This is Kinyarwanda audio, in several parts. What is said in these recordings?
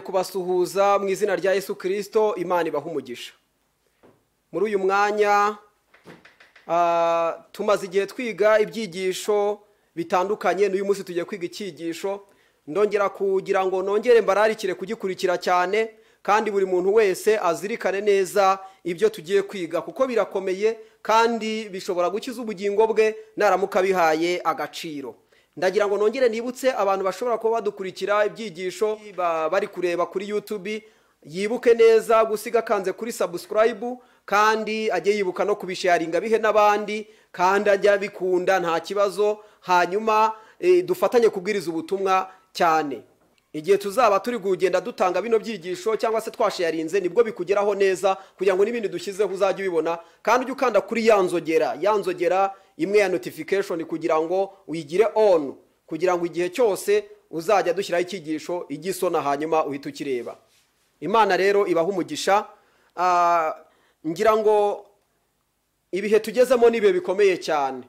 kubasuhuza mu izina rya Yesu kirisito imana ibaha umugisha muri uyu mwanya tumaze igihe twiga ibyigisho bitandukanye n'uyu munsi tugiye kwiga icyigisho ndongera kugira ngo nongere mbararikire kugikurikira cyane kandi buri muntu wese azirikane neza ibyo tugiye kwiga kuko birakomeye kandi bishobora gukiza ubugingo bwe naramuka bihaye agaciro ndagira ngo nongere nibutse abantu bashobora kuba badukurikira ibyigisho bari kureba kuri yutubi yibuke neza gusiga akanze kuri sabusikarayibu kandi ajye yibuka no kubisharinga abihe n'abandi kandi ajya abikunda nta kibazo hanyuma dufatanye kubwiriza ubutumwa cyane igihe tuzaba turi kugenda dutanga bino byigisho cyangwa se twasharinze nibwo bikugeraho neza kugira ngo n'ibindi dushyizeho uzajye ubibona kandi ujye ukanda kuri ya nzogera ya nzogera imwe ya notifikashoni kugira ngo uyigire onu kugira ngo igihe cyose uzajya dushyiraho icyigisho ijye isona hanyuma uhite ukireba imana rero ibaha umugisha ngira ngo ibihe tugezemo ni ibihe bikomeye cyane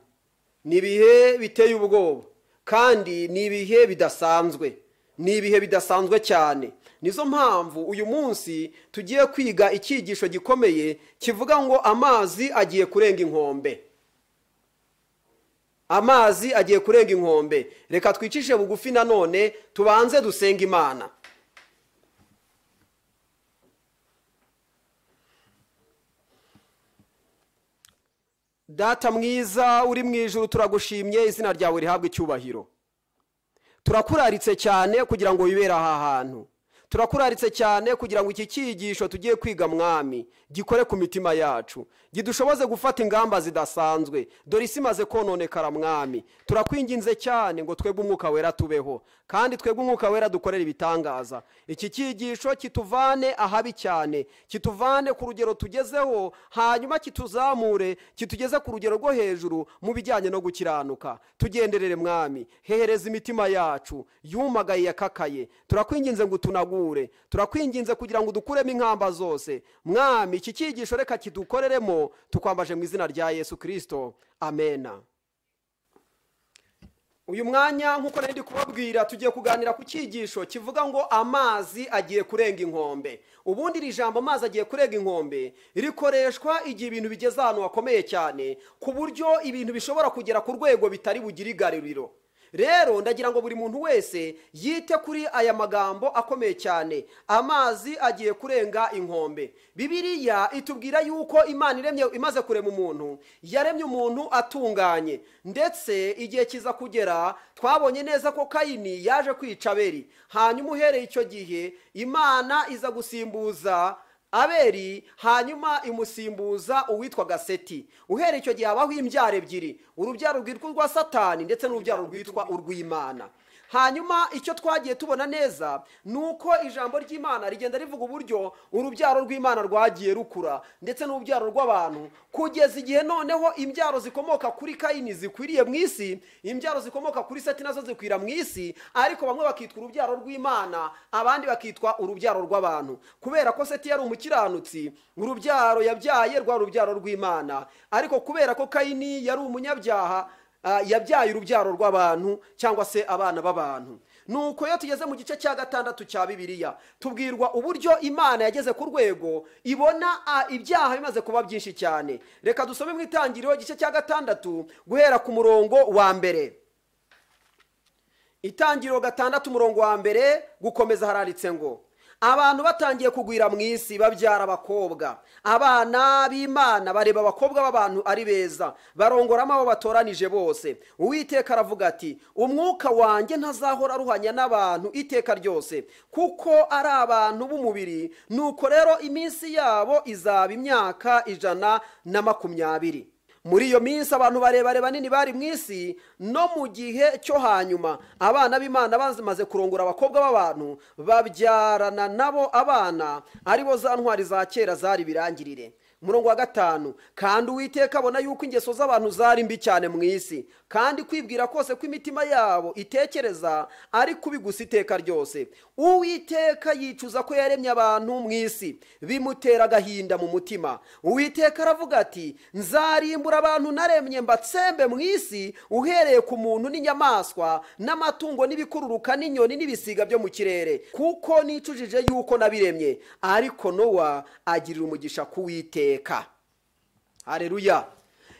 ni ibihe biteye ubwoba kandi ni ibihe bidasanzwe ni ibihe bidasanzwe cyane nizo mpamvu uyu munsi tugiye kwiga icyigisho gikomeye kivuga ngo amazi agiye kurenga inkombe amazi agiye kurenga inkombe reka twicishe bugufi nanone tubanze dusenga imana data mwiza uri mu ijoro turagushimye izina ryawe rihabwa icyubahiro turakuraritse cyane kugira ngo wibere aha hantu turakuraritse cyane kugira ngo iki cyigisho tugiye kwiga mwami gikore ku mitima yacu gidushoboze gufata ingamba zidasanzwe dore isi imaze kononekara mwami turakwinginze cyane ngo twebwe umwuka wera tubeho kandi twebwe umwuka wera dukorere ibitangaza iki cyigisho kituvane ahabi cyane kituvane ku rugero tugezeho hanyuma kituzamure kitugeze ku rugero rwo hejuru mu bijyanye no gukiranuka tugenderere mwami hehereza imitima yacu yumagaye yakakaye turakwinginze ngo utunagure turakwinginze kugira ngo dukuremo inkamba zose mwami iki cyigisho reka kidukoreremo tukwambaje mu izina rya yesu kirisito amena uyu mwanya nk'uko nari ndi kubabwira tugiye kuganira ku cyigisho kivuga ngo amazi agiye kurenga inkombe ubundi iri jambo amazi agiye kurenga inkombe rikoreshwa igihe ibintu bigeze ahantu hakomeye cyane ku buryo ibintu bishobora kugera ku rwego bitari bugire igaruriro rero ndagira ngo buri muntu wese yite kuri aya magambo akomeye cyane amazi agiye kurenga inkombe bibiriya itubwira yuko imana iremye imaze kurema umuntu yaremye umuntu atunganye ndetse igihe kiza kugera twabonye neza ko kayini yaje kwica aberi hanyuma uhereye icyo gihe imana iza gusimbuza aberi hanyuma imusimbuza uwitwaga seti uhereye icyo gihe habaho imbyaro ebyiri urubyaro rwitwa urwa satani ndetse n'urubyaro rwitwa urw'imana hanyuma icyo twagiye tubona neza ni uko ijambo ry'imana rigenda rivuga uburyo urubyaro rw'imana rwagiye rukura ndetse n'urubyaro rw'abantu kugeza igihe noneho imbyaro zikomoka kuri kayini zikwiriye mu isi imbyaro zikomoka kuri seti nazo zikwira mu isi ariko bamwe bakitwa urubyaro rw'imana abandi bakitwa urubyaro rw'abantu kubera ko seti yari umukiranutsi urubyaro yabyaye rwa rubyaro rw'imana ariko kubera ko kayini yari umunyabyaha yabyaye urubyaro rw'abantu cyangwa se abana b'abantu nuko iyo tugeze mu gice cya gatandatu cya bibiliya tubwirwa uburyo imana yageze ku rwego ibona ibyaha bimaze kuba byinshi cyane reka dusome mu itangiriro igice cya gatandatu guhera ku murongo wa mbere itangiriro gatandatu umurongo wa mbere gukomeza hararitse ngo abantu batangiye kugwira mu isi babyara abakobwa abana b'imana bareba abakobwa b'abantu ari beza barongoramo abo batoranije bose uwiteka aravuga ati umwuka wanjye ntazahora aruhanya n'abantu iteka ryose kuko ari abantu b'umubiri nuko rero iminsi yabo izaba imyaka ijana na makumyabiri muri iyo minsi abantu barebare banini bari mu isi no mu gihe cyo hanyuma abana b'imana bamaze kurongora abakobwa b'abantu babyarana nabo abana aribo za ntwari za kera zari birangirire murongo wa gatanu kandi uwiteka abona yuko ingeso z'abantu zari mbi cyane mu isi kandi kwibwira kose ko imitima yabo itekereza ari kubi gusa iteka ryose uwiteka yicuza ko yaremye abantu mu isi bimutera agahinda mu mutima uwiteka aravuga ati nzarimbura mbabura abantu naremye mbatsembe mu isi uhereye ku muntu n'inyamaswa n'amatungo n'ibikururuka n'inyoni n'ibisiga byo mu kirere kuko nicujije yuko nabiremye ariko nowa agirira umugisha kuwiteka hareruya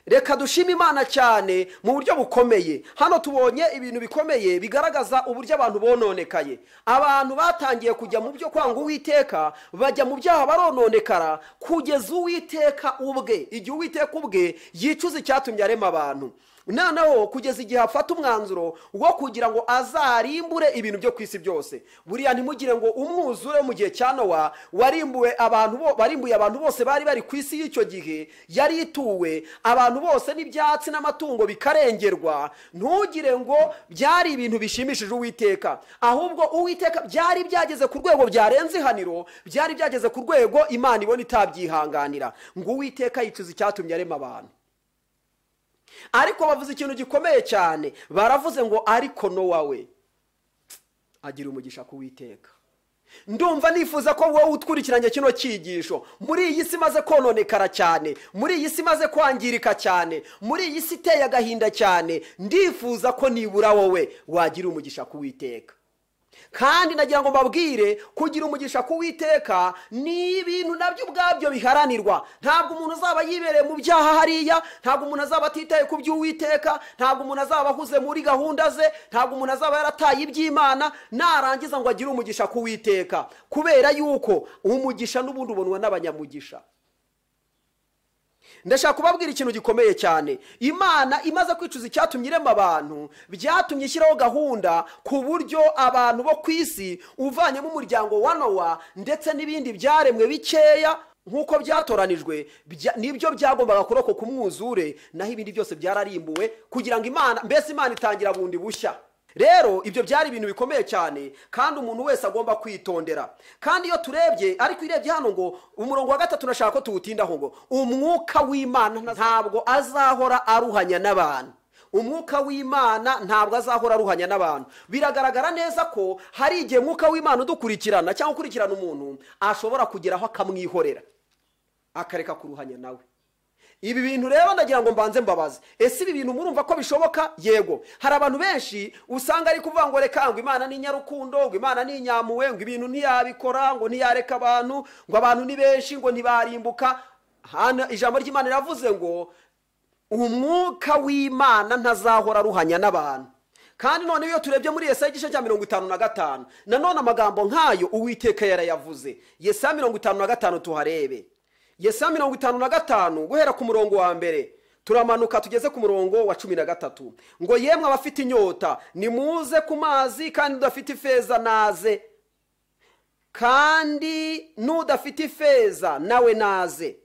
reka dushime imana cyane mu buryo bukomeye hano tubonye ibintu bikomeye bigaragaza uburyo abantu bononekaye abantu batangiye kujya mu byo kwanga uwiteka bajya mu byaha barononekara kugeza uwiteka ubwe igihe uwiteka ubwe yicuza icyatumye arema abantu noneho kugeza igihe afata umwanzuro wo kugira ngo azarimbure ibintu byo ku isi byose buriya ntimugire ngo umwuzure mu gihe cya nowa warimbuwe abantu bo- warimbuye abantu bose bari bari ku isi y'icyo gihe yari ituwe abantu bose n'ibyatsi n'amatungo bikarengerwa ntugire ngo byari ibintu bishimishije uwiteka ahubwo uwiteka byari byageze ku rwego byarenze ihaniro byari byageze ku rwego imana ibona itabyihanganira ngo uwiteka yicuza icyatumye arema abantu ariko bavuze ikintu gikomeye cyane baravuze ngo ariko nowa we agira umugisha kuwiteka ndumva nifuza ko wowe utwurikiranye kino cyigisho muri iyi si imaze kononekara cyane muri iyi si imaze kwangirika cyane muri iyi si iteye agahinda cyane ndifuza ko nibura wowe wagira umugisha kuwiteka kandi nagira ngo mbabwire kugira umugisha kuwiteka ni ibintu nabyo ubwabyo biharanirwa ntabwo umuntu azaba yibereye mu byaha hariya ntabwo umuntu azaba atitaye ku by'uwiteka ntabwo umuntu azaba ahuze muri gahunda ze ntabwo umuntu azaba yarataye iby'imana narangiza ngo agire umugisha kuwiteka kubera yuko umugisha n'ubundi ubonwa n'abanyamugisha ndashaka kubabwira ikintu gikomeye cyane imana imaze kwicuza icyatumye irema abantu byatumye ishyiraho gahunda ku buryo abantu bo ku isi uvanyemo umuryango wa nowa ndetse n'ibindi byaremwe bikeya nk'uko byatoranijwe bya- nibyo byagombaga kurokoka kumwuzure naho ibindi byose byararimbuwe kugira ngo imana mbese imana itangira bundi bushya rero ibyo byari ibintu bikomeye cyane kandi umuntu wese agomba kwitondera kandi iyo turebye ariko urebye hano ngo umurongo wa gatatu nashaka ko tuwutindaho ngo umwuka w'imana ntabwo azahora aruhanya n'abantu umwuka w'imana ntabwo azahora aruhanya n'abantu biragaragara neza ko hari igihe umwuka w'imana udukurikirana cyangwa ukurikirana umuntu ashobora kugeraho akamwihorera akareka kuruhanya nawe ibi bintu rero ndagira ngo mbanze mbabaze ese ibi bintu murumva ko bishoboka yego hari abantu benshi usanga ari kuvuga ngo reka ngo imana ni nyarukundo ngo imana ni inyamuwe ngo ibintu ntiyabikora ngo ntiyareka abantu ngo abantu ni benshi ngo ntibarimbuka hano ijambo ry'imana riravuze ngo umwuka w'imana ntazahora aruhanya n'abantu kandi none iyo turebye muri yesaya igice cya mirongo itanu na gatanu nanone amagambo nk'ayo uwiteka yarayavuze yesaya mirongo itanu na gatanu tuharebe yesaya mirongo itanu na gatanu guhera ku murongo wa mbere turamanuka tugeze ku murongo wa cumi na gatatu ngo yemwe abafite inyota nimuze ku mazi kandi udafite ifeza naze kandi n'udafite ifeza nawe naze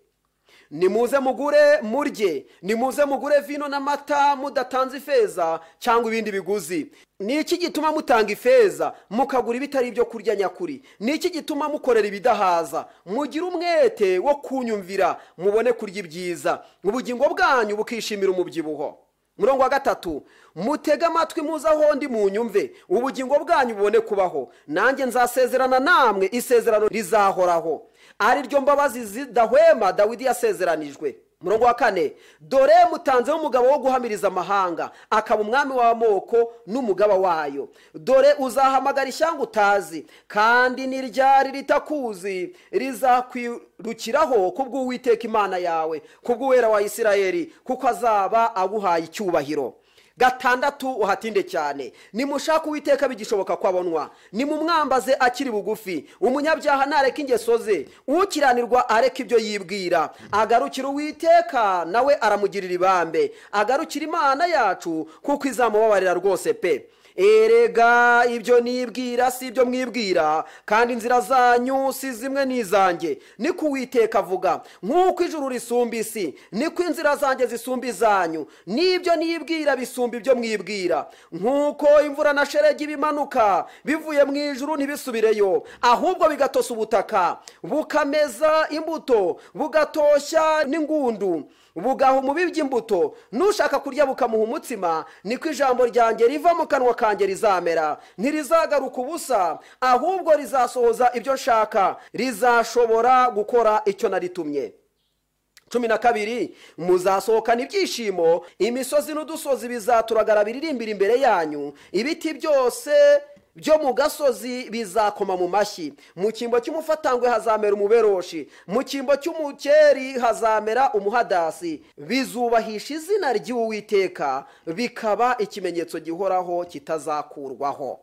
nimuze mugure murye nimuze mugure vino n'amata mudatanze ifeza cyangwa ibindi biguzi ni iki gituma mutanga ifeza mukagura ibitari ibyo kurya nyakuri ni iki gituma mukorera ibidahaza mugire umwete wo kunyumvira mubone kurya ibyiza ubugingo bwanyu bukishimira umubyibuho murongo wa gatatu mutege amatwi muze aho ndi munyumve ubugingo bwanyu bubone kubaho nanjye nzasezerana namwe isezerano rizahoraho ari ryo mbabazi zidahwema dawidi yasezeranijwe murongo wa kane dore mutanzeho umugabo wo guhamiriza amahanga akaba umwami w'amoko n'umugaba wayo dore uzahamagara ishyanga utazi kandi n'iryari ritakuzi rizakwirukiraho kubw'uwiteka imana yawe kubw'uwera wa isirayeli kuko azaba aguhaye icyubahiro gatandatu uhatinde cyane nimushake uwiteka bigishoboka ko abonwa nimumwambaze akiri bugufi umunyabyaha nareke ingeso ze ukiranirwa areke ibyo yibwira agarukira uwiteka nawe aramugirira ibambe agarukira imana yacu kuko izamubabarira rwose pe erega ibyo nibwira si ibyo mwibwira kandi inzira zanyu si zimwe n'izanjye niko uwiteka avuga nk'uko ijuru risumba isi niko inzira zanjye zisumba izanyu n'ibyo nibwira bisumba ibyo mwibwira nk'uko imvura na sheregi bimanuka bivuye mu ijuru ntibisubireyo ahubwo bigatosa ubutaka bukameza imbuto bugatoshya n'ingundu bugaha umubibyi imbuto n'ushaka kurya bukamuha umutsima niko ijambo ryanjye riva mu kanwa kanjye rizamera ntirizagaruka ubusa ahubwo rizasohoza ibyo nshaka rizashobora gukora icyo naritumye cumi na kabiri muzasohokana ibyishimo imisozi n'udusozi bizaturagarara biririmbira imbere yanyu ibiti byose byo mu gasozi bizakoma mu mashyi mu cyimbo cy'umufatangwe hazamera umuberoshi mu cyimbo cy'umukeri hazamera umuhadasi bizubahisha izina ry'uwiteka bikaba ikimenyetso gihoraho kitazakurwaho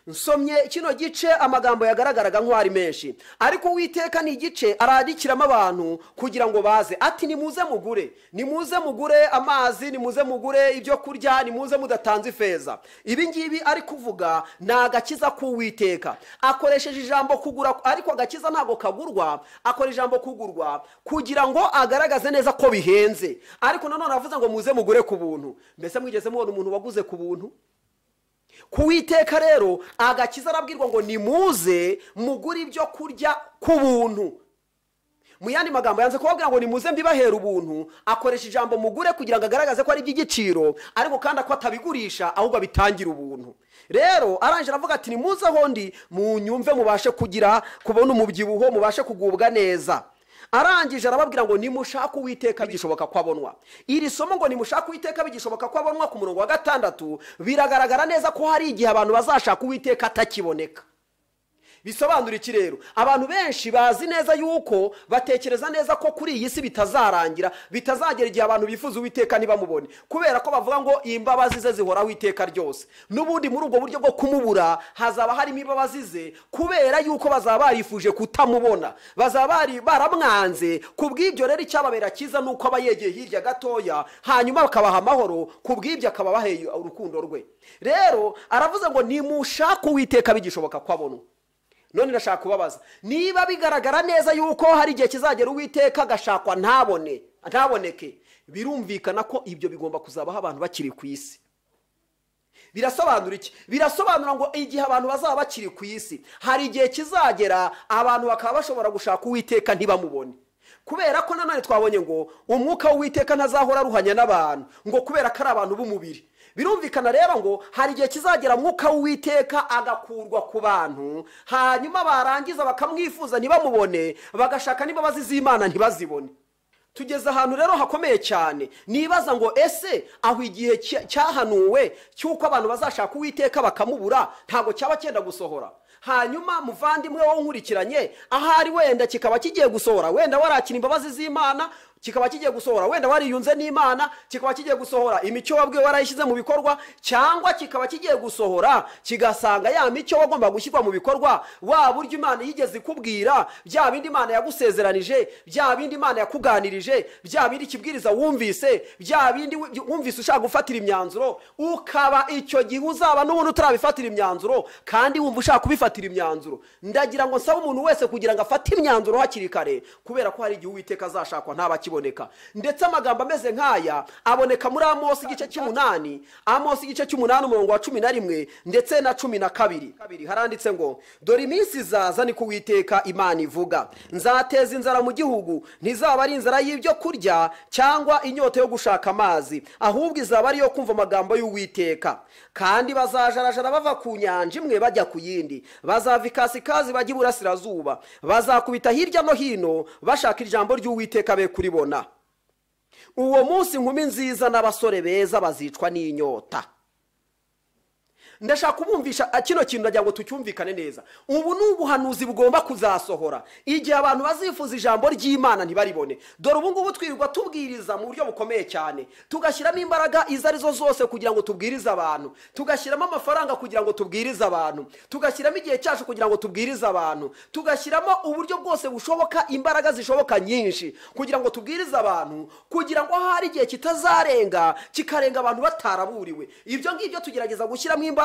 nsomye kino gice amagambo yagaragaraga nk'ari menshi ariko uwiteka ni igice ararikiramo abantu kugira ngo baze ati nimuze mugure nimuze mugure amazi nimuze mugure ibyo kurya nimuze mudatanze ifeza ibi ngibi ari kuvuga ni agakiza k'uwiteka akoresheje ijambo kugura ariko agakiza ntabwo kagurwa akora ijambo kugurwa kugira ngo agaragaze neza ko bihenze ariko nanone aravuze ngo muze mugure ku buntu mbese mwigeze mubona umuntu waguze ku buntu ku witeka rero agakiza arabwirwa ngo nimuze mugure ibyo kurya ku buntu mu yandi magambo yanze kubabwira ngo nimuze mbibahera ubuntu akoresha ijambo mugure kugira ngo agaragaze ko ari iby'igiciro ariko kandi ko atabigurisha ahubwo abitangira ubuntu rero arangije aravuga ati nimuze aho ndi munyumve mubashe kugira kubona umubyibuho mubashe kugubwa neza arangije arababwira ngo nimushake uwiteka bigishoboka ko abonwa iri somo ngo nimushake uwiteka bigishoboka ko abonwa ku murongo wa gatandatu biragaragara neza ko hari igihe abantu bazashaka uwiteka atakiboneka bisobanura iki rero abantu benshi bazi neza yuko batekereza neza ko kuri iyi si bitazarangira bitazagera igihe abantu bifuza uwiteka ntibamubone kubera ko bavuga ngo imbabazi ze zihoraho iteka ryose n'ubundi muri ubwo buryo bwo kumubura hazaba harimo imbabazi ze kubera yuko bazaba barifuje kutamubona bazaba bari baramwanze ku bw'ibyo rero icyababera cyiza ni uko aba yegeye hirya gatoya hanyuma bakabaha amahoro ku bw'ibyo akaba abaheye urukundo rwe rero aravuze ngo nimushake uwiteka bigishoboka ko abonwa none ndashaka kubabaza niba bigaragara neza yuko hari igihe kizagera uwiteka agashakwa ntabone ntaboneke birumvikana ko ibyo bigomba kuzabaho abantu bakiri ku isi birasobanura iki birasobanura ngo igihe abantu bazaba bakiri ku isi hari igihe kizagera abantu bakaba bashobora gushaka uwiteka ntibamubone kubera ko nanone twabonye ngo umwuka w'uwiteka ntazahora aruhanya n'abantu ngo kubera ko ari abantu b'umubiri birumvikana rero ngo hari igihe kizagera mwuka w'uwiteka agakurwa ku bantu hanyuma barangiza bakamwifuza ntibamubone bagashaka n'imbabazi z'imana ntibazibone tugeze ahantu rero hakomeye cyane nibaza ngo ese aho igihe cyahanuwe cy'uko abantu bazashaka uwiteka bakamubura ntabwo cyaba cyenda gusohora hanyuma muvandimwe wowe nkurikiranye ahari wenda kikaba kigiye gusohora wenda warakira imbabazi z'imana kikaba kigiye gusohora wenda wariyunze n'imana kikaba kigiye gusohora imico wabwiwe warayishyize mu bikorwa cyangwa kikaba kigiye gusohora kigasanga ya mico wagomba gushyirwa mu bikorwa wa buryo imana yigeze ikubwira bya bindi imana yagusezeranije bya bindi imana yakuganirije bya bindi ikibwiriza wumvise bya bindi wumvise ushaka gufatira imyanzuro ukaba icyo gihe uzaba n'ubundi utarabifatira imyanzuro kandi wumva ushaka kubifatira imyanzuro ndagira ngo nsabe umuntu wese kugira ngo afate imyanzuro hakiri kare kubera ko hari igihe uwiteka azashakwa ntabakibona ndetse amagambo ameze nk'aya aboneka muri amosi igice cy'umunani amosi igice cy'umunani umurongo wa cumi na rimwe ndetse na cumi na kabiri haranditse ngo dore iminsi izaza ni kuwiteka imana ivuga nzateza inzara mu gihugu ntizaba ari inzara y'ibyo kurya cyangwa inyota yo gushaka amazi ahubwo izaba ari iyo kumva amagambo y'uwiteka kandi bazajarajara bava ku nyanja imwe bajya ku yindi bazava ikasikazi bajya iburasirazuba bazakubita hirya no hino bashaka ijambo ry'uwiteka be kuribona uwo munsi inkumi nziza n'abasore beza bazicwa n'inyota ndashaka kubumvisha kino kintu ndagira ngo tucyumvikane neza ubu ni ubuhanuzi bugomba kuzasohora igihe abantu bazifuza ijambo ry'imana ntibaribone dore ubu ngubu twirirwa tubwiriza mu buryo bukomeye cyane tugashyiramo imbaraga izo arizo zose kugira ngo tubwirize abantu tugashyiramo amafaranga kugira ngo tubwirize abantu tugashyiramo igihe cyacu kugira ngo tubwirize abantu tugashyiramo uburyo bwose bushoboka imbaraga zishoboka nyinshi kugira ngo tubwirize abantu kugira ngo hari igihe kitazarenga kikarenga abantu bataraburiwe ibyo ngibyo tugerageza gushyiramo imbaraga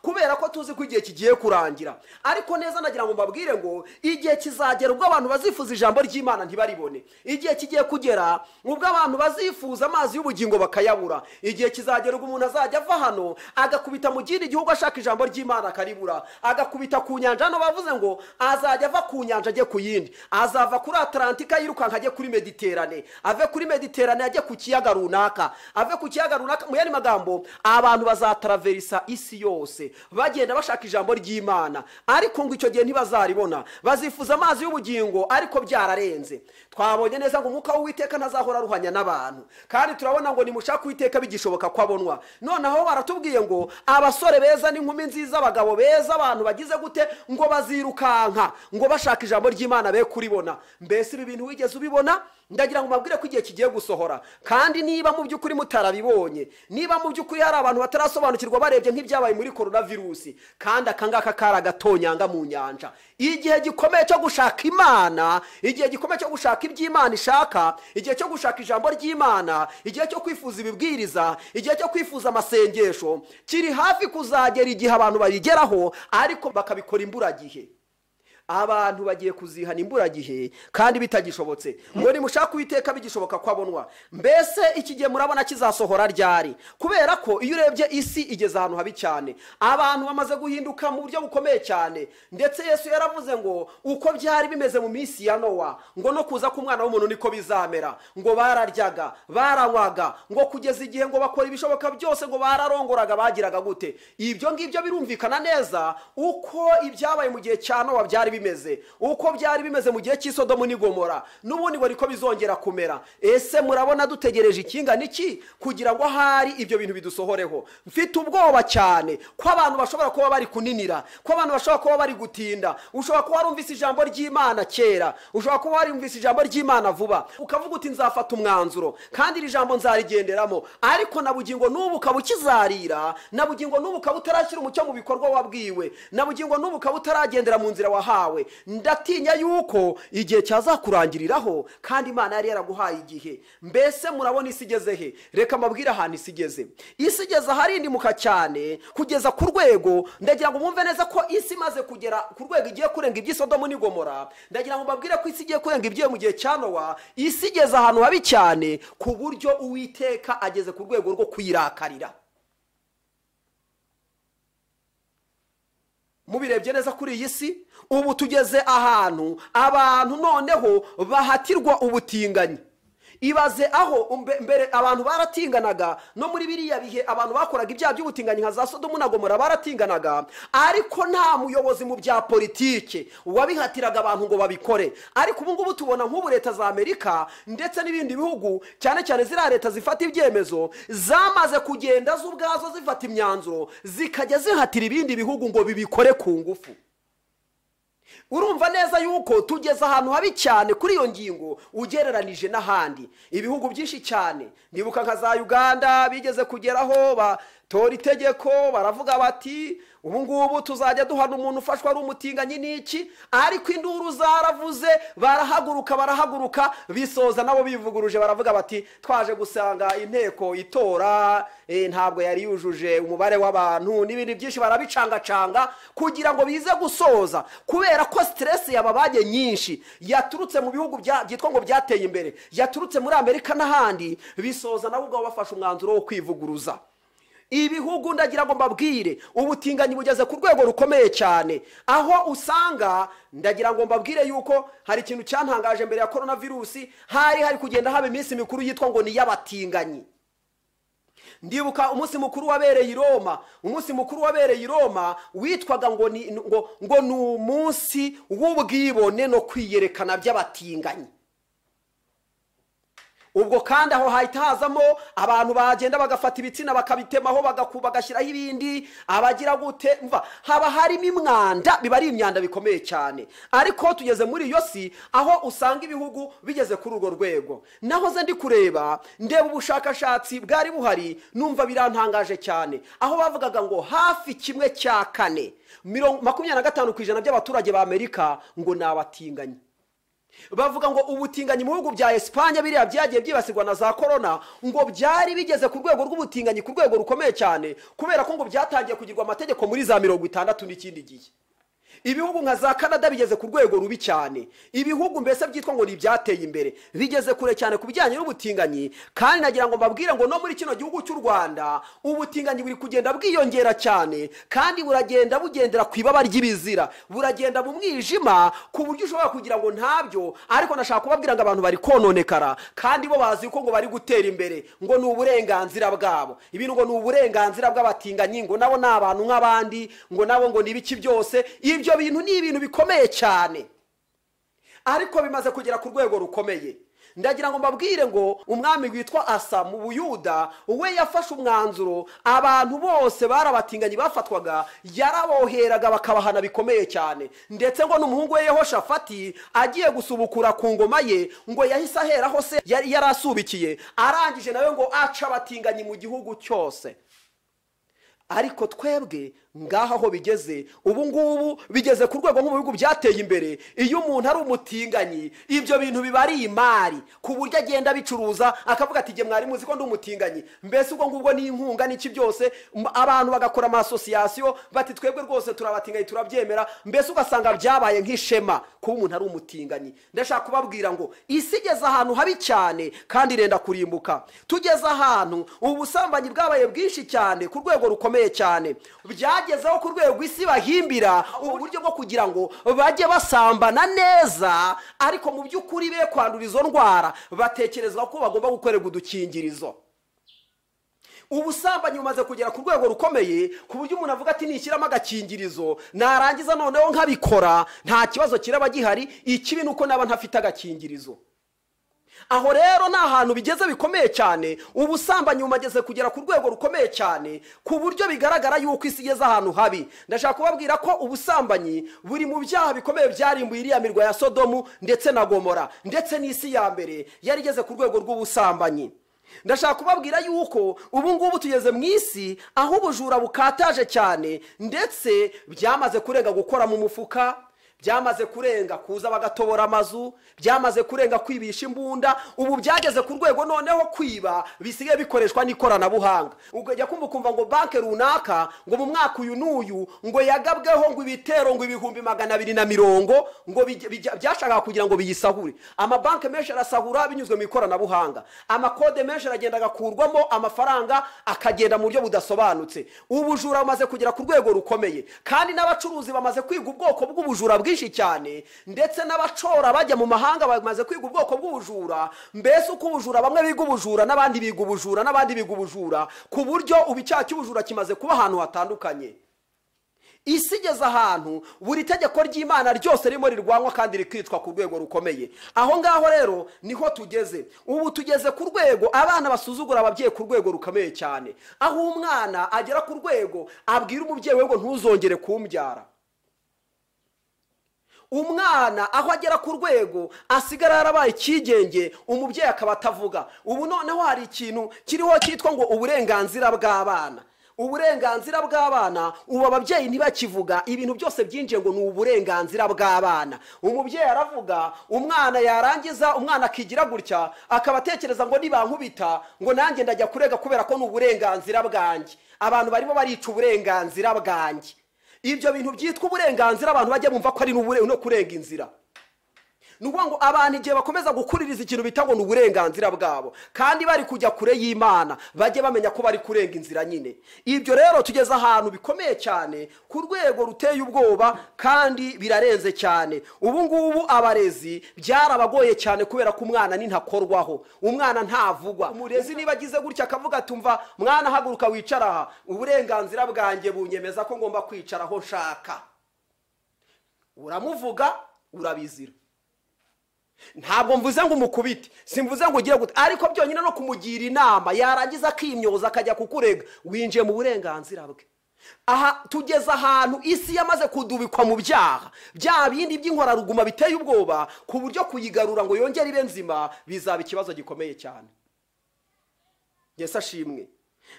kubera ko tuzi ko igihe kigiye kurangira ariko neza nagira ngo mbabwire ngo igihe kizagera ubwo abantu bazifuza ijambo ry'imana ntibaribone igihe kigiye kugera ubwo abantu bazifuza amazi y'ubugingo bakayabura igihe kizagera ubwo umuntu azajya ava hano agakubita mu kindi gihugu ashaka ijambo ry'imana akaribura agakubita ku nyanja hano bavuze ngo azajya ava ku nyanja ajye ku yindi azava kuri atalantika yirukanka ajye kuri mediterane ave kuri mediterane ajye ku kiyaga runaka ave ku kiyaga runaka mu yandi magambo abantu bazataraverisa isi isi yose bagenda bashaka ijambo ry'imana ariko ngo icyo gihe ntibazaribona bazifuza amazi y'ubugingo ariko byararenze twabonye neza ngo umwuka w'uwiteka ntazahora aruhanya n'abantu kandi turabona ngo nimushake uwiteka bigishoboka ko abonwa noneho baratubwiye ngo abasore beza n'inkumi nziza abagabo beza abantu bagize gute ngo bazirukanka ngo bashaka ijambo ry'imana be kuribona mbese ibi bintu wigeze ubibona ndagira ngo mabwire ko igihe kigiye gusohora kandi niba mu by'ukuri mutarabibonye niba mu by'ukuri hari abantu batarasobanukirwa barebye nk'ibyabaye muri korona virusi kandi akangaka kari agatonyanga mu nyanja igihe gikomeye cyo gushaka imana igihe gikomeye cyo gushaka iby'imana ishaka igihe cyo gushaka ijambo ry'imana igihe cyo kwifuza ibibwiriza igihe cyo kwifuza amasengesho kiri hafi kuzagera igihe abantu babigeraho ariko bakabikora imburagihe abantu bagiye kuzihana imburagihe kandi bitagishobotse ngo nimushake uwiteka bigishoboka ko abonwa mbese iki gihe murabona kizasohora ryari kubera ko iyo urebye isi igeze ahantu habi cyane abantu bamaze guhinduka mu buryo bukomeye cyane ndetse yesu yaravuze ngo uko byari bimeze mu minsi ya nowa ngo no kuza k'umwana w'umuntu niko bizamera ngo bararyaga baranywaga ngo kugeza igihe ngo bakora ibishoboka byose ngo bararongoraga bagiraga gute ibyo ngibyo birumvikana neza uko ibyabaye mu gihe cya nowa byari bimeze uko byari bimeze mu gihe cy'isodomu n'igomora n'ubundi ngo niko bizongera kumera ese murabona dutegereje ikingana iki kugira ngo ahari ibyo bintu bidusohoreho mfite ubwoba cyane ko abantu bashobora kuba bari kuninira ko abantu bashobora kuba bari gutinda ushobora kuba warumvise ijambo ry'imana kera ushobora kuba warumvise ijambo ry'imana vuba ukavuga uti nzafata umwanzuro kandi iri jambo nzarigenderamo ariko na bugingo n'ubu ukaba ukizarira na bugingo n'ubu ukaba utarashyira umucyo mu bikorwa wabwiwe na bugingo n'ubu ukaba utaragendera mu nzira wahawe wahawe ndatinya yuko igihe cyazakurangiriraho kandi imana yari yaraguhaye igihe mbese murabona isi igeze he reka mabwire ahantu isi igeze isi igeze aharindimuka cyane kugeza ku rwego ndagira ngo mwumve neza ko isi imaze kugera ku rwego igiye kurenga iby'isodomu n'igomora ndagira ngo mbabwire ko isi igiye kurenga ibyo mu gihe cya nowa isi igeze ahantu habi cyane ku buryo uwiteka ageze ku rwego rwo kuyirakarira mubirebye neza kuri iyi si ubu tugeze ahantu abantu noneho bahatirwa ubutinganyi ibaze aho mbere abantu baratinganaga no muri biriya bihe abantu bakoraga ibyaha by'ubutinganyi nka za sodomu na gomora baratinganaga ariko nta muyobozi mu bya politiki wabihatiraga abantu ngo babikore ariko ubu ngubu tubona nk'ubu leta za amerika ndetse n'ibindi bihugu cyane cyane ziriya leta zifata ibyemezo zamaze kugenda zo ubwazo zifata imyanzuro zikajya zihatira ibindi bihugu ngo bibikore ku ngufu urumva neza yuko tugeze ahantu habi cyane kuri iyo ngingo ugereranije n'ahandi ibihugu byinshi cyane nibuka nka za uganda bigeze kugeraho batora itegeko baravuga bati ubu ngubu tuzajya duhana umuntu ufashwa ari umutinganyi n'iki ariko induru zaravuze barahaguruka barahaguruka bisoza nabo bivuguruje baravuga bati twaje gusanga inteko itora ntabwo yari yujuje umubare w'abantu n'ibindi byinshi barabicangacanga kugira ngo bize gusoza kubera ko siteresi yababage nyinshi yaturutse mu bihugu byitwa ngo byateye imbere yaturutse muri amerika n'ahandi bisoza nabo ubwo bafashe umwanzuro wo kwivuguruza ibihugu ndagira ngo mbabwire ubutinganyi bugeze ku rwego rukomeye cyane aho usanga ndagira ngo mbabwire yuko hari ikintu cyantangaje mbere ya korona virusi hari hari kugenda haba iminsi mikuru yitwa ngo ni iy'abatinganyi ndibuka umunsi mukuru wabereye i roma umunsi mukuru wabereye i roma witwaga ngo ni ngo ngo ni umunsi w'ubwibone no kwiyerekana by'abatinganyi ubwo kandi aho hahita hazamo abantu bagenda bagafata ibitsina bakabitemaho bagashyiraho ibindi abagira gute mva haba harimo imwanda biba ari imyanda bikomeye cyane ariko tugeze muri iyo si aho usanga ibihugu bigeze kuri urwo rwego naho ze ndi kureba ndeba ubushakashatsi bwari buhari numva birantangaje cyane aho bavugaga ngo hafi kimwe cya kane makumyabiri na gatanu ku ijana by'abaturage ba amerika ngo ni abatinganyi bavuga ngo ubutinganyi mu bihugu bya esipanye biriya byagiye byibasirwa na za korona ngo byari bigeze ku rwego rw'ubutinganyi ku rwego rukomeye cyane kubera ko ngo byatangiye kugirwa amategeko muri za mirongo itandatu n'ikindi gihe ibihugu nka za canada bigeze ku rwego rubi cyane ibihugu mbese byitwa ngo ni ibyateye imbere bigeze kure cyane ku bijyanye n'ubutinganyi kandi nagira ngo mbabwire ngo no muri kino gihugu cy'u rwanda ubutinganyi buri kugenda bwiyongera cyane kandi buragenda bugendera ku ibaba ry'ibizira buragenda mu mwijima ku buryo ushobora kugira ngo ntabyo ariko nashaka kubabwira ngo abantu bari kononekara kandi bo bazi ko ngo bari gutera imbere ngo ni uburenganzira bwabo ibintu ngo ni uburenganzira bw'abatinganyi ngo nabo ni abantu nk'abandi ngo nabo ngo ni ibiki byose ibyo bintu ni ibintu bikomeye cyane ariko bimaze kugera ku rwego rukomeye ndagira ngo mbabwire ngo umwami witwa asa mu buyuda we yafashe umwanzuro abantu bose barabatinganye bafatwaga yaraboheraga bakabahana bikomeye cyane ndetse ngo n'umuhungu we yehoshafati agiye gusubukura ku ngoma ye ngo yahise aheraho se yari yarasubikiye arangije nawe ngo ace abatinganyi mu gihugu cyose ariko twebwe ngaha aho bigeze ubu ngubu bigeze ku rwego nk'ubu bihugu byateye imbere iyo umuntu ari umutinganyi ibyo bintu biba ari imari ku buryo agenda abicuruza akavuga ati igihe mwari muzi ko ndi umutinganyi mbese ubwo ngubwo ni inkunga n'iki byose m- abantu bagakora amasosiyasiyo bati twebwe rwose turabatinganyi turabyemera mbese ugasanga byabaye nk'ishema kuba umuntu ari umutinganyi ndashaka kubabwira ngo isi igeze ahantu habi cyane kandi irenda kurimbuka tugeze ahantu ubusambanyi bwabaye bwinshi cyane ku rwego rukomeye cyane byagezeho ku rwego isi bahimbira uburyo bwo kugira ngo bajye basambana neza ariko mu by'ukuri be kwandura izo ndwara batekerezwa ko bagomba gukorerwa udukingirizo ubusambanyi bumaze kugera ku rwego rukomeye ku buryo umuntu avuga ati nishyiramo agakingirizo narangiza noneho nkabikora nta kibazo kiraba gihari ikibi ni uko naba ntafite agakingirizo aho rero ni ahantu bigeze bikomeye cyane ubusambanyi bumageze kugera ku rwego rukomeye cyane ku buryo bigaragara yuko isi igeze ahantu habi ndashaka kubabwira ko ubusambanyi buri mu byaha bikomeye byarimbuye iriya mirwa ya sodomu ndetse na gomora ndetse n'isi ya mbere yari igeze ku rwego rw'ubusambanyi ndashaka kubabwira yuko ubu ngubu tugeze mu isi aho ubujura bukataje cyane ndetse byamaze kurenga gukora mu mufuka byamaze kurenga kuza bagatobora amazu byamaze kurenga kwibisha imbunda ubu byageze ku rwego noneho kwiba bisigaye bikoreshwa n'ikoranabuhanga ukajya kumva ukumva ngo banki runaka ngo mu mwaka uyu n'uyu ngo yagabweho ngo ibitero ngo ibihumbi magana abiri na mirongo ngo bijya- bijya- byashakaga kugira ngo biyisahure amabanki menshi arasahura binyuzwe mu ikoranabuhanga amakode menshi aragenda agakurwamo amafaranga akagenda mu buryo budasobanutse ubujura bumaze kugera ku rwego rukomeye kandi n'abacuruzi bamaze kwiga ubwoko bw'ubujura bwinshi cyane ndetse n'abacora bajya mu mahanga bamaze kwiga ubwoko bw'ubujura mbese uko ubujura bamwe biga ubujura n'abandi biga ubujura n'abandi biga ubujura ku buryo ubu icyaha cy'ubujura kimaze kuba ahantu hatandukanye isi igeze ahantu buri tegeko ry'imana ryose ririmo rirwanywa kandi rikicwa ku rwego rukomeye aho ngaho rero niho tugeze ubu tugeze ku rwego abana basuzugura ababyeyi ku rwego rukomeye cyane aho umwana agera ku rwego abwira umubyeyi we ngo ntuzongere kumbyara umwana aho agera ku rwego asigara yarabaye icyigenge umubyeyi akaba atavuga ubu noneho hari ikintu kiriho cyitwa ngo uburenganzira bw'abana uburenganzira bw'abana ubu ababyeyi ntibakivuga ibintu byose byinjiye ngo ni uburenganzira bw'abana umubyeyi aravuga umwana yarangiza umwana akigira gutya akaba atekereza ngo nibankubita ngo nanjye ndajya kurega kubera ko ni uburenganzira bwanjye abantu barimo barica uburenganzira bwanjye ibyo bintu byitwa uburenganzira abantu bajya bumva ko ari n'ubure- no kurenga inzira ni ukuvuga ngo abantu igihe bakomeza gukuririza ikintu bita ngo ni uburenganzira bwabo kandi bari kujya kure y'imana bajye bamenya ko bari kurenga inzira nyine ibyo rero tugeze ahantu bikomeye cyane ku rwego ruteye ubwoba kandi birarenze cyane ubu ngubu abarezi byarabagoye cyane kubera ko umwana ni ntakorwaho umwana ntavugwa umurezi niba agize gutya akavuga ati umva mwana haguruka wicara aha uburenganzira bwanjye bunyemeza ko ngomba kwicara aho nshaka uramuvuga urabizira ntabwo mvuze ngo umukubite simvuze ngo ugire gute ariko byonyine no kumugira inama yarangiza akimyoza akajya kukurega winjiye mu burenganzira bwe aha tugeze ahantu isi yamaze kudubikwa mu byaha bya bindi by'inkoraruguma biteye ubwoba ku buryo kuyigarura ngo yongere ibe nzima bizaba ikibazo gikomeye cyane yesu ashimwe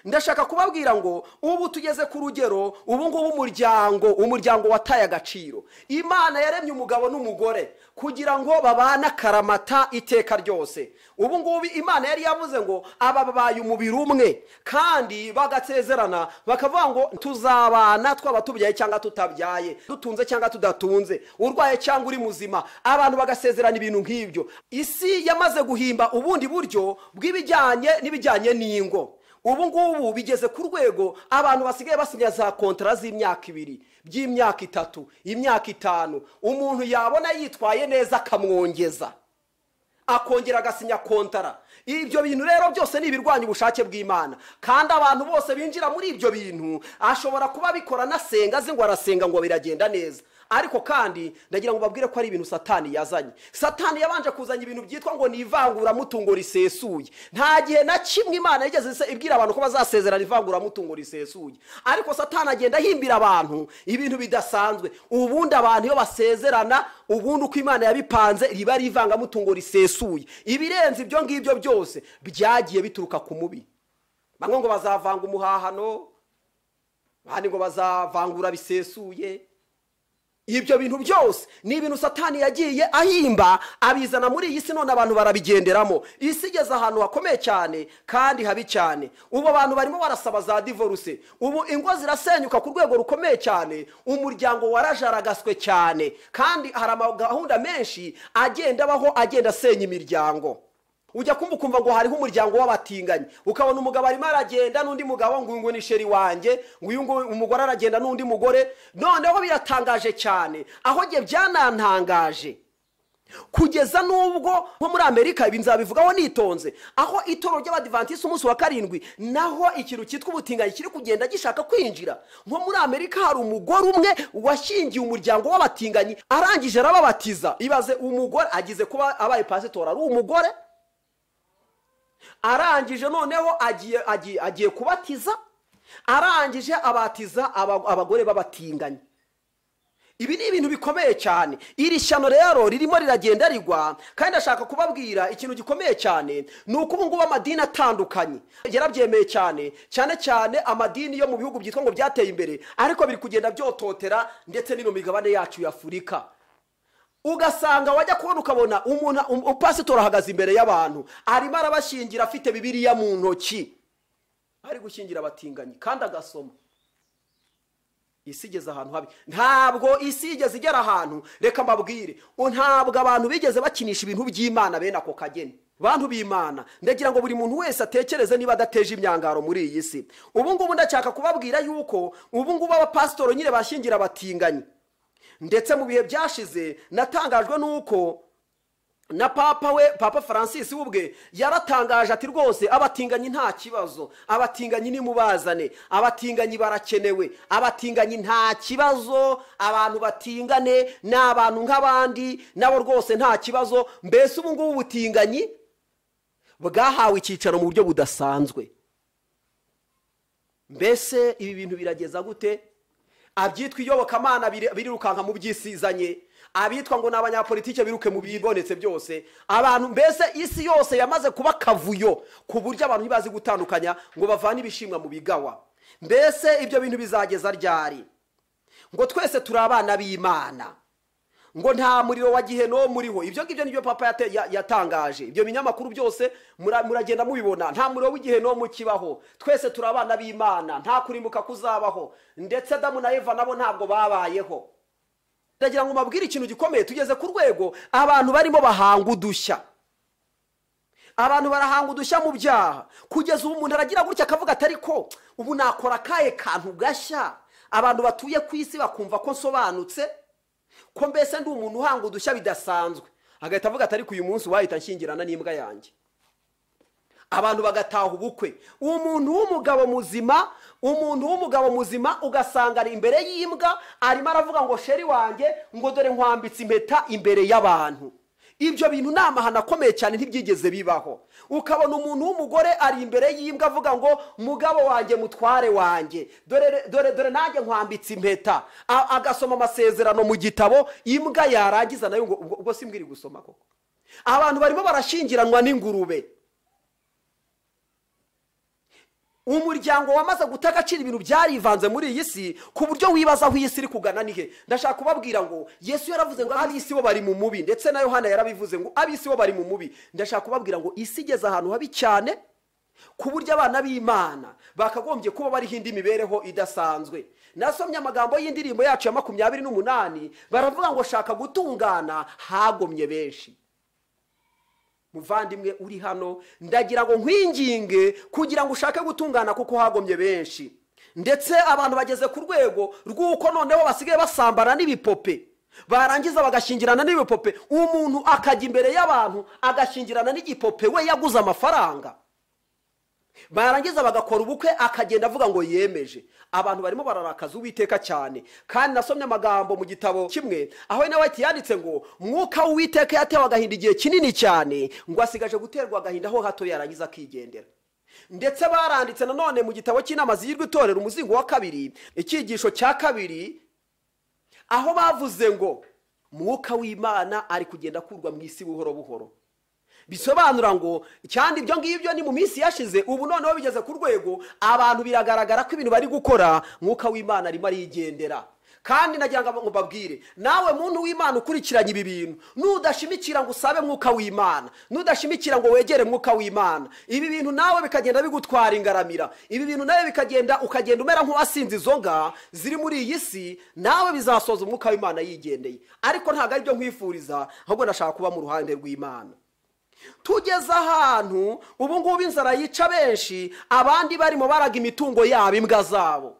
ndashaka kubabwira ngo ubu tugeze ku rugero ubu ngubu umuryango umuryango wataye agaciro imana yaremye umugabo n'umugore kugira ngo babane akaramata iteka ryose ubu ngubu imana yari yavuze ngo aba babaye umubiri umwe kandi bagasezerana bakavuga ngo tuzabana twaba tubyaye cyangwa tutabyaye dutunze cyangwa tudatunze urwaye cyangwa uri muzima abantu bagasezerana ibintu nk'ibyo isi yamaze guhimba ubundi buryo bw'ibijyanye n'ibijyanye n'ingo ubu ngubu bigeze ku rwego abantu basigaye basinya za kontara z'imyaka ibiri by'imyaka itatu imyaka itanu umuntu yabona yitwaye neza akamwongeza akongera agasinya kontara ibyo bintu rero byose ni ibirwanya ubushake bw'imana kandi abantu bose binjira muri ibyo bintu ashobora kuba abikora anasenga azi ngo arasenga ngo biragenda neza ariko kandi ndagira ngo babwire ko ari ibintu satani yazanye satani yabanje kuzanya ibintu byitwa ngo ni ivanguramutungo risesuye nta gihe na kimwe imana yigeze isa- ibwira abantu ko bazasezerana ivanguramutungo risesuye ariko satani agenda ahimbira abantu ibintu bidasanzwe ubundi abantu iyo basezerana ubundi uko imana yabipanze riba ari ivangamutungo risesuye ibirenze ibyo ngibyo byose byagiye bituruka ku mubi bamwe ngo bazavanga umuhahano abandi ngo bazavangura bisesuye ibyo bintu byose ni ibintu satani yagiye ahimba abizana muri iyi si none abantu barabigenderamo isi igeze ahantu hakomeye cyane kandi habi cyane ubu abantu barimo barasaba za divorce ubu ingo zirasenyuka ku rwego rukomeye cyane umuryango warajaragaswe cyane kandi hari amagahunda menshi agenda abaho agenda asenya imiryango ujya kumva ukumva ngo hariho umuryango w'abatinganyi ukabona umugabo arimo aragenda n'undi mugabo ngo uyu nguyu ni sheri wanjye ngo uyu nguyu umugore aragenda n'undi mugore noneho biratangaje cyane aho njye byanantangaje kugeza n'ubwo nko muri amerika ibi nzabivugaho nitonze aho itoro ry'abadivantisiti umunsi wa karindwi naho ikintu cyitwa ubutinganyi kiri kugenda gishaka kwinjira nko muri amerika hari umugore umwe washingiye umuryango w'abatinganyi arangije arababatiza ibaze umugore agize kuba abaye pasitora ari umugore arangije noneho agiye agiye agiye kubatiza arangije abatiza aba- abagore b'abatinganyi ibi ni ibintu bikomeye cyane iri shyano rero ririmo riragenda rigwa kandi ndashaka kubabwira ikintu gikomeye cyane ni uko ubu ngubu amadini atandukanye yarabyemeye cyane cyane cyane amadini yo mu bihugu byitwa ngo byateye imbere ariko biri kugenda byototera ndetse no mu migabane yacu ya afurika ugasanga wajya kubona ukabona umuntu um- upasitori ahagaze imbere y'abantu arimo arabashingira afite bibiriya mu ntoki ari gushingira abatinganyi kandi agasoma isi igeze ahantu habi ntabwo isi igeze igera ahantu reka mbabwire u- ntabwo abantu bigeze bakinisha ibintu by'imana bene ako kageni bantu b'imana ndagira ngo buri muntu wese atekereze niba adateje imyangaro muri iyi si ubu ngubu ndashaka kubabwira yuko ubu ngubu abapasitori nyine bashyingira abatinganyi ndetse mu bihe byashize natangajwe n'uko na papa we papa francis we ubwe yaratangaje ati rwose abatinganyi nta kibazo abatinganyi nimubazane abatinganyi barakenewe abatinganyi nta kibazo abantu batingane ni abantu nk'abandi nabo rwose nta kibazo mbese ubu ngubu ubutinganyi bwahawe icyicaro mu buryo budasanzwe mbese ibi bintu birageza gute abyitwa iyobokamana biri- birirukanka mu byisizanye abitwa ngo ni abanyapolitike biruke mu bibonetse byose abantu mbese isi yose yamaze kuba akavuyo ku buryo abantu ntibazi gutandukanya ngo bavane ibishimwa mu bigawa mbese ibyo bintu bizageza ryari ngo twese turi abana b'imana ngo nta muriro wa gihenomu muriho ibyo ngibyo nibyo papa yate- ya- yatangaje ibyo binyamakuru byose mura- muragenda mubibona nta muriro w'igihenomu kibaho twese turi abana b'imana nta kurimbuka kuzabaho ndetse adamu na eva nabo ntabwo babayeho ndagira ngo mbabwire ikintu gikomeye tugeze ku rwego abantu barimo bahanga udushya abantu barahanga udushya mu byaha kugeza ubu umuntu aragira gutya akavuga ati ariko ubu nakora akahe kantu gashya abantu batuye ku isi bakumva ko nsobanutse ko mbese ndi umuntu uhanga udushya bidasanzwe agahita avuga ati ariko uyu munsi wahita nshyingirana n'imbwa yanjye abantu bagataha ubukwe umuntu w'umugabo muzima umuntu w'umugabo muzima ugasanga ari imbere y'imbwa arimo aravuga ngo sheri wanjye ngo dore nkwambitse impeta imbere y'abantu ibyo bintu ni amahano akomeye cyane ntibyigeze bibaho ukabona umuntu w'umugore ari imbere y'imbwa avuga ngo mugabo wanjye mutware wanjye dore dore dore nanjye nkwambitse impeta A- agasoma amasezerano mu gitabo imbwa yarangiza nayo ngo ubwo- ubwo simbwa iri gusoma koko abantu barimo barashyingiranwa n'ingurube umuryango wamaze guta agaciro ibintu byarivanze muri iyi si ku buryo wibaza aho iyi si iri kugana ni he ndashaka kubabwira ngo yesu yaravuze ngo ab'isi bo bari mu mubi ndetse na yohana yarabivuze ngo ab'isi bo bari mu mubi ndashaka kubabwira ngo isi igeze ahantu habi cyane ku buryo abana b'imana bakagombye kuba bariho indi mibereho idasanzwe nasomye amagambo y'indirimbo yacu ya makumyabiri n'umunani baravuga ngo shaka gutungana hagomye benshi muvandimwe uri hano ndagira ngo nkwinginge kugira ngo ushake gutungana kuko hagomye benshi ndetse abantu bageze ku rwego rw'uko noneho basigaye basambana n'ibipope barangiza bagashyingirana n'ibipope umuntu akajya imbere y'abantu agashyingirana n'igipope we yaguze amafaranga barangiza bagakora ubukwe akagenda avuga ngo yemeje abantu barimo bararakaza uwiteka cyane kandi nasomye amagambo mu gitabo kimwe aho nawe yanditse ngo mwuka w'uwiteka yatewe agahinda igihe kinini cyane ngo asigaje guterwa agahinda aho hato yarangiza akigendera ndetse baranditse nanone mu gitabo cy'inama zigirwa itorero umuzingo wa kabiri icyigisho cya kabiri aho bavuze ngo mwuka w'imana ari kugenda akurwa mu isi buhoro buhoro bisobanura ngo cyane ibyo ngibyo ni mu minsi yashize ubu noneho bigeze ku rwego abantu biragaragara ko ibintu bari gukora mwuka w'imana arimo arigendera kandi nagira ngo mbabwire nawe muntu w'imana ukurikiranye ibi bintu nudashimikira ngo usabe mwuka w'imana nudashimikira ngo wegere mwuka w'imana ibi bintu nawe bikagenda bigutwara ingaramira ibi bintu nawe bikagenda ukagenda umera nk'uwasinze inzoga ziri muri iyi si nawe bizasoza umwuka w'imana yigendeye ariko ntabwo aribyo nkwifuriza ahubwo nashaka kuba mu ruhande rw'imana tugeze ahantu ubu ngubu inzara yica benshi abandi barimo baraga imitungo yabo imbwa zabo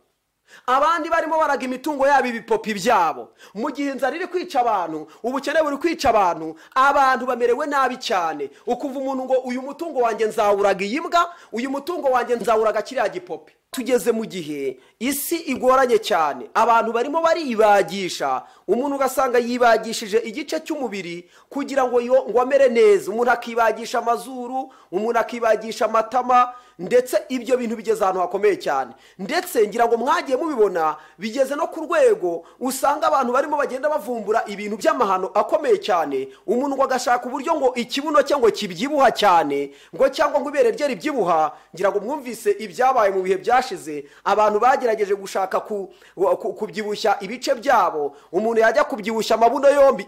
abandi barimo baraga imitungo yabo ibipopi byabo mu gihe inzara iri kwica abantu ubukene buri kwica abantu abantu bamerewe nabi cyane ukuva umuntu ngo uyu mutungo wanjye nzawuraga iyi mbwa uyu mutungo wanjye nzawuraga kiriya gipopi tugeze mu gihe isi igoranye cyane abantu barimo baribagisha umuntu ugasanga yibagishije igice cy'umubiri kugira ngo ngo amere neza umuntu akibagisha amazuru umuntu akibagisha amatama ndetse ibyo bintu bigeze ahantu hakomeye cyane ndetse ngira ngo mwagiye mubibona bigeze no ku rwego usanga abantu barimo bagenda bavumbura ibintu by'amahano akomeye cyane umuntu ngo agashaka uburyo ngo ikibuno cye ngo kibyibuha cyane ngo cyangwa ngo ibere rye ribyibuha ngira ngo mwumvise ibyabaye mu bihe byashize abantu bagerageje gushaka kubyibushya ibice byabo umuntu yajya kubyibushya amabuno yombi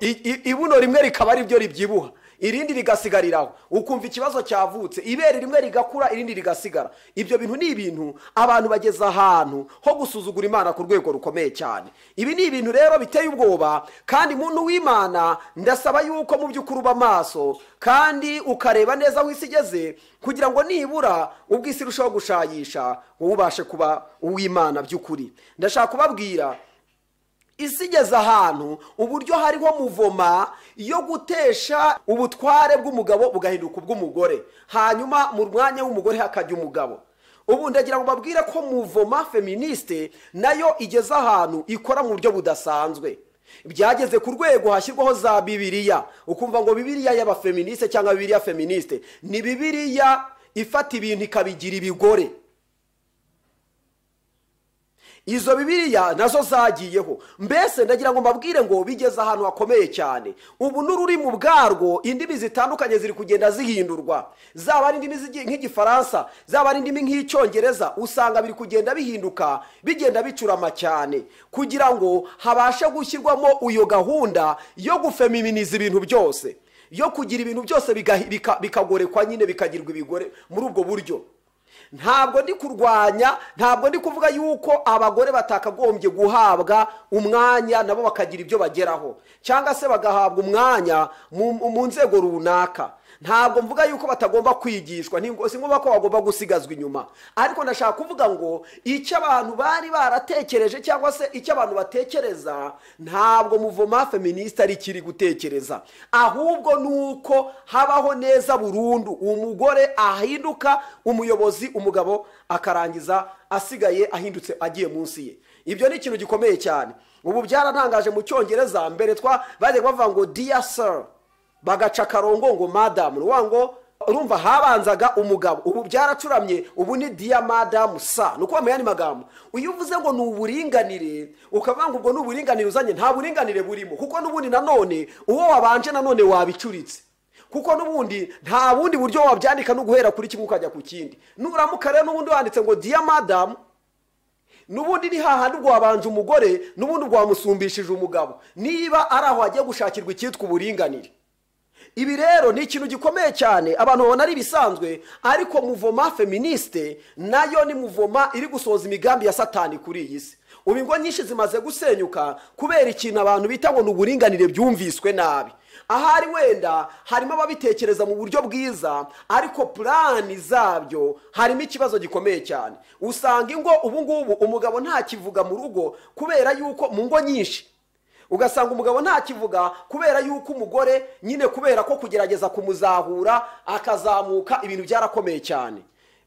ibuno rimwe rikaba ari byo ribyibuha irindi rigasigariraho ukumva ikibazo cyavutse ibere rimwe rigakura irindi rigasigara ibyo bintu ni ibintu abantu bageze ahantu ho gusuzugura imana ku rwego rukomeye cyane ibi ni ibintu rero biteye ubwoba kandi muntu w'imana ndasaba yuko mu by'ukuri uba amaso kandi ukareba neza aho isi igeze kugira ngo nibura ubwisi irushaho gushayisha wowe ubashe kuba uw'imana by'ukuri ndashaka kubabwira isi igeze ahantu uburyo hariho muvoma yo gutesha ubutware bw'umugabo bugahinduka ubw'umugore hanyuma mu mwanya w'umugore hakajya umugabo ubu ndagira ngo babwire ko muvoma feministe nayo igeze ahantu ikora mu buryo budasanzwe byageze ku rwego hashyirwaho za bibiriya ukumva ngo bibiriya y'abafeministe cyangwa bibiriya feministe ni bibiriya ifata ibintu ikabigira ibigore izo bibiriya nazo zagiyeho mbese ndagira ngo mbabwire ngo bigeze ahantu hakomeye cyane ubu n'ururimi ubwarwo indimi zitandukanye ziri kugenda zihindurwa zaba ari indimi nk'igifaransa zaba ari indimi nk'icyongereza usanga biri kugenda bihinduka bigenda bicurama cyane kugira ngo habashe gushyirwamo iyo gahunda yo gufemiminiza ibintu byose yo kugira ibintu byose bikagorekwa nyine bikagirwa ibigore muri ubwo buryo ntabwo ndi kurwanya ntabwo ndi kuvuga yuko abagore batakagombye guhabwa umwanya nabo bakagira ibyo bageraho cyangwa se bagahabwa umwanya mu nzego runaka ntabwo mvuga yuko batagomba kwigishwa si ngombwa ko bagomba gusigazwa inyuma ariko ndashaka kuvuga ngo icyo abantu bari baratekereje cyangwa se icyo abantu batekereza ntabwo muvoma feministe ari ikiri gutekereza ahubwo ni uko habaho neza burundu umugore ahinduka umuyobozi umugabo akarangiza asigaye ahindutse agiye munsi ye ibyo ni ikintu gikomeye cyane ubu byaratangaje mu cyongereza mbere twa bajya bavuga ngo diya sara bagaca akarongo ngo madamu ruwa ngo urumva habanzaga umugabo ubu byaracuramye ubu ni diya madamu sa ni ukubamuye andi magambo iyo uvuze ngo ni uburinganire ukavuga ngo ubwo ni uburinganire uzanye nta buringanire burimo kuko n'ubundi nanone uwo wabanje nanone wabicuritse kuko n'ubundi nta bundi buryo wabyandika no guhera kuri kimwe ukajya ku kindi nuramuka rero n'ubundi wanditse ngo diya madamu n'ubundi ni hahandi rwabanje umugore n'ubundi rwamusumbishije umugabo niba ari aho hagiye gushakirwa icyitwa uburinganire ibi rero ni ikintu gikomeye cyane abantu babona ari ibisanzwe ariko muvoma feministe nayo ni muvoma iri gusohoza imigambi ya satani kuri iyi si ubu ingo nyinshi zimaze gusenyuka kubera ikintu abantu bita ngo ni uburinganire byumviswe nabi ahari wenda harimo ababitekereza mu buryo bwiza ariko purani zabyo harimo ikibazo gikomeye cyane usanga ingo ubu ngubu umugabo ntakivuga mu rugo kubera yuko mu ngo nyinshi ugasanga umugabo ntakivuga kubera yuko umugore nyine kubera ko kugerageza kumuzahura akazamuka ibintu byarakomeye cyane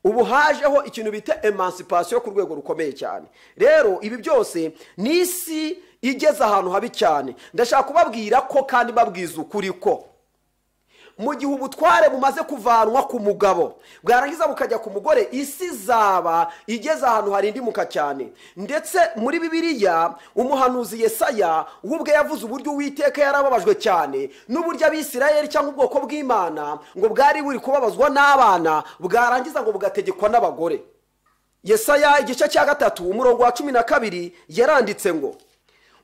ubu hajeho ikintu bita emancipation ku rwego rukomeye cyane rero ibi byose ni isi igeze ahantu habi cyane ndashaka kubabwira ko kandi babwiza ukuri ko mu gihe ubutware bumaze kuvanwa ku mugabo bwarangiza bukajya ku mugore isi izaba igeze ahantu harindimuka cyane ndetse muri bibiliya umuhanuzi yesaya we ubwe yavuze uburyo uwiteka yarababajwe cyane n'uburyo abisirayeli cyangwa ubwoko bw'imana ngo bwari buri kubabazwa n'abana bwarangiza ngo bugategekwa n'abagore yesaya igice cya gatatu umurongo wa cumi na kabiri yaranditse ngo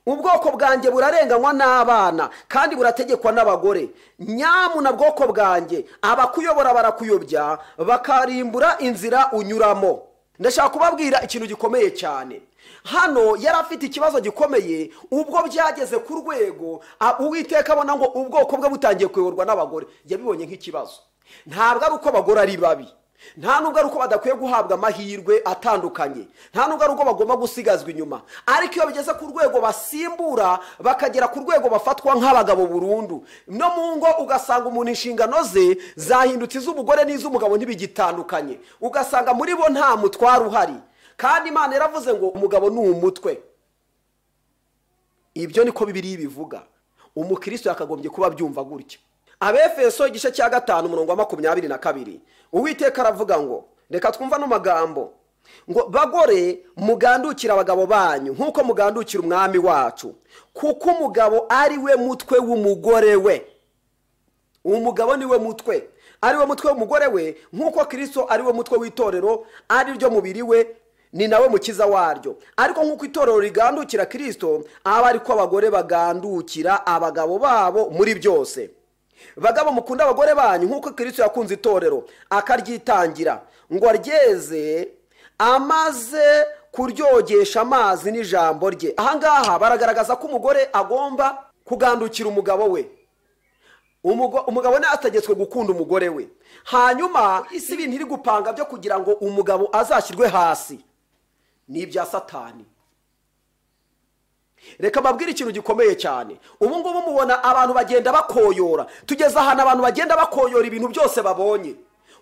ubwoko bwanjye burarenganywa n'abana kandi burategekwa n'abagore nyamuna bwoko bwanjye abakuyobora barakuyobya bakarimbura inzira unyuramo ndashaka kubabwira ikintu gikomeye cyane hano yari afite ikibazo gikomeye ubwo byageze ku rwego uwiteka abona ngo ubwoko bwe butangiye kuyoborwa n'abagore yabibonye nk'ikibazo ntabwo ari uko abagore ari babi nta nubwo ari uko badakwiye guhabwa amahirwe atandukanye nta nubwo ari uko bagomba gusigazwa inyuma ariko iyo bigeze ku rwego basimbura bakagera ku rwego bafatwa nk'abagabo burundu no mu ngo ugasanga umuntu inshingano ze zahindutse iz'umugore n'iz'umugabo ntibigitandukanye ugasanga muri bo nta mutware uhari kandi imana yaravuze ngo umugabo ni umutwe ibyo niko bibiri bivuga umukristo yakagombye kuba abyumva gutya abefeso igice cya gatanu umurongo wa makumyabiri na kabiri uwiteka aravuga ngo reka twumva n'amagambo ngo bagore mugandukire abagabo banyu nk'uko mugandukira umwami wacu kuko umugabo ari we mutwe w'umugore we umugabo ni we mutwe ari we mutwe w'umugore we nk'uko kirisito ari we mutwe w'itorero ari ryo mubiri we ni nawe mukiza waryo ariko nk'uko itorero rigandukira kirisito aba ari ko abagore bagandukira abagabo babo muri byose bagabo mukunda abagore banyu nk'uko kirisito yakunze itorero akaryitangira ngo aryeze amaze kuryogesha amazi n'ijambo rye ahangaha baragaragaza ko umugore agomba kugandukira umugabo we umugabo ntategetswe gukunda umugore we hanyuma isi ibintu iri gupanga byo kugira ngo umugabo azashyirwe hasi ni ibya satani reka mbabwire ikintu gikomeye cyane ubu ngubu mubona abantu bagenda bakoyora tugeze ahantu abantu bagenda bakoyora ibintu byose babonye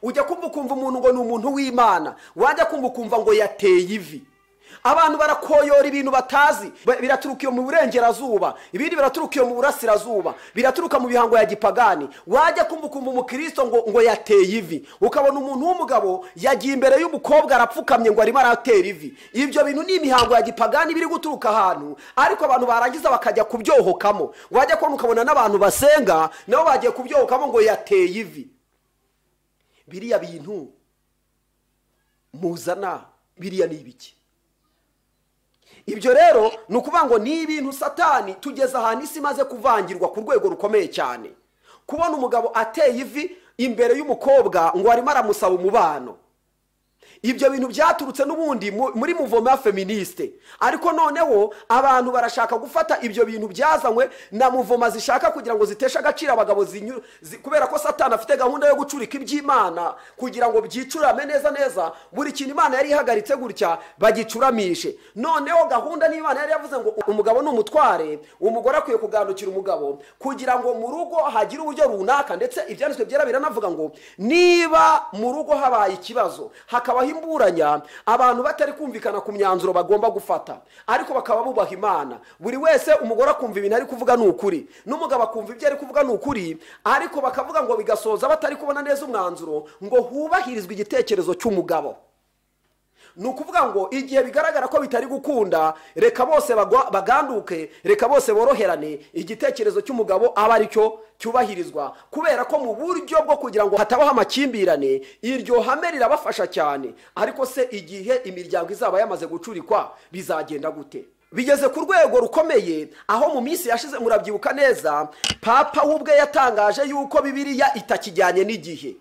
ujya kumva ukumva umuntu ngo ni umuntu w'imana wajya kumva ukumva ngo yateye ivi abantu barakoyora ibintu batazi biraturuka iyo mu burengerazuba ibindi biraturuka iyo mu burasirazuba biraturuka mu bihango ya gipagani wajya kumva ukumva umukristo ngo ngo yateye ivi ukabona umuntu w'umugabo yagiye imbere y'umukobwa arapfukamye ngo arimo aratera ivi ibyo bintu ni imihango ya gipagani biri guturuka ahantu ariko abantu barangiza bakajya kubyohokamo wajya kubona ukabona n'abantu basenga nabo bagiye kubyohokamo ngo yateye ivi biriya bintu muzana biriya ni ibiki ibyo rero ni ukuvuga ngo ni ibintu satani tugeze ahantu isi imaze kuvangirwa ku rwego rukomeye cyane kubona umugabo ateye ivi imbere y'umukobwa ngo arimo aramusaba umubano ibyo bintu byaturutse n'ubundi muri muvoma ya feministe ariko noneho abantu barashaka gufata ibyo bintu byazanywe na muvoma zishaka kugira ngo ziteshe agaciro abagabo kubera ko satani afite gahunda yo gucurika iby'imana kugira ngo byicurame neza neza buri kintu imana yari ihagaritse gutya bagicuramishe noneho gahunda n'imana yari yavuze ngo umugabo ni umutware umugore akwiye kugandukira umugabo kugira ngo mu rugo hagire uburyo runaka ndetse ibyanditswe byera biranavuga ngo niba mu rugo habaye ikibazo hakabaho imburanya abantu batari kumvikana ku myanzuro bagomba gufata ariko bakaba bubaha imana buri wese umugore akumva ibintu ari kuvuga ni ukuri n'umugabo akumva ibyo ari kuvuga ni ukuri ariko bakavuga ngo bigasoza batari kubona neza umwanzuro ngo hubahirizwe igitekerezo cy'umugabo ni ukuvuga ngo igihe bigaragara ko bitari gukunda reka bose bagwa- baganduke reka bose boroherane igitekerezo cy'umugabo aba ari cyo cyubahirizwa kubera ko mu buryo bwo kugira ngo hatabaho amakimbirane iryo hame rirabafasha cyane ariko se igihe imiryango izaba yamaze gucurikwa bizagenda gute bigeze ku rwego rukomeye aho mu minsi yashize murabyibuka neza papa we ubwe yatangaje yuko bibiliya itakijyanye n'igihe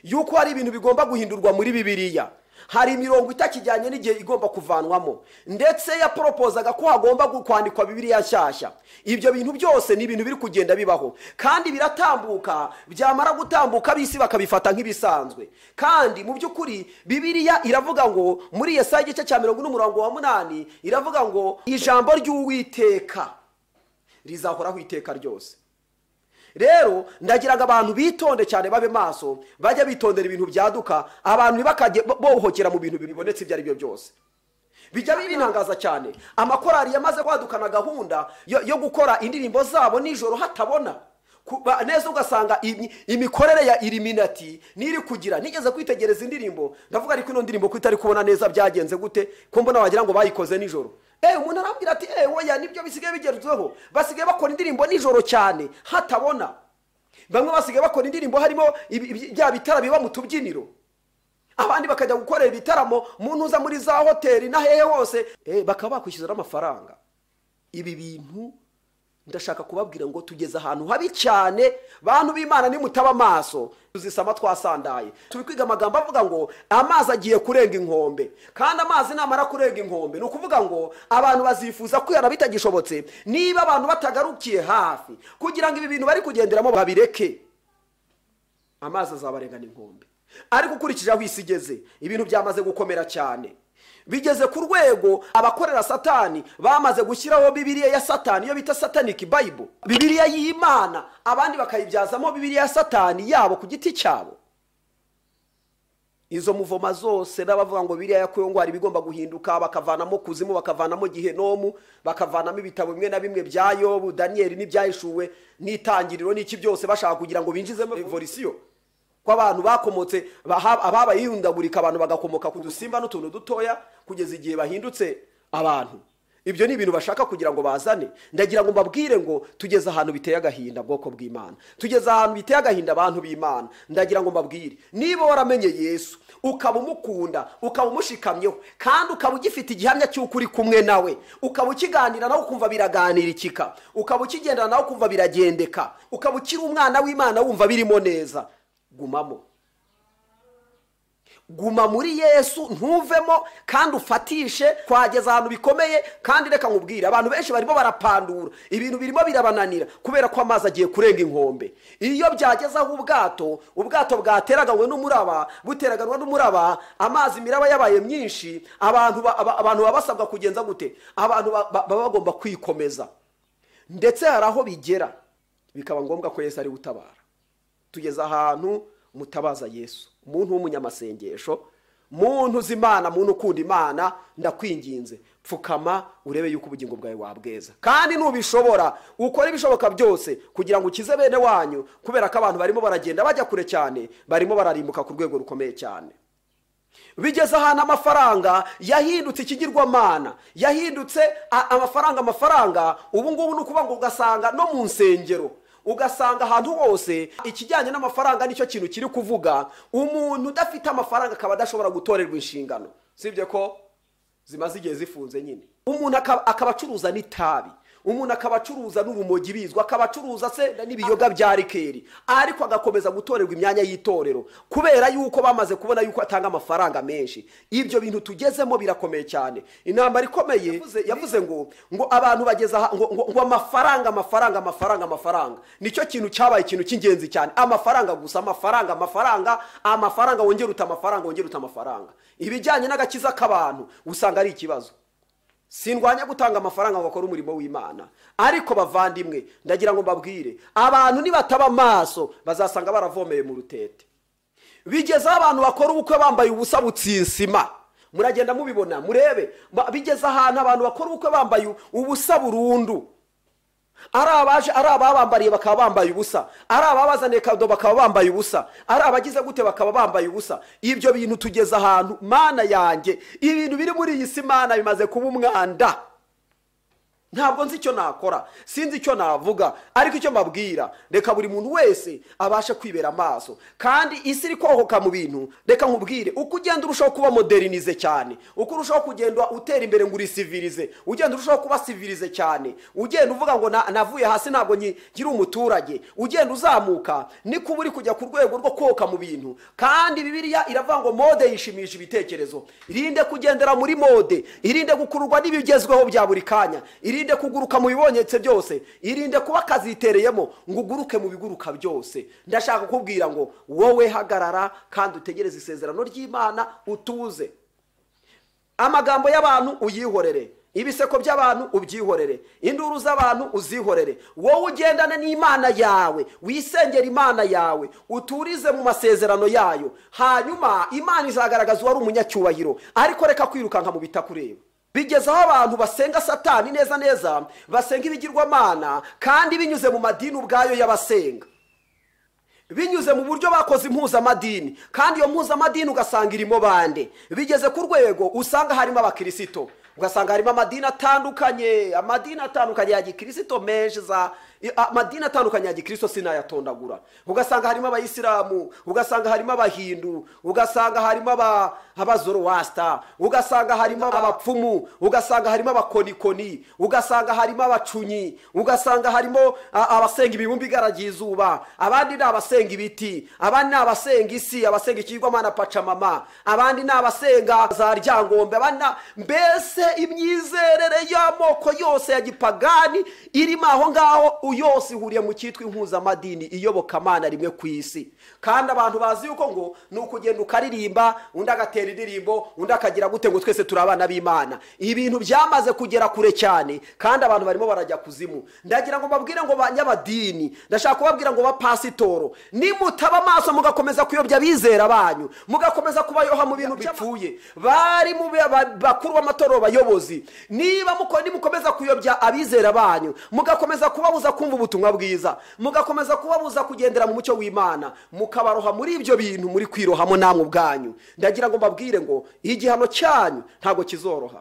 yuko hari ibintu bigomba guhindurwa muri bibiliya hari imirongo itakijyanye n'igihe igomba kuvanwamo ndetse yaporopozaga ko hagomba gu- kwandikwa bibiliya nshyashya ibyo bintu byose ni ibintu biri kugenda bibaho kandi biratambuka byamara gutambuka ab'isi bakabifata nk'ibisanzwe kandi mu by'ukuri bibiliya iravuga ngo muri yesaya igice cya mirongo ine umurongo wa munani iravuga ngo ijambo ry'uwiteka rizahoraho iteka ryose rero ndagiraga abantu bitonde cyane babe maso bajya bitondera ibintu byaduka abantu ntibakajye bo- bohokera mu bintu bibonetse ibyo ari byo byose bijya binangaza cyane amakorari yamaze kwadukana gahunda yo, yo gukora indirimbo zabo nijoro hatabona Ku- ba- neza ugasanga imi- imikorere ya iriminati niri kugira nigeze kwitegereza indirimbo ndavuga ariko ino ndirimbo ko itari kubona neza byagenze gute ko mbona wagira ngo bayikoze nijoro ewe umuntu arambwira ati ewe oya nibyo bisigaye bigerweho basigaye bakora indirimbo nijoro cyane hatabona bamwe basigaye bakora indirimbo harimo ibi- ibi- bya bitara biba mu tubyiniro abandi bakajya gukorera ibitaramo mu ntuza muri za hoteli na hehe hose eh, bakaba bakwishyuzamo amafaranga ibi bintu ndashaka kubabwira ngo tugeze ahantu habi cyane bantu b'imana nimutaba amaso tuzisama twasandaye turi kwiga amagambo avuga ngo amazi agiye kurenga inkombe kandi amazi namara kurenga inkombe ni ukuvuga ngo abantu bazifuza kwihana bitagishobotse niba abantu batagarukiye hafi kugira ngo ibi bintu bari kugenderamo babireke amazi azabarengana inkombe ariko ukurikije aho isi igeze ibintu byamaze gukomera cyane bigeze ku rwego abakorera satani bamaze gushyiraho bibiliya ya satani iyo bita sataniki bayibo bibiliya y'imana abandi bakayibyazamo bibiliya ya satani yabo ku giti cyabo izo muvoma zose n'abavuga ngo biriya yakuyeho ngo hari ibigomba guhinduka bakavanamo kuzimu bakavanamo gihenomu bakavanamo ibitabo bimwe na bimwe bya yobu daniyeli n'ibyahishuwe n'itangiriro n'iki byose bashaka kugira ngo binjizemo evolisiyo ko abantu bakomotse baha- ababayihundagurika abantu bagakomoka ku dusimba n'utuntu dutoya kugeza igihe bahindutse abantu ibyo ni ibintu bashaka kugira ngo bazane ndagira ngo mbabwire ngo tugeze ahantu biteye agahinda bwoko bw'imana tugeze ahantu biteye agahinda abantu b'imana ndagira ngo mbabwire niba waramenye yesu ukaba umukunda ukaba umushikamyeho kandi ukaba ugifite igihamya cy'uko uri kumwe nawe ukaba ukiganira nawe ukumva biraganirikika ukaba ukigendana nawe ukumva biragendeka ukaba ukiri umwana w'imana wumva birimo neza gumamo guma muri yesu ntuvemo kandi ufatishe twageze ahantu bikomeye kandi reka nkubwire abantu benshi barimo barapandura ibintu birimo birabananira kubera ko amazi agiye kurenga inkombe iyo byageze aho ubwato ubwato bwateraganywe n'umuraba buteraganwa n'umuraba amazi imiraba yabaye myinshi abantu ba- aba- abantu baba basabwa kugenza gute abantu ba- ba- baba bagomba kwikomeza ndetse hari aho bigera bikaba ngombwa ko yesu ari utabara tugeze ahantu mutabaza yesu muntu w'umunyamasengesho muntu uzi imana muntu ukunda imana ndakwinginze pfukama urebe yuko ubugingo bwawe wabweza kandi nubishobora ukore ibishoboka byose kugira ngo ukize bene wanyu kubera ko abantu barimo baragenda bajya kure cyane barimo bararimbuka ku rwego rukomeye cyane bigeze ahantu amafaranga yahindutse ikigirwamana yahindutse a- amafaranga amafaranga ubu ngubu ni ukuvuga ngo ugasanga no mu nsengero ugasanga ahantu hose ikijyanye n'amafaranga nicyo kintu kiri kuvuga umuntu udafite amafaranga akaba adashobora gutorerwa inshingano sibye ko zimaze igihe zifunze nyine umuntu akaba akaba acuruza n'itabi umuntu akaba acuruza n'urumogi bizwa akaba acuruza se n'ibiyoga bya rikeri ariko agakomeza gutorerwa imyanya y'itorero kubera yuko bamaze kubona yuko atanga amafaranga menshi ibyo bintu tugezemo birakomeye cyane intambara ikomeye yavuze- yavuze ngo ngo abantu bageza aha- ngo, ngo, ngo amafaranga amafaranga amafaranga amafaranga nicyo kintu cyabaye ikintu cy'ingenzi cyane amafaranga gusa amafaranga amafaranga amafaranga wongera uta amafaranga wongera uta amafaranga ibijyanye n'agakiza k'abantu usanga ari ikibazo sindwanya gutanga amafaranga ngo bakore umurimo w'imana ariko bavandimwe ndagira ngo mbabwire abantu nibataba amaso bazasanga baravomeye mu rutete bigeze aho abantu bakora ubukwe bambaye ubusa butsinsima muragenda mubibona murebe Ba- bigeze ahantu abantu bakora ubukwe bambaye ubusa burundu ari abaje ari ababambariye bakaba bambaye ubusa ari ababazaniye kado bakaba bambaye ubusa ari abagize gute bakaba bambaye ubusa ibyo bintu tugeze ahantu mana yanjye ibintu biri muri iyi si mana bimaze kuba umwanda ntabwo nzi icyo nakora sinzi icyo navuga ariko icyo mbabwira reka buri muntu wese abashe kwibera amaso kandi isi iri kohoka mu bintu reka nkubwire uko ugenda urushaho kuba moderinize cyane uko urushaho kugenda utera imbere ngo urisivirize ugenda urushaho kuba sivirize cyane ugenda uvuga ngo "Na- navuye hasi ntabwo nki- nkiri umuturage ugenda uzamuka niko uba uri kujya ku rwego rwo koka mu bintu kandi bibiliya iravuga ngo mode yishimisha ibitekerezo irinde kugendera muri mode irinde gukururwa n'ibigezweho bya buri kanya irinde kuguruka mu bibonyetse byose irinde kuba akazitereyemo ngo uguruke mu biguruka byose ndashaka kukubwira ngo wowe hagarara kandi utegereze isezerano ry'imana utuze amagambo y'abantu uyihorere ibiseko by'abantu ubyihorere induru z'abantu uzihorere wowe ugendane n'imana yawe wisengera imana yawe uturize mu masezerano yayo hanyuma imana izagaragaza uwari umunyacyubahiro ariko reka kwirukanka mu bitakureba bigeze aho abantu basenga satani neza neza basenga ibigirwamana kandi binyuze mu madini ubwayo y'abasenga binyuze mu buryo bakoze impuzamadini kandi iyo mpuzamadini ugasanga irimo bande bigeze ku rwego usanga harimo abakirisito ugasanga harimo amadini atandukanye amadini atandukanye ya gikirisito menshi za amadini atandukanye ya gikirisito sinayatondagura ugasanga harimo abayisilamu ugasanga harimo abahindu ugasanga harimo aba- abazorowasita ugasanga harimo abapfumu ugasanga harimo abakonikoni ugasanga harimo abacunyi ugasanga harimo a- abasenga ibibumbi igaragiye izuba abandi ni abasenga ibiti abandi ni abasenga isi abasenga ikigwamana pacamama abandi ni abasenga za ryangombe abandi ni- mbese imyizerere y'amoko yose ya gipagani irimo aho ngaho yose ihuriye mu cyitwa impuzamadini iyobokamana rimwe ku isi kandi abantu bazi yuko ngo ni ukugenda ukaririmba undi agatera indirimbo undi akagira gute ngo twese turi abana b'imana ibintu byamaze kugera kure cyane kandi abantu barimo barajya kuzimu ndagira ngo mbabwire ngo ba nyabadini ndashaka kubabwira ngo bapasitoro nimutaba amaso mugakomeza kuyobya abizera banyu mugakomeza kubayoha mu bintu bipfuye bari mu be- ba- bakuru b'amatorero bayobozi niba muko- nimukomeza kuyobya abizera banyu mugakomeza kubabuza kumva ubutumwa bwiza mugakomeza kubabuza kugendera mu mucyo w'imana mukabaroha muri ibyo bintu muri kwirohamo namwe ubwanyu ndagira ngo mbabwire ngo igihano cyanyu ntabwo kizoroha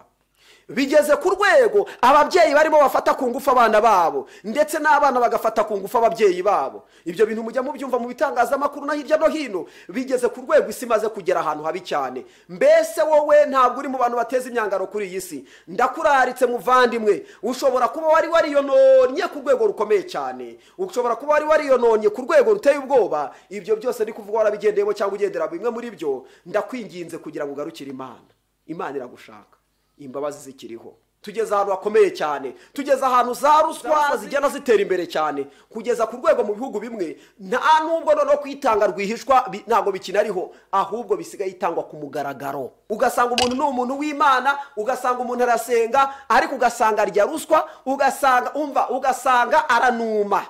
bigeze ku rwego ababyeyi barimo bafata ku ngufu abana babo ndetse n'abana bagafata ku ngufu ababyeyi babo ibyo bintu mujya mubyumva mu bitangazamakuru na hirya no hino bigeze ku rwego isi imaze kugera ahantu habi cyane mbese wowe ntabwo uri mu bantu bateza imyangaro kuri iyi si ndakuraritse muvandimwe ushobora kuba wari wariyononnye ku rwego rukomeye cyane ushobora kuba wari wariyononnye ku rwego ruteye ubwoba ibyo byose ni kuvuga warabigendeyemo cyangwa ugendera bimwe muri byo ndakwinginze kugira ngo ugarukire imana imana iragushaka imbabazi zikiriho tugeze ahantu hakomeye cyane tugeze ahantu za ruswa zigenda zitera imbere cyane kugeza ku rwego mu bihugu bimwe nta nubwo noneho kwitanga rwihishwa bi- ntabwo bikinariho ahubwo bisigaye itangwa ku mugaragaro ugasanga umuntu ni umuntu w'imana ugasanga umuntu arasenga ariko ugasanga arya ruswa ugasanga umva ugasanga aranuma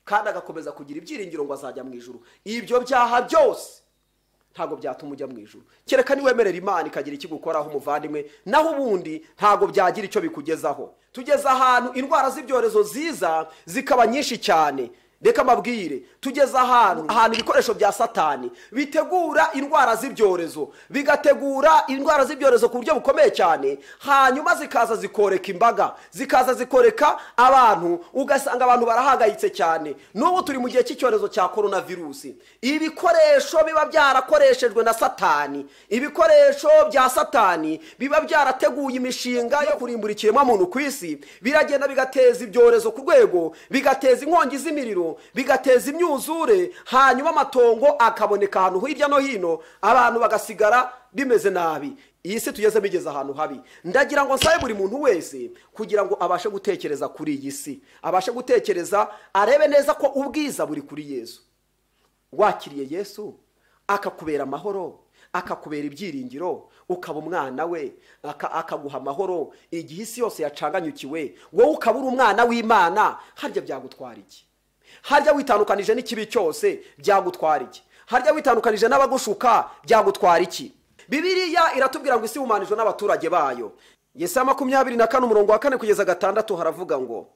kandi agakomeza kugira ibyiringiro ngo azajya mu ijuru ibyo byaha byose ntabwo byatuma ujya mu ijuru kereka niwemerera imana ikagira icyo igukoraho umuvandimwe naho ubundi ntabwo byagira icyo bikugezaho tugeze ahantu indwara z'ibyorezo ziza zikaba nyinshi cyane reka mbabwire tugeze ahantu ahantu ibikoresho bya satani bitegura indwara z'ibyorezo bigategura indwara z'ibyorezo ku buryo bukomeye cyane hanyuma zikaza zikoreka imbaga zikaza zikoreka abantu ugasanga abantu barahangayitse cyane n'ubu turi mu gihe cy'icyorezo cya korona virusi ibikoresho biba byarakoreshejwe na satani ibikoresho bya satani biba byarateguye imishinga yo kurimbura ikiremwamuntu ku isi biragenda bigateza ibyorezo ku rwego bigateza inkongi z'imiriro bigateza imyuzure hanyuma amatongo akaboneka ahantu hirya no hino abantu bagasigara bimeze nabi iyi si tugezemo igeze ahantu habi ndagira ngo nsabe buri muntu wese kugira ngo abashe gutekereza kuri iyi si abashe gutekereza arebe neza ko ubwiza buri kuri yezu wakiriye yesu akakubera amahoro akakubera ibyiringiro ukaba umwana we aka- akaguha amahoro igihe isi yose yacanganyukiwe wowe ukaba uri umwana w'imana harya byagutwara iki harya witandukanije n'ikibi cyose byagutwara iki harya witandukanije n'abagushuka byagutwara iki bibiliya iratubwira ngo isi ihumanijwe n'abaturage bayo yesaya makumyabiri na kane umurongo wa kane kugeza gatandatu haravuga ngo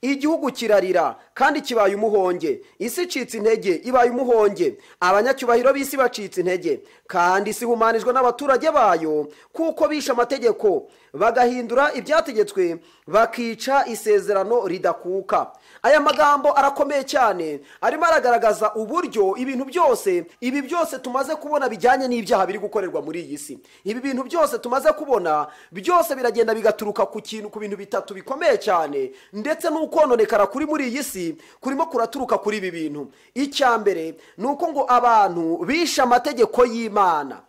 igihugu kirarira kandi kibaye umuhonge isi icitse intege ibaye umuhonge abanyacyubahiro b'isi bacitse intege kandi isi ihumanijwe n'abaturage bayo kuko bishe amategeko bagahindura ibyategetswe bakica isezerano ridakuka aya magambo arakomeye cyane arimo aragaragaza uburyo ibintu byose ibi byose tumaze kubona bijyanye n'ibyaha biri gukorerwa muri iyi si ibi bintu byose tumaze kubona byose biragenda bigaturuka ku kintu ku bintu bitatu bikomeye cyane ndetse n'ukononekara kuri muri iyi si kurimo kuraturuka kuri ibi bintu icya mbere ni uko ngo abantu bishe amategeko y'imana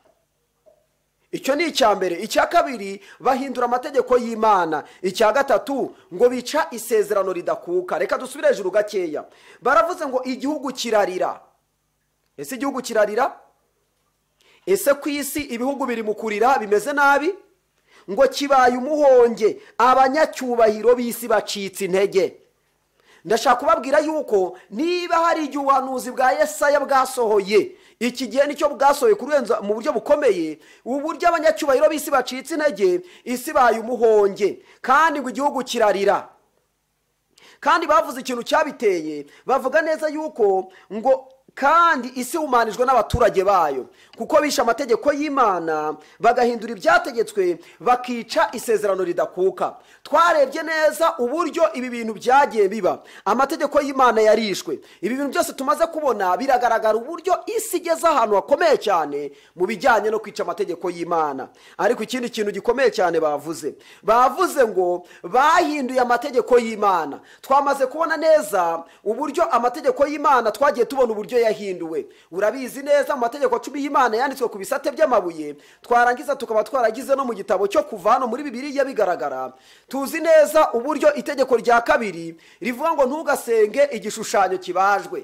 icyo ni icya mbere icya kabiri bahindura amategeko y'imana icya gatatu ngo bica isezerano ridakuka reka dusubire hejuru gakeya baravuze ngo igihugu kirarira ese igihugu kirarira ese ku isi ibihugu biri mu kurira bimeze nabi ngo kibaye umuhonge abanyacyubahiro b'isi bacitse intege ndashaka kubabwira yuko niba hari igihe ubuhanuzi bwa Yesaya bwasohoye iki gihe nicyo bwasohoye kurenza mu buryo bukomeye uburyo abanyacyubahiro b'isi bacitse intege isi ibaye umuhonge kandi ngo igihugu kirarira kandi bavuze ikintu cyabiteye bavuga neza yuko ngo kandi isi ihumanijwe n'abaturage bayo kuko bishe amategeko y'imana bagahindura ibyategetswe bakica isezerano ridakuka twarebye neza uburyo ibi bintu byagiye biba amategeko y'imana yarishwe ibi bintu byose tumaze kubona biragaragara uburyo isi igeze ahantu hakomeye cyane mu bijyanye no kwica amategeko y'imana ariko ikindi kintu gikomeye cyane bavuze bavuze ngo bahinduye amategeko y'imana twamaze kubona neza uburyo amategeko y'imana twagiye tubona uburyo yahinduwe urabizi neza mu mategeko cumi y'imana yanditswe ku bisate by'amabuye twarangiza tukaba twaragize no mu gitabo cyo kuva hano muri bibiriya bigaragara tuzi neza uburyo itegeko rya kabiri rivuga ngo ntugasenge igishushanyo kibajwe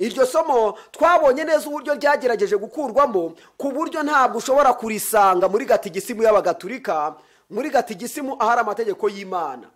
iryo somo twabonye neza uburyo ryagerageje gukurwamo ku buryo ntabwo ushobora kurisanga muri gatigisimu y'abagatulika muri gatigisimu ahari amategeko y'imana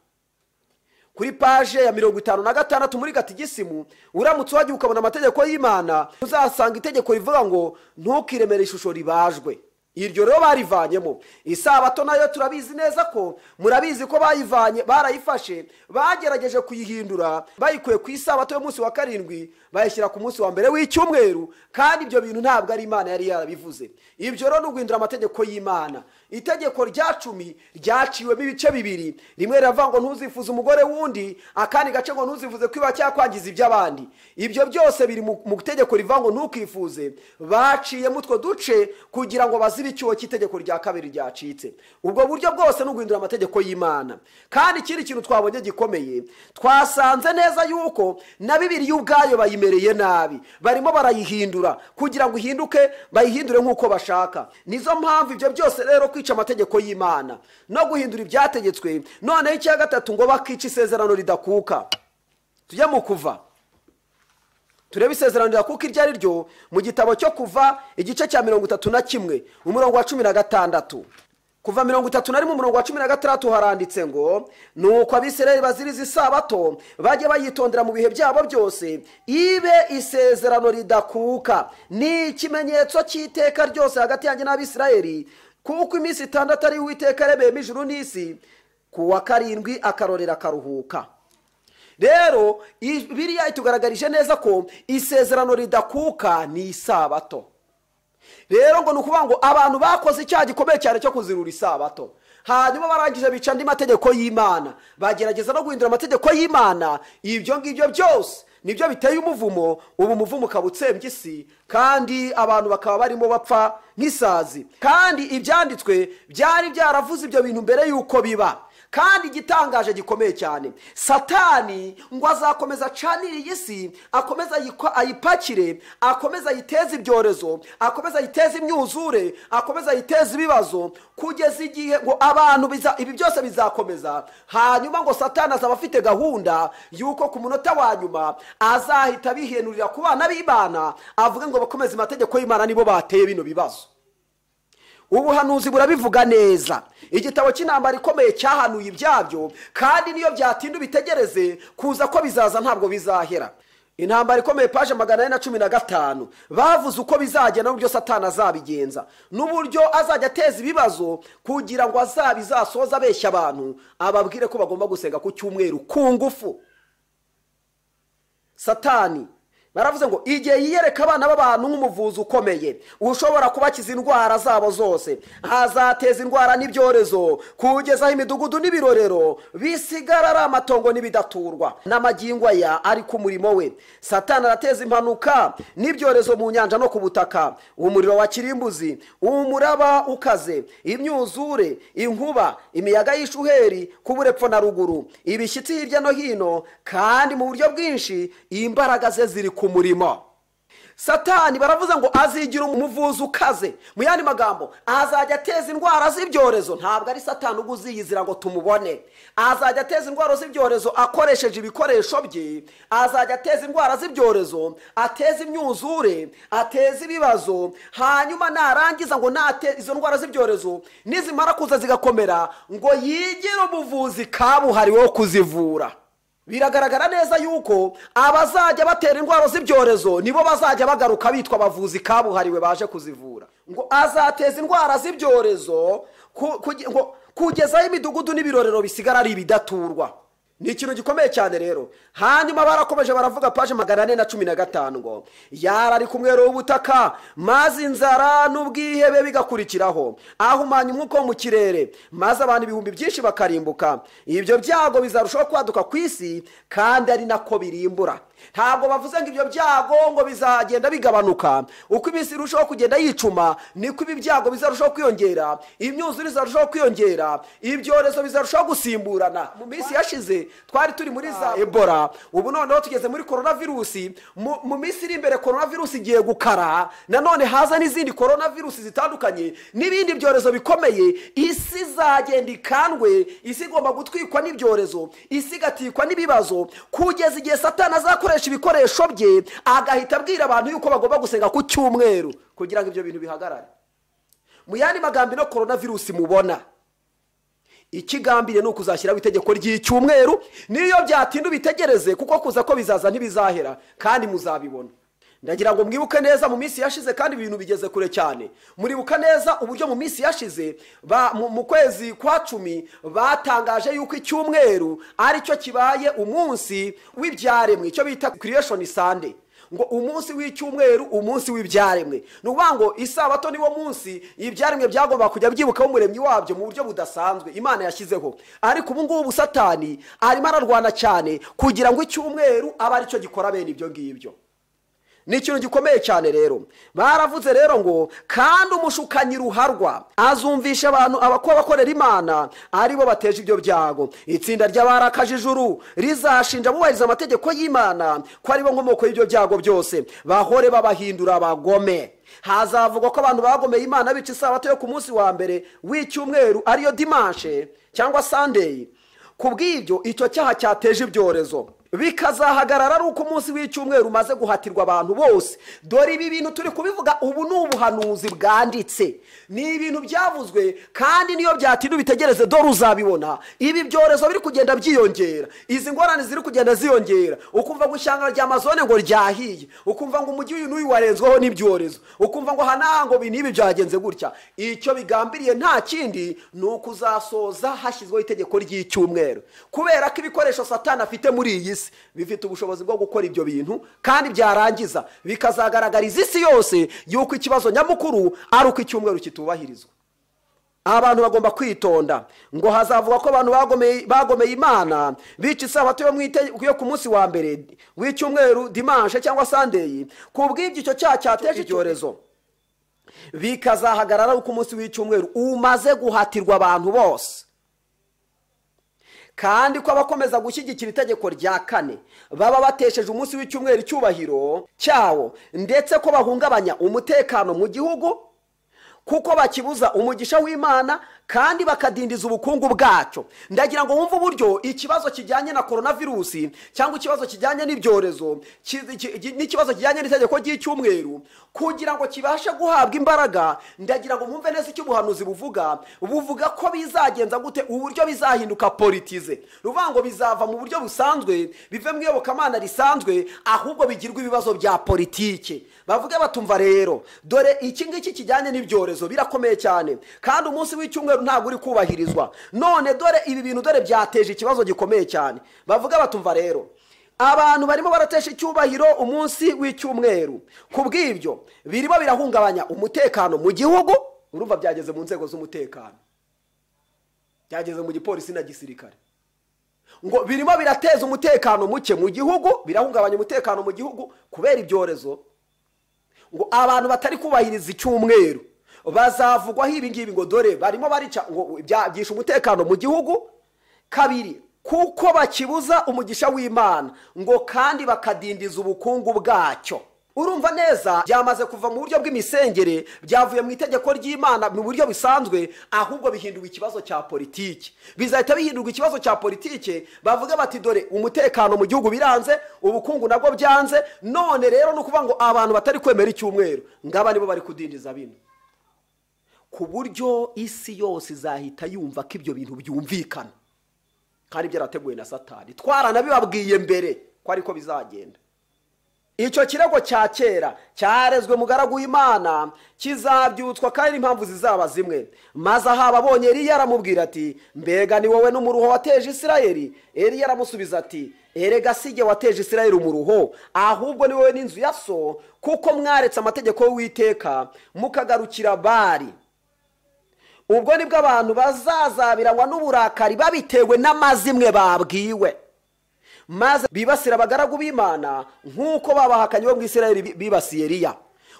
kuri paje ya mirongo itanu na gatandatu muri gatigisimu uramutse wagiye ukabona amategeko y'imana uzasanga itegeko rivuga ngo ntukiremere ishusho ribajwe iryo rero barivanyemo isabato nayo turabizi neza ko murabizi ko bayivanye barayifashe bagerageje kuyihindura bayikuye ku isabato y'umunsi wa karindwi bayishyira ku munsi wa mbere w'icyumweru kandi ibyo bintu ntabwo ari imana yari yarabivuze ibyo rero ni uguhindura amategeko y'imana itegeko rya cumi ryaciwemo ibice bibiri rimwe riravuga ngo ntuzifuze umugore w'undi akandi gace ngo ntuzifuze kwiba cyangwa kwangiza iby'abandi ibyo byose biri mu itegeko rivuga ngo ntukifuze baciyemo utwo duce kugira ngo bazibe icyuho cy'itegeko rya kabiri ryacitse ubwo buryo bwose ni uguhindura amategeko y'imana kandi ikindi kintu twabonye gikomeye twasanze neza yuko na bibiri ubwayo bayimereye nabi barimo barayihindura kugira ngo ihinduke bayihindure nk'uko bashaka nizo mpamvu ibyo byose rero kwica amategeko y'imana no guhindura ibyategetswe noneho icya gatatu ngo bakica isezerano ridakuka tujye mu kuva turebe isezerano ridakuka iryo ari ryo mu gitabo cyo kuva igice cya mirongo itatu na kimwe umurongo wa cumi na gatandatu kuva mirongo itatu na rimwe umurongo wa cumi na gatandatu haranditse ngo ni uko abisirayeli baziriza isabato bajye bayitondera mu bihe byabo byose ibe isezerano ridakuka ni ikimenyetso cy'iteka ryose hagati yanjye n'abisirayeli kuko iminsi itandatu ari uwiteka yaremeyemo ijuru n'isi ku wa karindwi akarorera akaruhuka rero biriya itugaragarije neza ko isezerano ridakuka ni isabato rero ngo ni ukuvuga ngo abantu bakoze icyaha gikomeye cyane cyo kuzirura isabato hanyuma barangije bica andi mategeko y'imana bagerageza no guhindura amategeko y'imana ibyo ngibyo byose nibyo biteye umuvumo ubu umuvumo ukaba utsembye isi kandi abantu bakaba barimo bapfa nk'isazi kandi ibyanditswe byari byaravuze ibyo bintu mbere y'uko biba kandi igitangaje gikomeye cyane satani ngo azakomeza acanire iyi si akomeza ayipakire akomeza ayiteze ibyorezo akomeza ayiteze imyuzure akomeza ayiteze ibibazo kugeza igihe ngo abantu ibi byose bizakomeza hanyuma ngo satani azaba afite gahunda y'uko ku munota wa nyuma azahita abihenurira ku bana b'imana avuga ngo bakomeze amategeko y'imana nibo bateye bino bibazo ubuhanuzi burabivuga neza igitabo cy'intambara ikomeye cyahanuye ibyabyo kandi niyo byatinda ubitegereze kuza ko bizaza ntabwo bizahera intambara ikomeye paje magana ane na cumi na gatanu bavuze uko bizagenda n'uburyo satani azabigenza n'uburyo azajya ateza ibibazo kugira ngo azabizasoze abeshya abantu ababwire ko bagomba gusenga ku cyumweru ku ngufu satani baravuze ngo igihe yiyereka abana b'abantu nk'umuvuzi ukomeye ushobora kubakiza indwara zabo zose hazateza indwara n'ibyorezo kugeza aho imidugudu n'ibirorero bisigara ari amatongo n'ibidaturwa n'amagingo aya ari ku murimo we satani arateza impanuka n'ibyorezo mu nyanja no ku butaka umuriro wa kirimbuzi umuraba ukaze imyuzure inkuba imiyaga y'ishuheri kubura epfo na ruguru ibishyitsi hirya no hino kandi mu buryo bwinshi imbaraga ze ziri ku murimo satani baravuze ngo azigira umuvuzi ukaze mu yandi magambo azajya ateza indwara z'ibyorezo ntabwo ari satani uba uziyizira ngo tumubone azajya ateza indwara z'ibyorezo akoresheje ibikoresho bye azajya ateza indwara z'ibyorezo ateza imyuzure ateza ibibazo hanyuma narangiza ngo nate izo ndwara z'ibyorezo nizimara kuza zigakomera ngo yigire umuvuzi kabuhariwe wo kuzivura biragaragara neza yuko abazajya batera indwara z'ibyorezo nibo bazajya bagaruka bitwa abavuzi kabuhariwe baje kuzivura ngo azateza indwara z'ibyorezo ku- kugi- ngo kugezaho imidugudu n'ibirorero bisigara ari ibidaturwa ni ikintu gikomeye cyane rero hanyuma barakomeje baravuga paje magana ane na cumi na gatanu ngo yari ari ku mwero w'ubutaka maze inzara n'ubwihebe bigakurikiraho ahumanya umwuka wo mu kirere maze abantu ibihumbi byinshi bakarimbuka ibyo byago bizarushaho kwaduka ku isi kandi ari nako birimbura ntabwo bavuze ngo ibyo byago ngo bizagenda bigabanuka uko iminsi irushaho kugenda yicuma niko ibi byago bizarushaho kwiyongera imyuzure izarushaho kwiyongera ibyorezo bizarushaho gusimburana mu minsi yashize twari turi muri za ebola ubu noneho tugeze muri korona virusi mu mu minsi iri imbere korona virusi igiye gukara nanone haza n'izindi korona virusi zitandukanye n'ibindi byorezo bikomeye isi izagenda ikandwe isi igomba gutwikwa n'ibyorezo isi igatikwa n'ibibazo kugeza igihe satani azakoresha ibikoresho bye agahita abwira abantu yuko bagomba gusenga ku cyumweru kugira ngo ibyo bintu bihagarare mu yandi magambo ino korona virusi mubona ikigambiriye ni ukuzashyiraho itegeko ry'icyumweru n'iyo byatinda ubitegereze kuko kuza ko bizaza ntibizahera kandi muzabibona ndagira ngo mwibuke neza mu minsi yashize kandi ibintu bigeze kure cyane muribuka neza uburyo mu minsi yashize ba- mu- mu kwezi kwa cumi batangaje yuko icyumweru aricyo kibaye umunsi w'ibyaremwe icyo bita creation sunday ngo umunsi w'icyumweru umunsi w'ibyaremwe ni ukuvuga ngo isabato niwo munsi ibyaremwe byagomba kujya byibukaho umuremyi wabyo mu buryo budasanzwe imana yashyizeho ariko ubu ngubu satani arimo ararwana cyane kugira ngo icyumweru abe aricyo gikora bene ibyo ngibyo ni ikintu gikomeye cyane rero baravuze rero ngo kandi umushukanyi ruharwa azumvisha abantu abakwa abakorera imana aribo bateje ibyo byago itsinda ry'abarakaje ijuru rizashinja abubahiriza amategeko y'imana ko aribo nkomoko y'ibyo byago byose bahore babahindura abagome hazavugwa ko abantu bagomeye imana bica isabato yo ku munsi wa mbere w'icyumweru ariyo dimanshe cyangwa sandeyi ku bw'ibyo icyo cyaha cyateje ibyorezo bikazahagarara ari uko umunsi w'icyumweru umaze guhatirwa abantu bose dore ibi bintu turi kubivuga ubu ni ubuhanuzi bwanditse ni ibintu byavuzwe kandi niyo byatinda ubitegereze dore uzabibona ibi byorezo biri kugenda byiyongera izi ngorane ziri kugenda ziyongera ukumva ngo ishyanga rya amazone ngo ryahiye ukumva ngo umujyi uyu n'uyu warenzweho n'ibyorezo ukumva ngo aha n'aha ngo ibi n'ibi byagenze gutya icyo bigambiriye nta kindi ni ukuzasoza hashyizweho itegeko ry'icyumweru kubera ko ibikoresho satani afite muri iyi si bifite ubushobozi bwo gukora ibyo bintu kandi byarangiza bikazagaragariza isi yose y'uko ikibazo nyamukuru ari uko icyumweru kitubahirizwa abantu bagomba kwitonda ngo hazavugwa ko abantu bagomeye bagomeye imana bica isabato yo mu ite- yo ku munsi wa mbere w'icyumweru dimanshe cyangwa sandeyi ku bw'ibyo icyo cyaha cyateje icyorezo bikazahagarara uko umunsi w'icyumweru umaze guhatirwa abantu bose kandi ko abakomeza gushyigikira itegeko rya kane baba batesheje umunsi w'icyumweru icyubahiro cyawo ndetse ko bahungabanya umutekano mu gihugu kuko bakibuza umugisha w'imana kandi bakadindiza ubukungu bwacyo ndagira ngo wumve uburyo ikibazo kijyanye na korona virusi cyangwa ikibazo kijyanye n'ibyorezo ki- ki- ki- n'ikibazo kijyanye n'itegeko ry'icyumweru kugira ngo kibashe guhabwa imbaraga ndagira ngo mwumve neza icyo ubuhanuzi buvuga buvuga ko bizagenza gute uburyo bizahinduka politize ni ukuvuga ngo bizava mu buryo busanzwe bive mu iyobokamana risanzwe ahubwo bigirwa ibibazo bya politike bavuga batumva rero dore iki ngiki kijyanye n'ibyorezo birakomeye cyane kandi umunsi w'icyumweru ntabwo uri kubahirizwa none dore ibi bintu dore byateje ikibazo gikomeye cyane bavuga batumva rero abantu barimo baratesha icyubahiro umunsi w'icyumweru ku bw'ibyo birimo birahungabanya umutekano mu gihugu urumva byageze mu nzego z'umutekano byageze mu gipolisi na gisirikare ngo birimo birateza umutekano muke mu gihugu birahungabanya umutekano mu gihugu kubera ibyorezo ngo abantu batari kubahiriza icyumweru bazavugwaho ibi ngibi ngo dore barimo barica ngo byagisha umutekano mu gihugu kabiri kuko bakibuza umugisha w'imana ngo kandi bakadindiza ubukungu bwacyo urumva neza byamaze kuva mu buryo bw'imisengere byavuye mu itegeko ry'imana mu buryo busanzwe ahubwo bihindurwa ikibazo cya politiki bizahita bihindurwa ikibazo cya politiki bavuga bati dore umutekano mu gihugu biranze ubukungu nabwo byanze none rero ni ukuvuga ngo abantu batari kwemera icyumweru ngaba nibo bari kudindiza bino ku buryo isi yose izahita yumva ko ibyo bintu byumvikana kandi byarateguwe na satani twaranabibabwiye mbere ko ariko bizagenda icyo kirego cya kera cyarezwe mugaragu w'imana kizabyutswa kandi n'impamvu zizaba zimwe maze aha abonye eriya aramubwira ati mbega ni wowe n'umuruho wateje isirayeli eriya aramusubiza ati erega si jye wateje isirayeli umuruho ahubwo ni wowe n'inzu ya so kuko mwaretse amategeko y'uwiteka mukagarukira bari ubwo nibwo abantu bazazabiranywa n'uburakari babitewe n'amazimwe babwiwe maze bibasira abagaragu b'imana nk'uko babahakanye bo mu isirayeli bi- bibasiye eriya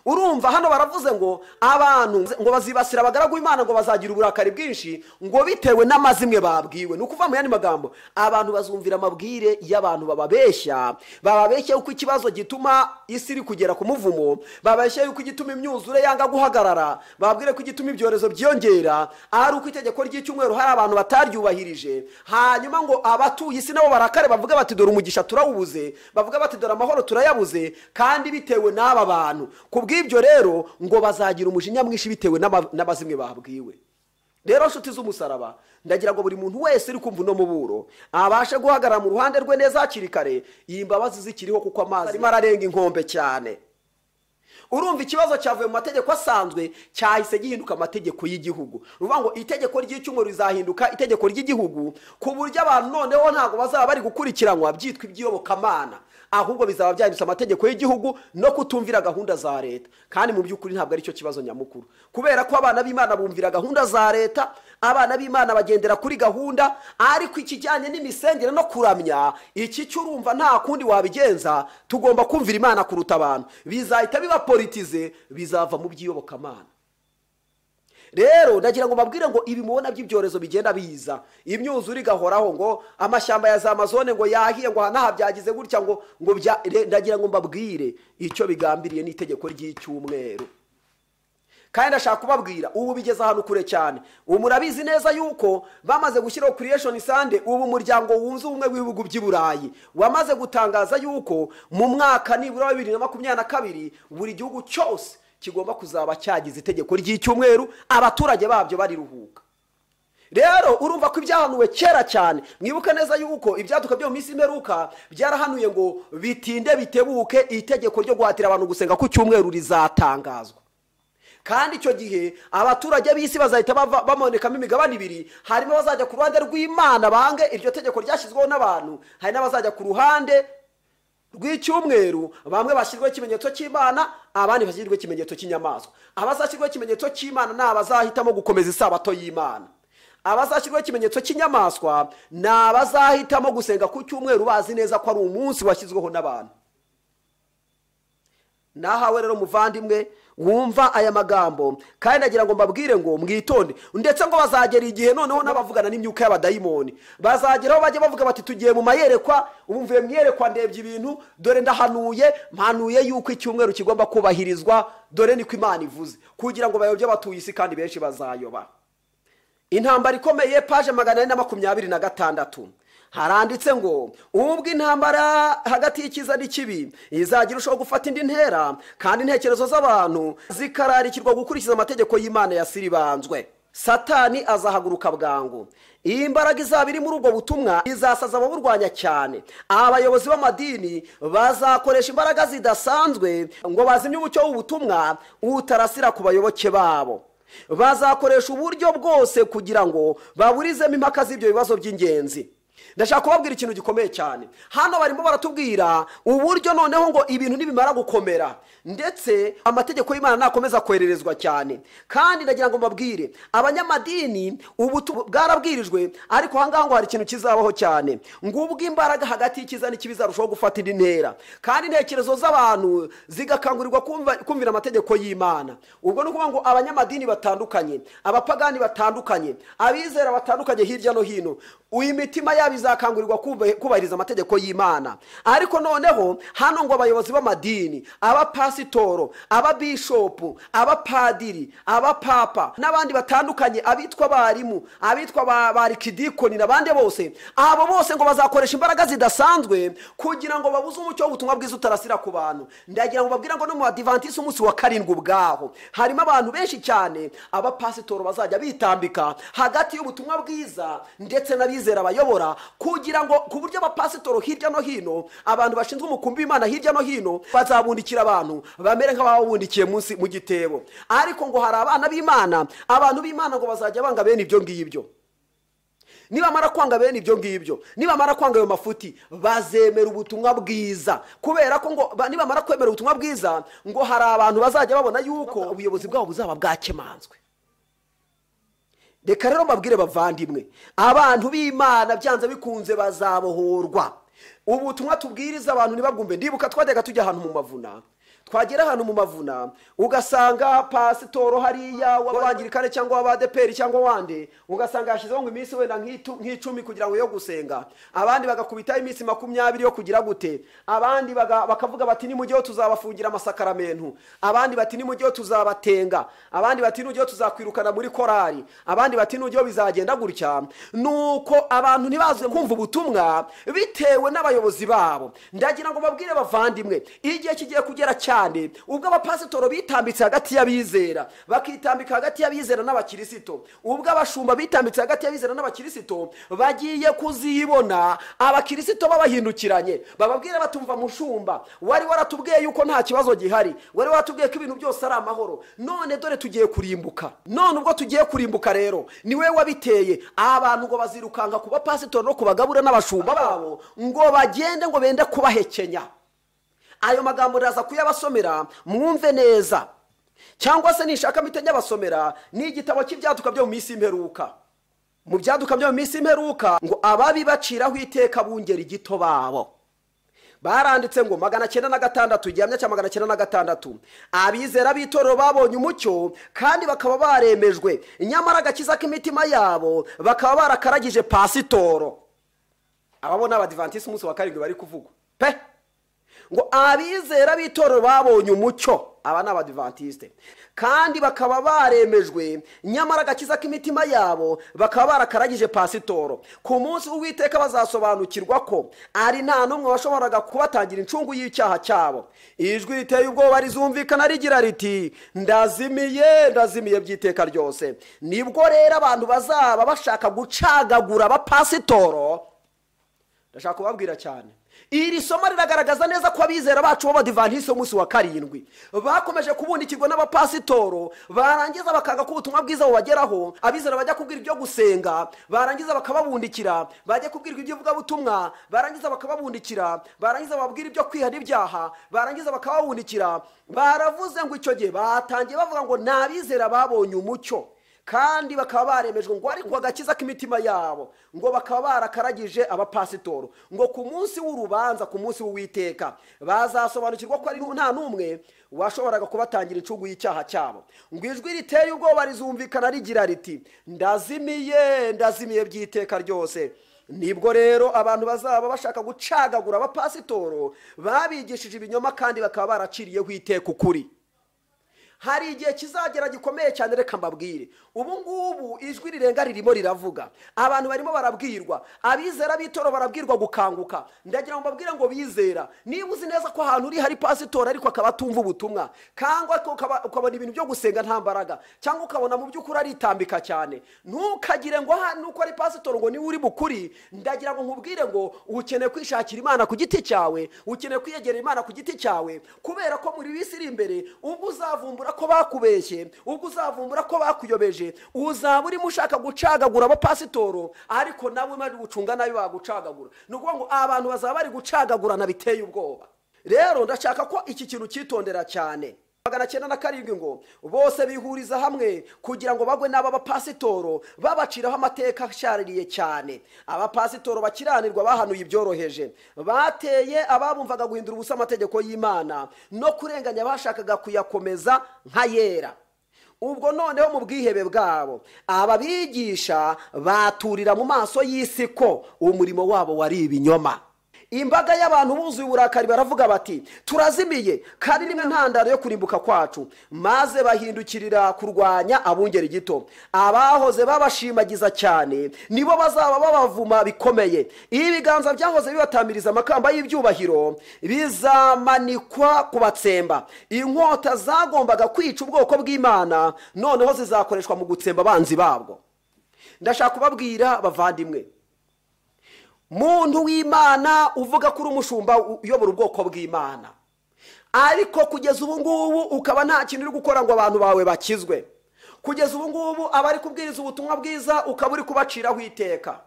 urumva hano baravuze ngo abantu ngo bazibasira abagaragu b'imana ngo bazagira uburakari bwinshi ngo bitewe n'amazimwe babwiwe ni ukuva mu yandi magambo abantu bazumvira amabwire y'abantu bababeshya bababeshya yuko ikibazo gituma isi iri kugera ku muvumo bababeshya yuko igituma imyuzure yanga guhagarara bababwire ko igituma ibyorezo byiyongera ari uko itegeko ry'icyumweru hari abantu bataryubahirije hanyuma ngo abatuye isi nabo barakare bavuga bati dore umugisha turawubuze bavuga bati dore amahoro turayabuze kandi bitewe n'aba bantu ku bw'ibyo rero ngo bazagira umujinya mwinshi bitewe n'ama- n'abazimwe babwiwe rero nshuti z'umusaraba ndagira ngo buri muntu wese uri kumva uno muburo abashe guhagarara mu ruhande rwe neza hakiri kare iyi mbabazi zikiriho kuko amazi arimo ararenga inkombe cyane urumva ikibazo cyavuye mu mategeko asanzwe cyahise gihinduka amategeko y'igihugu ni ukuvuga ngo itegeko ry'icyumweru rizahinduka itegeko ry'igihugu ku buryo abantu noneho ntabwo bazaba bari gukurikiranwa byitwa iby'iyobokamana ahubwo bizaba byahindutse amategeko y'igihugu no kutumvira gahunda za leta kandi mu by'ukuri ntabwo aricyo kibazo nyamukuru kubera ko abana b'imana bumvira gahunda za leta abana b'imana bagendera kuri gahunda ariko ikijyanye n'imisengere no kuramya iki cyo urumva nta kundi wabigenza tugomba kumvira imana kuruta abantu bizahita biba politize bizava mu by'iyobokamana rero ndagira ngo mbabwire ngo ibi mubona by'ibyorezo bigenda biza imyuzure igahoraho ngo amashyamba ya za amazone ngo yahiye ngo aha n'aha byagize gutya ngo ngo bya re- ndagira ngo mbabwire icyo bigambiriye n'itegeko ry'icyumweru kandi ndashaka kubabwira ubu bigeze ahantu kure cyane ubu murabizi neza yuko bamaze gushyiraho creation sande ubu umuryango wunze ubumwe w'ibihugu by'i burayi wamaze gutangaza yuko mu mwaka nibura wa bibiri na makumyabiri na kabiri buri gihugu cyose kigomba kuzaba cyagize itegeko ry'icyumweru abaturage babyo bariruhuka rero urumva ko ibyahanuwe kera cyane mwibuke neza yuko ibyaduka byo mu minsi imperuka byarahanuye ngo bitinde bitebuke itegeko ryo guhatira abantu gusenga ku cyumweru rizatangazwa kandi icyo gihe abaturage b'isi bazahita bava- bamonekamo imigabane ibiri harimo abazajya ku ruhande rw'imana bange iryo tegeko ryashyizweho n'abantu hari n'abazajya ku ruhande rw'icyumweru bamwe bashyirwaho ikimenyetso cy'imana abandi bashyirwaho ikimenyetso cy'inyamaswa abazashyirwaho ikimenyetso cy'imana ni abazahitamo gukomeza isabato y'imana abazashyirwaho ikimenyetso cy'inyamaswa ni abazahitamo gusenga ku cyumweru bazi neza ko ari umunsi washyizweho n'abantu nahawe rero muvandimwe wumva aya magambo kandi nagira ngo mbabwire ngo mwitonde ndetse ngo bazagera igihe noneho n'abavugana n'imyuka y'abadayimoni bazageraho bajya bavuga bati tugiye mu mayerekwa ubu mvuye mu iyerekwa ndebye ibintu dore ndahanuye mpanuye yuko icyumweru kigomba kubahirizwa dore niko imana ivuze kugira ngo bayobye abatuye isi kandi benshi bazayoba intambara ikomeye paje magana ane na makumyabiri na gatandatu haranditse ngo ubwo intambara hagati y'icyiza n'ikibi izagira urushaho gufata indi ntera kandi intekerezo z'abantu zikararikirwa gukurikiza amategeko y'imana ya siribanzwe satani azahaguruka bwangu iyi mbaraga izaba iri muri ubwo butumwa izasaza ababurwanya cyane abayobozi b'amadini bazakoresha imbaraga zidasanzwe ngo bazimye umucyo w'ubutumwa utarasira ku bayoboke babo bazakoresha uburyo bwose kugira ngo baburizemo impaka z'ibyo bibazo by'ingenzi ndashaka kubabwira ikintu gikomeye cyane hano barimo baratubwira uburyo noneho ngo ibintu nibimara gukomera ndetse amategeko y'imana nakomeza kohererezwa cyane kandi ndagira ngo mbabwire abanyamadini ubu tu- bwarabwirijwe ariko aha ngaha ngo hari ikintu kizabaho cyane ngo ubwo imbaraga hagati y'icyiza n'ikibi zarushaho gufata indi ntera kandi intekerezo z'abantu zigakangurirwa kumva- kumvira amategeko y'imana ubwo ni ukuvuga ngo abanyamadini batandukanye abapagani batandukanye abizera batandukanye hirya no hino uyu imitima yabo izakangurirwa kuba- kubahiriza amategeko y'imana ariko noneho hano ngo abayobozi b'amadini abapasitoro ababishopu abapadiri abapapa n'abandi batandukanye abitwa abarimu abitwa ba- ba rikidikoni n'abandi bose abo bose ngo bazakoresha imbaraga zidasanzwe kugira ngo babuze umucyo w'ubutumwa bwiza utarasira ku bantu ndagira ngo babwire ngo no mu badivantisi umunsi wa karindwi ubwaho harimo abantu benshi cyane abapasitoro bazajya bitambika hagati y'ubutumwa bwiza ndetse n'abizera bayobora kugira ngo ku buryo abapasitoro hirya no hino abantu bashinzwe umukumbi w'imana hirya no hino bazabundikira abantu bamere nk'abawubundikiye munsi mu gitebo ariko ngo hari abana b'imana abantu b'imana ngo bazajya banga bene ibyo ngibyo nibamara kwanga bene ibyo ngibyo nibamara kwanga ayo mafuti bazemera ubutumwa bwiza kubera ko ngo ba- nibamara kwemera ubutumwa bwiza ngo hari abantu bazajya babona yuko ubuyobozi bwabo buzaba bwakemanzwe reka rero mbabwire bavandimwe abantu b'imana byanze bikunze bazabohorwa ubutumwa tubwiriza abantu ntibabwumve ndibuka twajyaga tujya ahantu mu mavuna twagera ahantu mu mavuna ugasanga pasitoro hariya w'abangirikane cyangwa w'abadeperi cyangwa wande ugasanga yashyizeho ngo iminsi wenda nk'itu- nk'icumi kugira ngo yo gusenga abandi bagakubitaho iminsi makumyabiri yo kugira gute abandi baga- bakavuga bati nimujyeho tuzabafungira amasakaramentu abandi bati nimujyeho tuzabatenga abandi bati nujyeho tuzakwirukana muri korari abandi bati nujyeho bizagenda gutya nuko abantu ntibaze kumva ubutumwa bitewe n'abayobozi babo ndagira ngo babwire bavandimwe igihe kigiye kugera cyane ubwo abapasitoro bitambitse hagati y'abizera bakitambika hagati y'abizera n'abakirisito ubwo abashumba bitambitse hagati y'abizera n'abakirisito bagiye kuzibona abakirisito babahindukiranye bababwire batumva mushumba wari waratubwiye yuko nta kibazo gihari wari waratubwiye ko ibintu byose ari amahoro none dore tugiye kurimbuka none ubwo tugiye kurimbuka rero ni we wabiteye abantu ngo bazirukanka ku bapasitori no ku bagabura n'abashumba babo ngo bagende ngo bende kubahekenya ayo magambo ndaza kuyabasomera mwumve neza cyangwa se nishaka mpite nyabasomera ni igitabo cy'ibyaduka byo mu minsi y'imperuka mu byaduka byo mu minsi y'imperuka ngo ababi baciraho iteka bungeri gito babo baranditse ngo magana cyenda na gatandatu gihamya cya magana cyenda na gatandatu abizera b'itorero babonye umucyo kandi bakaba baremejwe nyamara agakiza k'imitima yabo bakaba barakaragije pasitoro ababo ni abadivantisi umunsi wa karindwi bari kuvugwa pe ngo abizera b'itorero babonye umucyo aba ni abadivantiste kandi bakaba baremejwe nyamara agakiza k'imitima yabo bakaba barakaragije pasitoro ku munsi w'uwiteka bazasobanukirwa ko ari nta n'umwe washoboraga kubatangira incungu y'icyaha cyabo ijwi riteye ubwoba rizumvikana rigira riti ndazimiye ndazimiye by'iteka ryose nibwo rero abantu bazaba bashaka gucagagura abapasitoro ndashaka kubabwira cyane iri somo riragaragaza neza ko abizera bacu b'abadivantisite umunsi wa karindwi bakomeje kubundikirwa n'abapasitoro barangiza bakanga ko ubutumwa bwiza bubageraho abizera bajya kubwira ibyo gusenga barangiza bakababundikira bajya kubwirwa iby'ivugabutumwa barangiza bakababundikira barangiza bababwira ibyo kwiha n'ibyaha barangiza bakababundikira baravuze ngo icyo gihe batangiye bavuga ngo ni abizera babonye umucyo kandi bakaba baremejwe ngo ariko agakiza k'imitima yabo ngo bakaba barakaragije abapasitoro ngo ku munsi w'urubanza ku munsi w'uwiteka bazasobanukirwa ko ari nta n'umwe washoboraga kubatangira incugu y'icyaha cyabo ngo ijwi riteye ubwoba rizumvikana rigira riti ndazimiye ndazimiye by'iteka ryose nibwo rero abantu bazaba bashaka gucagagura abapasitoro babigishije ibinyoma kandi bakaba baraciriyeho iteka ukuri hari igihe kizagera gikomeye cyane reka mbabwire ubu ngubu ijwi rirenga ririmo riravuga abantu barimo barabwirwa abizera b'itora barabwirwa gukanguka ndagira ngo mbabwire ngo bizera niba uzi neza ko ahantu uri hari pasitora ariko akaba atumva ubutumwa cyangwa ukaba- ukabona ibintu byo gusenga nta mbaraga cyangwa ukabona mu by'ukuri aritambika cyane ntukagire ngo aha nuko ari pasitora ngo niwe uri bukuri ndagira ngo nkubwire ngo ukeneye kwishakira imana ku giti cyawe ukeneye kwiyegera imana ku giti cyawe kubera ko muri bisi iri imbere ubwo uzavumbura ko bakubeshye ubwo uzavumbura ko bakuyobeje uzaba urimo ushaka gucagagura abapasitoro ariko nawe bari gucunga nabi bagucagagura ni ukuvuga ngo abantu bazaba bari gucagagurana biteye ubwoba rero ndashaka ko iki kintu cyitondera cyane magana cyenda na karindwi ngo bose bihuriza hamwe kugira ngo bagwe n'aba bapasitoro babaciraho amateka ashaririye cyane abapasitoro bakiranirwa bahanuye ibyoroheje bateye ababumvaga guhindura ubusa amategeko y'imana no kurenganya abashakaga kuyakomeza nk'ayera ubwo noneho mu bwihebe bwabo ababigisha baturira mu maso y'isi ko umurimo wabo wari ibinyoma imbaga y'abantu buzuye uburakari baravuga bati turazimiye kandi ni intandaro yo kurimbuka kwacu maze bahindukirira kurwanya abungeri gito abahoze babashimagiza cyane nibo bazaba babavuma bikomeye iyo ibiganza byahoze bibatamiriza amakamba y'ibyubahiro bizamanikwa kubatsemba inkota zagombaga kwica ubwoko bw'imana noneho zizakoreshwa mu gutsemba abanzi babwo ndashaka kubabwira bavandimwe muntu w'imana uvuga ko uri umushumba uyobora ubwoko bw'imana ariko kugeza ubu ngubu ukaba nta kintu uri gukora ngo abantu bawe bakizwe kugeza ubu ngubu abari kubwiriza ubutumwa bwiza ukaba uri kubaciraho iteka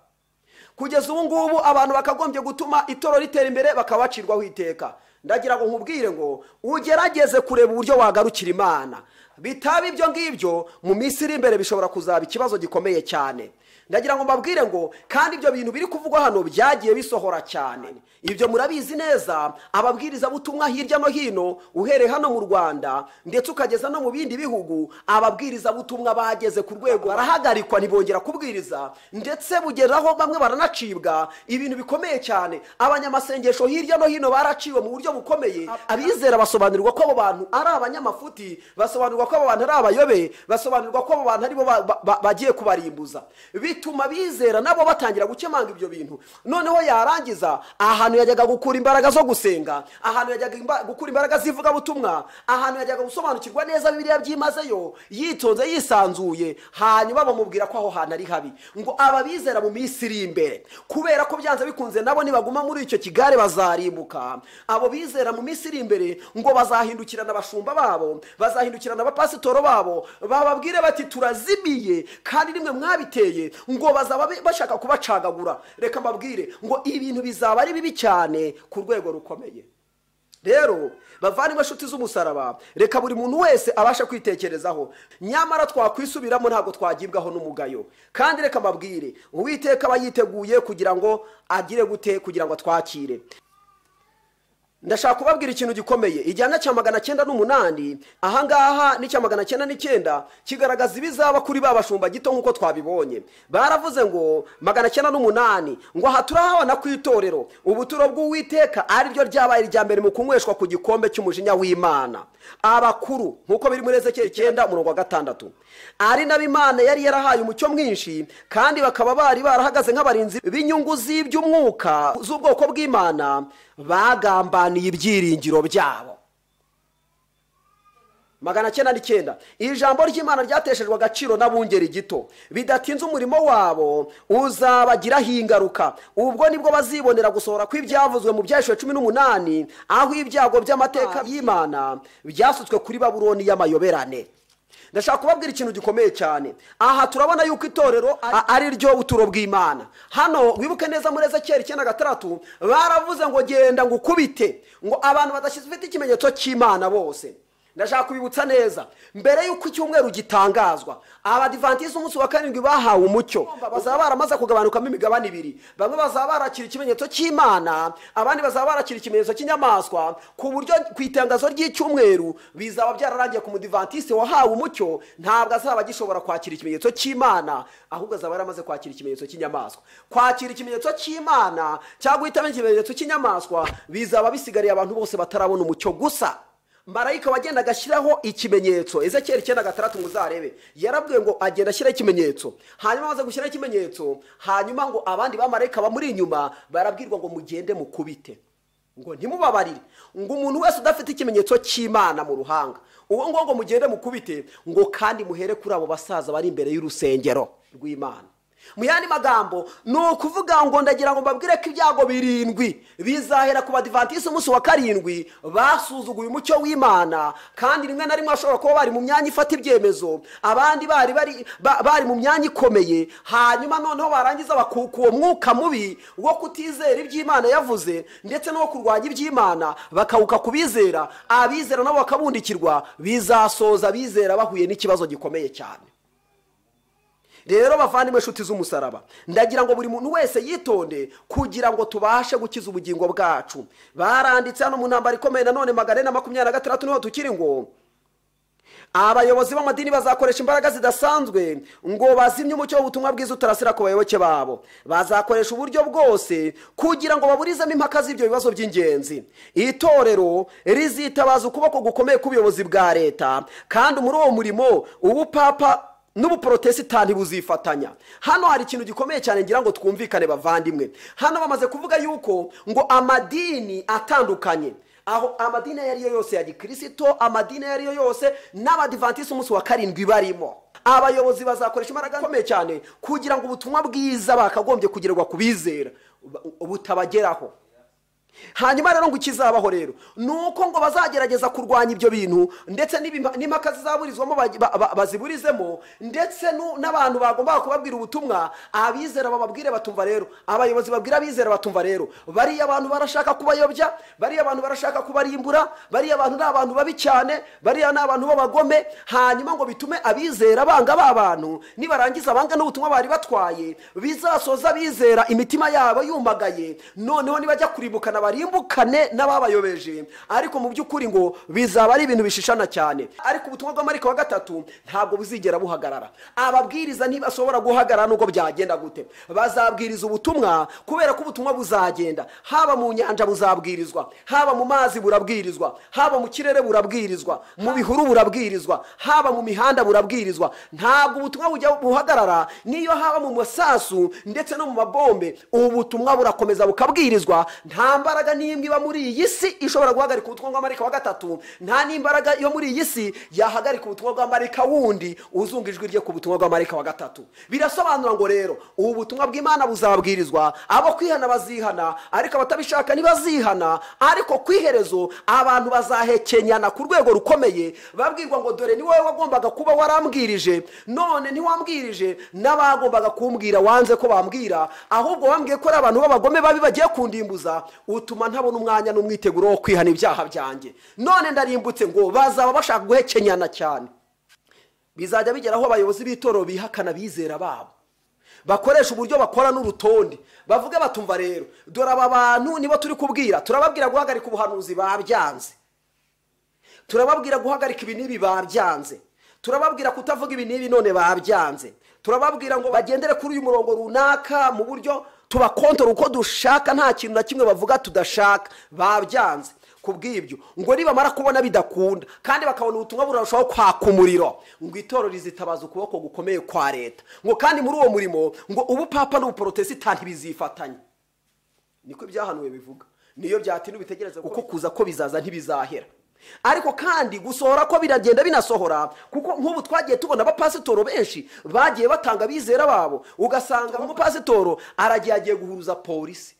kugeza ubu ngubu abantu bakagombye gutuma itoro ritera imbere bakaba bacirwaho iteka ndagira ngo nkubwire ngo ugerageze kureba uburyo wagarukira imana bitaba ibyo ngibyo mu minsi iri imbere bishobora kuzaba ikibazo gikomeye cyane ndagira ngo mbabwire ngo kandi ibyo bintu biri kuvugwa hano byagiye bisohora cyane ibyo murabizi neza ababwirizabutumwa hirya no hino uhereye hano mu rwanda ndetse ukageza no mu bindi bihugu ababwirizabutumwa bageze ku rwego barahagarikwa ntibongera kubwiriza ndetse bugera aho bamwe baranacibwa ibintu bikomeye cyane abanyamasengesho hirya no hino baraciwe mu buryo bukomeye abizera basobanurirwa ko abo bantu ari abanyamafuti basobanurirwa ko abo bantu ari abayobe basobanurirwa ko abo bantu aribo ba- ba- ba- bagiye kubarimbuza bituma abizera nabo batangira gukemanga ibyo bintu noneho yarangiza ahantu yajyaga gukura imbaraga zo gusenga ahantu yajyaga imba- gukura imbaraga z'ivugabutumwa ahantu yajyaga gusobanukirwa neza bibiliya byimazeyo yitonze yisanzuye hanyuma bamubwira ko aho hantu ari habi ngo ababizera mu minsi iri imbere kubera ko byanze bikunze nabo nibaguma muri icyo kigare bazarimbuka abo bizera mu minsi iri imbere ngo bazahindukirana abashumba babo bazahindukirana abapasitoro babo bababwire bati turazimiye kandi nimwe mwabiteye ngo bazaba bi- bashaka kubacagagura reka mbabwire ngo ibintu bizaba ari bibi cyane ku rwego rukomeye rero bavandimwe inshuti z'umusaraba reka buri muntu wese abashe kwitekerezaho nyamara twakwisubiramo ntabwo twagibwaho n'umugayo kandi reka mbabwire uwiteka aba yiteguye kugira ngo agire gute kugira ngo atwakire ndashaka kubabwira ikintu gikomeye igihanda cya magana cyenda n'umunani ahangaha n'icya magana cyenda n'icyenda kigaragaza ibizaba kuri ba bashumba gito nk'uko twabibonye baravuze ngo magana cyenda n'umunani ngo aha turahabona ku itorero ubuturo bw'uwiteka ariryo ryabaye irya mbere mu kunyweshwa ku gikombe cy'umujinya w'imana abakuru nk'uko biri muri ezekiyeli icyenda umurongo wa gatandatu ari nabo imana yari yarahaye umucyo mwinshi kandi bakaba bari barahagaze nk'abarinzi b'inyungu z'iby'umwuka z'ubwoko bw'imana bagambaniye ibyiringiro byabo magana cyenda n'icyenda iri jambo ry'imana ryateshejwe agaciro n'abungeri gito bidatinze umurimo wabo uzabagiraho ingaruka ubwo nibwo bazibonera gusohora kw'ibyavuzwe mu byahishwe cumi n'umunani aho ibyago by'amateka y'imana byasutswe kuri babuloni y'amayoberane ndashaka kubabwira ikintu gikomeye cyane aha turabona yuko itorero a- ari ryo buturo bw'imana hano wibuke neza muri ezekiyeli icyenda gatandatu baravuze ngo genda ngo ukubite ngo abantu badafite ikimenyetso cy'imana bose ndashaka kubibutsa neza mbere y'uko icyumweru gitangazwa abadivantizi umunsi wa karindwi bahawe umucyo bazaba baramaze kugabanukamo imigabane ibiri bamwe bazaba barakira ikimenyetso cy'imana abandi bazaba barakira ikimenyetso cy'inyamaswa ku buryo ku itangazo ry'icyumweru bizaba byararangiye ku mudivantisti wahawe umucyo ntabwo azaba agishobora kwakira ikimenyetso cy'imana ahubwo azaba yaramaze kwakira ikimenyetso cy'inyamaswa kwakira ikimenyetso cy'imana cyangwa guhitamo ikimenyetso cy'inyamaswa bizaba bisigariye abantu bose batarabona umucyo gusa marayika wagendaga ashyiraho ikimenyetso ezekiyeli icyenda gatandatu ngo uzarebe yarabwiwe ngo agenda ashyiraho ikimenyetso hanyuma amaze gushyiraho ikimenyetso hanyuma ngo abandi bamarayika bamuri inyuma barabwirwa ngo mugende mukubite ngo ntimubabarire ngo umuntu wese udafite ikimenyetso cy'imana mu ruhanga uwo ngo ngo mugende mukubite ngo kandi muhere kuri abo basaza bari imbere y'urusengero rw'imana mu yandi magambo ni ukuvuga ngo ndagira ngo mbabwire ko ibyago birindwi bizahera ku badivantisi umunsi wa karindwi basuzuguye umucyo w'imana kandi rimwe na rimwe bashobora kuba bari mu myanya ifata ibyemezo abandi bari bari ba- bari mu myanya ikomeye hanyuma noneho barangiza bakuka uwo mwuka mubi wo kutizera iby'imana yavuze ndetse no kurwanya iby'imana bakawuka ku bizera abizera nabo bakabundikirwa bizasoza abizera bahuye n'ikibazo gikomeye cyane rero bavandimwe inshuti z'umusaraba ndagira ngo buri muntu wese yitonde kugira ngo tubashe gukiza ubugingo bwacu baranditse hano mu ntambaro ikomeye nanone magana ane na makumyabiri na gatandatu niho tukiri ngo abayobozi b'amadini bazakoresha imbaraga zidasanzwe ngo bazimye umucyo w'ubutumwa bwiza utarasira ku bayoboke babo bazakoresha uburyo bwose kugira ngo baburizemo impaka z'ibyo bibazo by'ingenzi itorero rizitabaza ukuboko gukomeye k'ubuyobozi bwa leta kandi muri uwo murimo ubupapa n'ubuporotesitanti buzifatanya hano hari ikintu gikomeye cyane ngira ngo twumvikane bavandimwe hano bamaze kuvuga yuko ngo amadini atandukanye aho amadini ayo ari yo yose ya gikirisito amadini ayo ari yo yose n'abadivantisi umunsi wa karindwi barimo abayobozi bazakoresha imbaraga zikomeye cyane kugira ngo ubutumwa bwiza bakagombye kugerwa ku bizera bu- butabageraho hanyuma rero ngo ikizabaho rero ni uko ngo bazagerageza kurwanya ibyo bintu ndetse n'ibima- n'impaka zizaburizwamo bagi- ba- ba- baziburizemo ndetse nu- n'abantu bagombaga kubabwira ubutumwa abizera bababwire batumva rero abayobozi babwira abizera batumva rero bariya abantu barashaka kubayobya bariya abantu barashaka kubarimbura bariya abantu ni abantu babi cyane bariya ni abantu b'abagome hanyuma ngo bitume abizera banga ba bantu nibarangiza banga n'ubutumwa bari batwaye bizasoza abizera imitima yabo yumagaye noneho nibajya kurimbukana barimbukane n'ababayobeje ariko mu by'ukuri ngo bizaba ari ibintu bishishana cyane ariko ubutumwa bw'amariko wa gatatu ntabwo buzigera buhagarara ababwiriza ntibashobora guhagarara nubwo byagenda gute bazabwiriza ubutumwa kubera ko ubutumwa buzagenda haba mu nyanja buzabwirizwa haba mu mazi burabwirizwa haba mu kirere burabwirizwa mu bihuru burabwirizwa haba mu mihanda burabwirizwa ntabwo ubutumwa bujya buhagarara niyo haba mu masasu ndetse no mu mabombe ubu butumwa burakomeza bukabwirizwa nta mbaraga n'imwe iba muri iyi si ishobora guhagarika ubutumwa bwa marika wa gatatu nta n'imbaraga yo muri iyi si yahagarika ubutumwa bwa marika wundi uzunga ijwi rye ku butumwa bwa marika wa gatatu birasobanura ngo rero ubu butumwa bw'imana buzabwirizwa abo kwihana bazihana ariko abatabishaka ntibazihana ariko ku iherezo abantu bazahekenyana ku rwego rukomeye babwirwa ngo dore ni wowe wagombaga kuba warambwirije none ntiwambwirije n'abagombaga kumbwira wanze ko bambwira ahubwo wambwiye ko ari abantu b'abagome babi bagiye kundimbuza utuma ntabona umwanya n'umwiteguro wo kwihana ibyaha byanjye none ndarimbutse ngo bazaba bashaka guhekenyana cyane bizajya bigera aho abayobozi b'itorero bihakana abizera babo bakoresha uburyo bakora n'urutonde bavuge batumva rero dore aba bantu nibo turi kubwira turababwira guhagarika ubuhanuzi babyanze turababwira guhagarika ibi n'ibi babyanze turababwira kutavuga ibi n'ibi none babyanze turababwira ngo bagendere kuri uyu murongo runaka mu buryo tubakontora uko dushaka nta kintu na kimwe bavuga tudashaka babyanze ku bw'ibyo ngo nibamara kubona bidakunda kandi bakabona ubutumwa burarushaho kwaka umuriro ngo itorero rizitabaza ukuboko gukomeye kwa leta ngo kandi muri uwo murimo ngo ubupapa n'ubuporotesitanti bizifatanye niko ibyahanuwe bivuga niyo byatinda ubitegereze kuko kuza ko bizaza ntibizahera ariko kandi gusohora ko biragenda binasohora kuko nk'ubu twagiye tubona abapasitoro benshi bagiye batanga abizera babo ugasanga umupasitoro aragiye agiye guhuruza polisi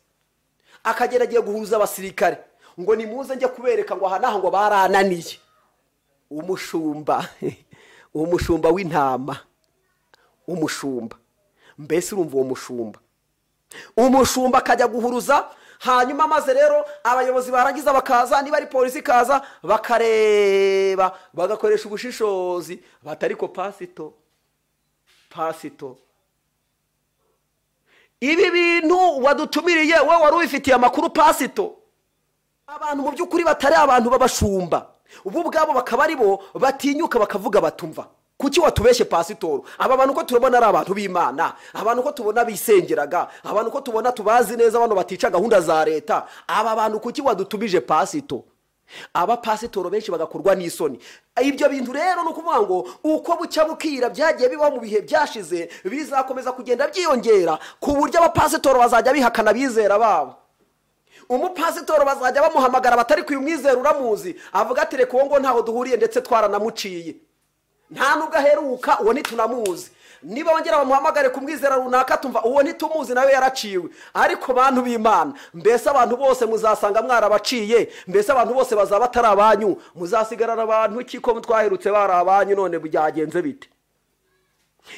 akagera agiye guhuruza abasirikare ngo nimuze njye kubereka ngo aha n'aha ngo barananiye umushumba umushumba w'intama umushumba mbese urumva uwo mushumba umushumba akajya guhuruza hanyuma maze rero abayobozi barangiza bakaza niba ari polisi ikaza bakareba bagakoresha ubushishozi batariko pasito pasito ibi bintu wadutumiriye wowe wari ubifitiye amakuru pasito abantu mu by'ukuri batari abantu b'abashumba bo ubwabo bakaba ari bo batinyuka bakavuga batumva kuki watubeshye pasitoro aba bantu uko turabona ari abantu b'imana abantu uko tubona bisengeraga abantu uko tubona tubazi neza abantu batica gahunda za leta aba bantu kuki wadutumije pasito abapasitoro benshi bagakorwa n'isoni ibyo bintu rero ni ukuvuga ngo uko bucya bukira byagiye bibaho mu bihe byashize bizakomeza kugenda byiyongera ku buryo abapasitoro bazajya bihakana abizera babo umupasitoro bazajya bamuhamagara batari kuyumwizera uramuzi avuga ati reka uwo ngo ntaho duhuriye ndetse twaranamuciye nta nubwo aheruka uwo ntitunamuzi niba wongera bamuhamagare kumwizera runaka tumva uwo ntitumuzi nawe yaraciwe ariko bantu b'imana mbese abantu bose muzasanga mwarabaciye mbese abantu bose bazaba batari abanyu muzasigarana abantu kiko twaherutse bari abanyu none byagenze bite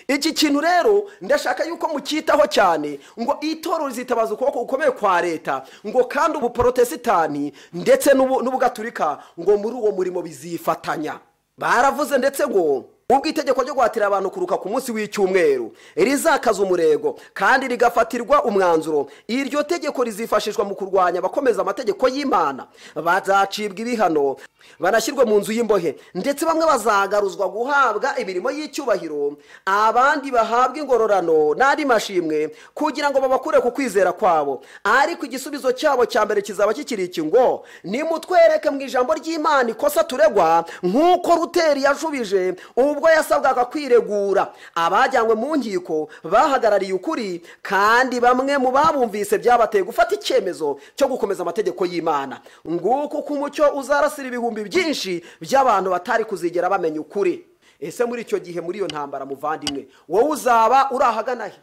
iki kintu rero ndashaka yuko mucyitaho cyane ngo itorero rizitabaza ukuboko gukomeye kwa leta ngo kandi ubu porotesitani ndetse n'ubu- n'ubugaturika ngo muri uwo murimo bizifatanya baravuze ndetse ngo ubwo itegeko ryo guhatira abantu kuruka ku munsi w'icyumweru rizakaza umurego kandi rigafatirwa umwanzuro iryo tegeko rizifashishwa mu kurwanya abakomeza amategeko y'imana bazacibwa ibihano banashyirwe mu nzu y'imbohe ndetse bamwe bazagaruzwa guhabwa imirimo y'icyubahiro abandi bahabwa ingororano n'andi mashimwe kugira ngo babakure ku kwizera kwabo ariko igisubizo cyabo cya mbere kizaba kikiri iki ngo nimutwereke mu ijambo ry'imana ikosa turegwa nk'uko ruteri yashubije ubwo yasabwaga kwiregura abajyanywe mu nkiko bahagarariye ukuri kandi bamwe mu babumvise byabateye gufata icyemezo cyo gukomeza amategeko y'imana nguko uko umucyo uzarasira ibihumbi byinshi by'abantu batari kuzigera bamenya ukuri ese muri icyo gihe muri iyo ntambara muvandimwe wowe uzaba uri ahagana he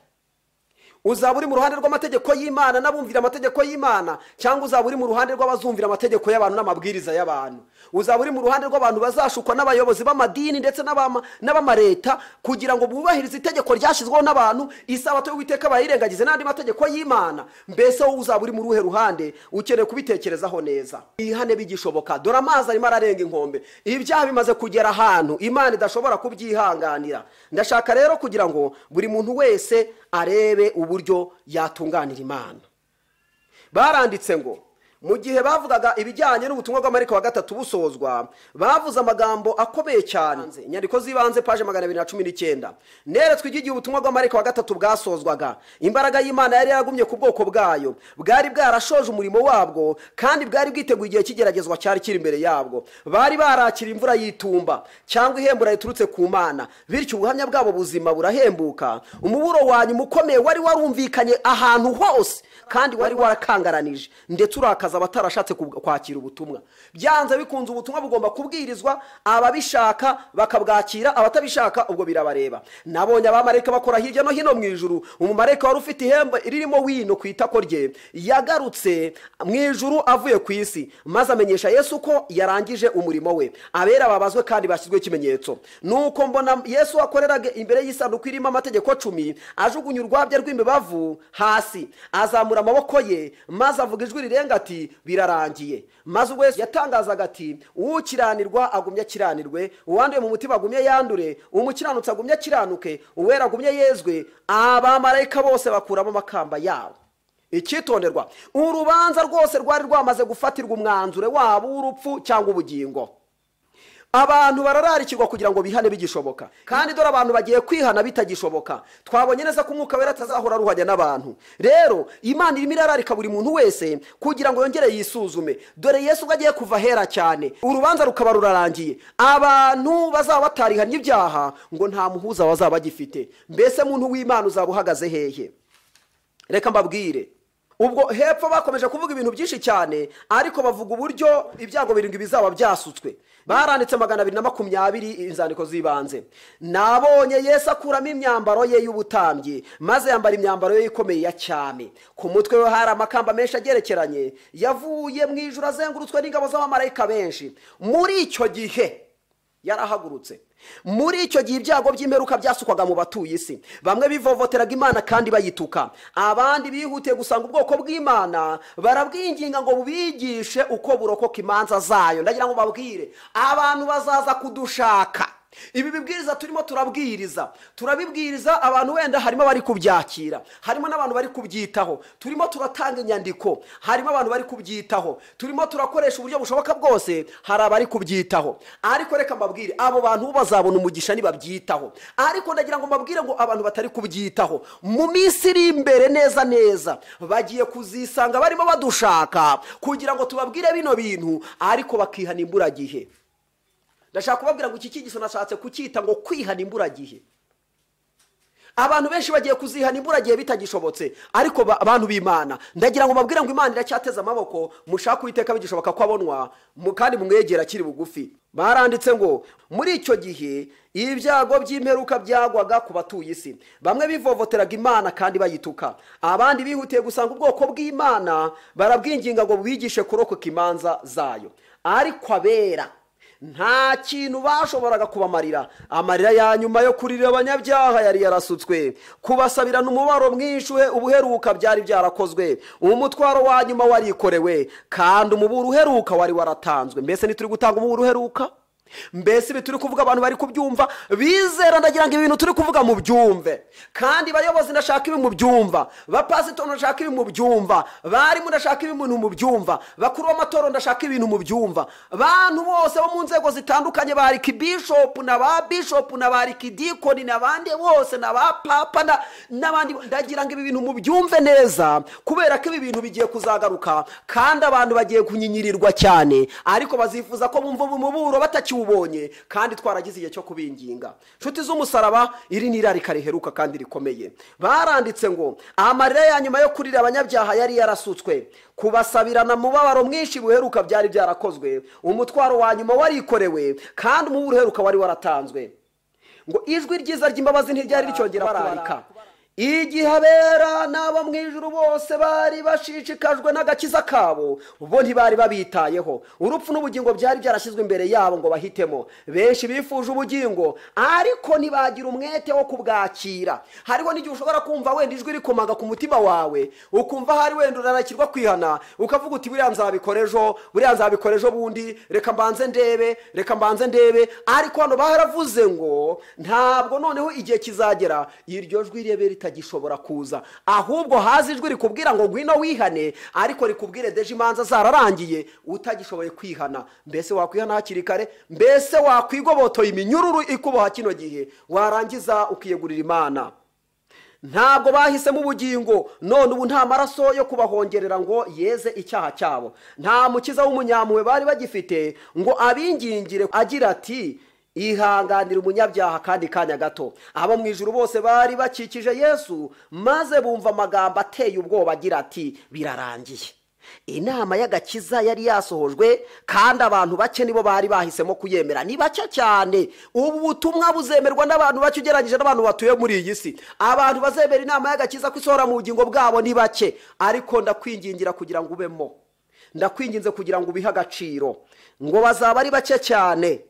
uzaba uri mu ruhande rw'amategeko y'imana n'abumvira amategeko y'imana cyangwa uzaba uri mu ruhande rw'abazumvira amategeko y'abantu n'amabwiriza y'abantu uzaba uri mu ruhande rw'abantu bazashukwa n'abayobozi b'amadini ndetse n'abama- n'abamareta kugira ngo bubahirize itegeko ryashyizweho n'abantu isabato y'uwiteka bayirengagize n'andi mategeko y'imana mbese wowe uzaba uri mu ruhe ruhande ukeneye kubitekerezaho neza ihane bigishoboka dore amazi arimo ararenga inkombe ibyaha bimaze kugera ahantu imana idashobora kubyihanganira ndashaka rero kugira ngo buri muntu wese arebe uburyo yatunganira imana baranditse ngo mu gihe bavugaga ibijyanye n'ubutumwa bw'amariko wa gatatu busozwa bavuze amagambo akomeye cyane inyandiko z'ibanze paje magana abiri na cumi n'icyenda neretswe iby'igihe ubutumwa bw'amariko wa gatatu bwasozwaga imbaraga y'imana yari yaragumye ku bwoko bwayo bwari bwarashoje umurimo wabwo kandi bwari bwiteguye igihe cy'igeragezwa cyari kiri imbere yabwo bari barakira imvura y'itumba cyangwa ihembura riturutse ku mana bityo ubuhamya bwabo buzima burahembuka umuburo wa nyuma ukomeye wari warumvikanye ahantu hose kandi wari warakangaranije ndetse urakaza abatarashatse kub- kwakira ubutumwa byanze bikunze ubutumwa bugomba kubwirizwa ababishaka bakabwakira abatabishaka ubwo birabareba nabonye abamarayika bakora hirya no hino mu ijuru umumarayika wari ufite ihembe ririmo wino ku itako rye yagarutse mu ijuru avuye ku isi maze amenyesha yesu ko yarangije umurimo we abera babazwe kandi bashyizweho ikimenyetso nuko mbona yesu wakoreraga imbere y'isanduku irimo amategeko cumi ajugunya urwabya rw'imibavu hasi azamura amaboko ye maze avuga ijwi rirenga ati birarangiye maze ubwo yesu yatangazaga ati ukiranirwa agumye akiranirwe uwanduye mu mutima agumye yandure umukiranutsi agumye akiranuke uwera agumye yezwe abamarayika bose bakuramo amakamba yabo icyitonderwa urubanza rwose rwari rwamaze gufatirwa umwanzuro wabo w'urupfu cyangwa ubugingo abantu barararikirwa kugira ngo bihane bigishoboka kandi dore abantu bagiye kwihana bitagishoboka twabonye neza ko umwuka wera atazahora aruhanya n'abantu rero imana irimo irararika buri muntu wese kugira ngo yongere yisuzume dore yesu ubwo agiye kuva ahera cyane urubanza rukaba rurarangiye abantu bazaba batarihanye ibyaha ngo nta muhuza bazaba bagifite mbese muntu w'imana uzaba uhagaze hehe reka mbabwire ubwo hepfo bakomeje kuvuga ibintu byinshi cyane ariko bavuga uburyo ibyago birindwi bizaba byasutswe baranditse magana abiri na makumyabiri inzandiko z'ibanze nabonye yesu akuramo imyambaro ye y'ubutambyi maze yambara imyambaro ye ikomeye ya cyame ku mutwe we hari amakamba menshi agerekeranye yavuye mu ijuru azengurutswe n'ingabo z'abamarayika benshi muri icyo gihe yarahagurutse muri icyo gihe ibyago by'imperuka byasukwaga mu batuye isi bamwe bivovoteraga imana kandi bayituka abandi bihutiye gusanga ubwoko bw'imana barabwinginga ngo bubigishe uko burokoka imanza zayo ndagira ngo babwire abantu bazaza kudushaka ibi bibwiriza turimo turabwiriza turabibwiriza abantu wenda harimo abari kubyakira harimo n'abantu bari kubyitaho turimo turatanga inyandiko harimo abantu bari kubyitaho turimo turakoresha uburyo bushoboka bwose hari abari kubyitaho ariko reka mbabwire abo bantu bo bazabona umugisha nibabyitaho ariko ndagira ngo mbabwire ngo abantu batari kubyitaho mu minsi iri imbere neza neza bagiye kuzisanga barimo badushaka kugira ngo tubabwire bino bintu ariko bakihana imburagihe ndashaka kubabwira ngo iki cyigiso nashatse kucyita ngo kwihana imburagihe abantu benshi bagiye kuzihana imburagihe bitagishobotse ariko ba- abantu b'imana ndagira ngo babwire ngo imana iracyateze amaboko mushake uwiteka bigishoboka ko abonwa mu- kandi mumwegera akiri bugufi baranditse ngo muri icyo gihe ibyago by'imperuka byagwaga ku batuye isi bamwe bivovoteraga imana kandi bayituka abandi bihutiye gusanga ubwoko bw'imana barabwinginga ngo bwigishe kurokoka imanza zayo ariko abera nta kintu bashoboraga kubamarira amarira ya nyuma yo kurira abanyabyaha yari yarasutswe kubasabirana umubaro mwinshi uhe- ubuheruka byari byarakozwe umutwaro wa nyuma warikorewe kandi umuburo uheruka wari waratanzwe mbese ntituri gutanga umuburo uheruka mbese ibi turi kuvuga abantu bari kubyumva bizera ndagira ngo ibi bintu turi kuvuga mu byumve kandi bayobozi ndashaka ibi mu byumva bapasitoro ndashaka ibi mu byumva barimu ndashaka ibi mu byumva bakuru b'amatorero ndashaka ibintu mu byumva bantu bose bo mu nzego zitandukanye ba arikibishopu na ba bishopu na ba arikidikoni n'abandi bose na ba papa na- n'abandi ndagira ngo ibi bintu mu byumve neza kubera ko ibi bintu bigiye kuzagaruka kandi abantu bagiye kunyinyiririrwa cyane ariko bazifuza ko bumva umuburo batakiwubonye kandi twaragize igihe cyo kubinginga inshuti z'umusaraba iri ni irarika riheruka kandi rikomeye baranditse ngo amarira ya nyuma yo kurira abanyabyaha yari yarasutswe kubasabirana mubabaro mwinshi buheruka byari byarakozwe umutwaro wa nyuma warikorewe kandi umuburo uheruka wari waratanzwe ngo ijwi ryiza ry'imbabazi ntiryari ricyongera kurarika igihe abera n'abo mu ijuru bose bari bashishikajwe n'agakiza kabo bo ntibari babitayeho urupfu n'ubugingo byari byarashyizwe imbere yabo ngo bahitemo benshi bifuje ubugingo ariko ntibagira umwete wo kubwakira hariho n'igihe ushobora kumva wenda ijwi rikomaga ku mutima wawe ukumva hari wenda uranakirwa kwihana ukavuga uti buriya nzabikora ejo buriya nzabikora ejo bundi reka mbanze ndebe reka mbanze ndebe ariko hano baravuze ngo ntabwo noneho igihe kizagera iryo jwi rirebe ritagishobora kuza ahubwo haza ijwi rikubwira ngo ngwino wihane ariko rikubwire deje imanza zararangiye utagishoboye kwihana mbese wakwihana hakiri kare mbese wakwigobotoye iminyururu ikuboha kino gihe warangiza ukiyegurira imana ntabwo bahisemo ubugingo none ubu nta maraso yo kubahongerera ngo yeze icyaha cyabo nta mukiza w'umunyampuhwe bari bagifite ngo abingingire agira ati ihanganira umunyabyaha kandi kanya gato abo mu ijuru bose bari bakikije yesu maze bumva amagambo ateye ubwoba agira ati birarangiye inama y'agakiza yari yasohojwe kandi abantu bake nibo bari bahisemo kuyemera ni bake cyane ubu butumwa buzemerwa n'abantu bake ugereranyije n'abantu batuye muri iyi si abantu bazemera inama y'agakiza ko isohora mu bugingo bwabo ni bake ariko ndakwingingira kugira ngo ubemo ndakwinginze kugira ngo ubihe agaciro ngo bazaba ari bake cyane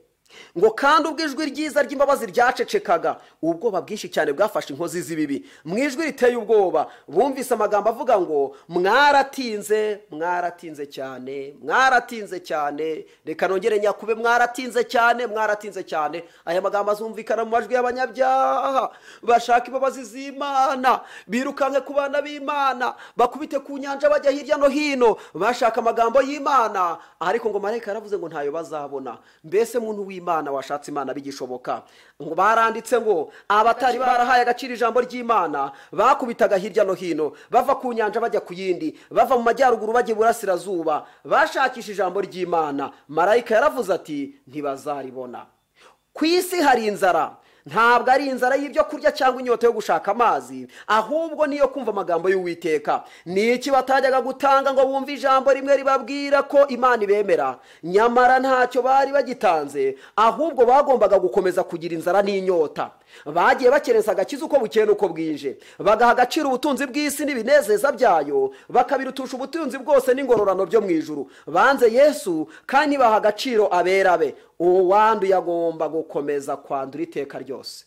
ngo kandi ubwo ijwi ryiza ry'imbabazi ryacecekaga ubwoba bwinshi cyane bwafashe inkozi z'ibibi mu ijwi riteye ubwoba bumvise amagambo avuga ngo mwaratinze mwaratinze cyane mwaratinze cyane reka nongere nyakube mwaratinze cyane mwaratinze cyane aya magambo azumvikana mu majwi y'abanyabyaha bashaka imbabazi z'imana birukanke ku bana b'imana bakubite ku nyanja bajya hirya no hino bashaka amagambo y'imana ariko ngo marayika yaravuze ngo ntayo bazabona mbese muntu w'imana washatse imana bigishoboka ngo baranditse ngo abatari barahaye agaciro ijambo ry'imana bakubitaga hirya no hino bava ku nyanja bajya ku yindi bava mu majyaruguru bajya iburasirazuba bashakisha ijambo ry'imana marayika yaravuze ati ntibazaribona ku isi hari inzara ntabwo ari inzara y'ibyo kurya cyangwa inyota yo gushaka amazi ahubwo niyo kumva amagambo y'uwiteka ni iki batajyaga gutanga ngo bumve ijambo rimwe ribabwira ko imana ibemera nyamara ntacyo bari bagitanze ahubwo bagombaga gukomeza kugira inzara n'inyota bagiye bakerensa agakiza uko bukeye n'uko bwije bagaha agaciro ubutunzi bw'isi n'ibinezeza byayo bakabirutusha ubutunzi bwose n'ingororano byo mu ijuru banze yesu kandi baha agaciro abera be uwo wanduye agomba gukomeza kwandura iteka ryose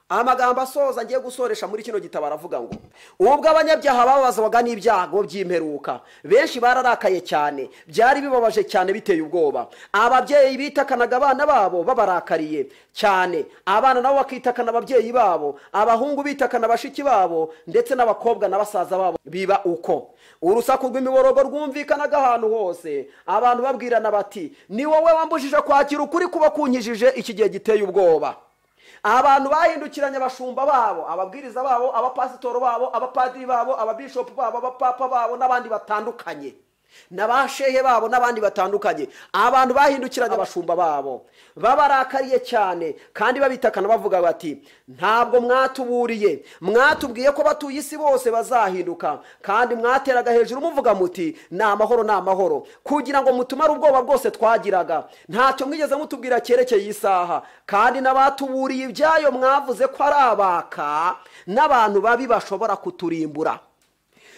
amagambo asoza ngiye gusoresha muri kino gitabo aravuga ngo ubwo abanyabyaha bababazwaga n'ibyago by'imperuka benshi bararakaye cyane byari bibabaje cyane biteye ubwoba ababyeyi bitakanaga abana babo babarakariye cyane abana nabo bakitakana ababyeyi babo abahungu bitakana bashiki babo ndetse n'abakobwa na basaza babo biba uko urusaku rw'imiborogo rwumvikanaga ahantu hose abantu babwirana bati ni wowe wambujije kwakira ukuri kuba kunkijije iki gihe giteye ubwoba abantu bahindukiranye abashumba babo ababwiriza babo abapasitoro babo abapadiri babo ababishopu babo abapapa babo n'abandi batandukanye n'abashehe babo n'abandi batandukanye abantu bahindukiranye abashumba babo babarakariye cyane kandi babitakana bavuga bati ntabwo mwatuburiye mwatubwiye ko batuye isi bose bazahinduka kandi mwateraga hejuru muvuga muti ni amahoro ni amahoro kugira ngo mutumare ubwoba bwose twagiraga ntacyo mwigeze mutubwira cyerekeye iyi saha kandi n'abatuburiye ibyayo mwavuze ko ari abaka n'abantu babi bashobora kuturimbura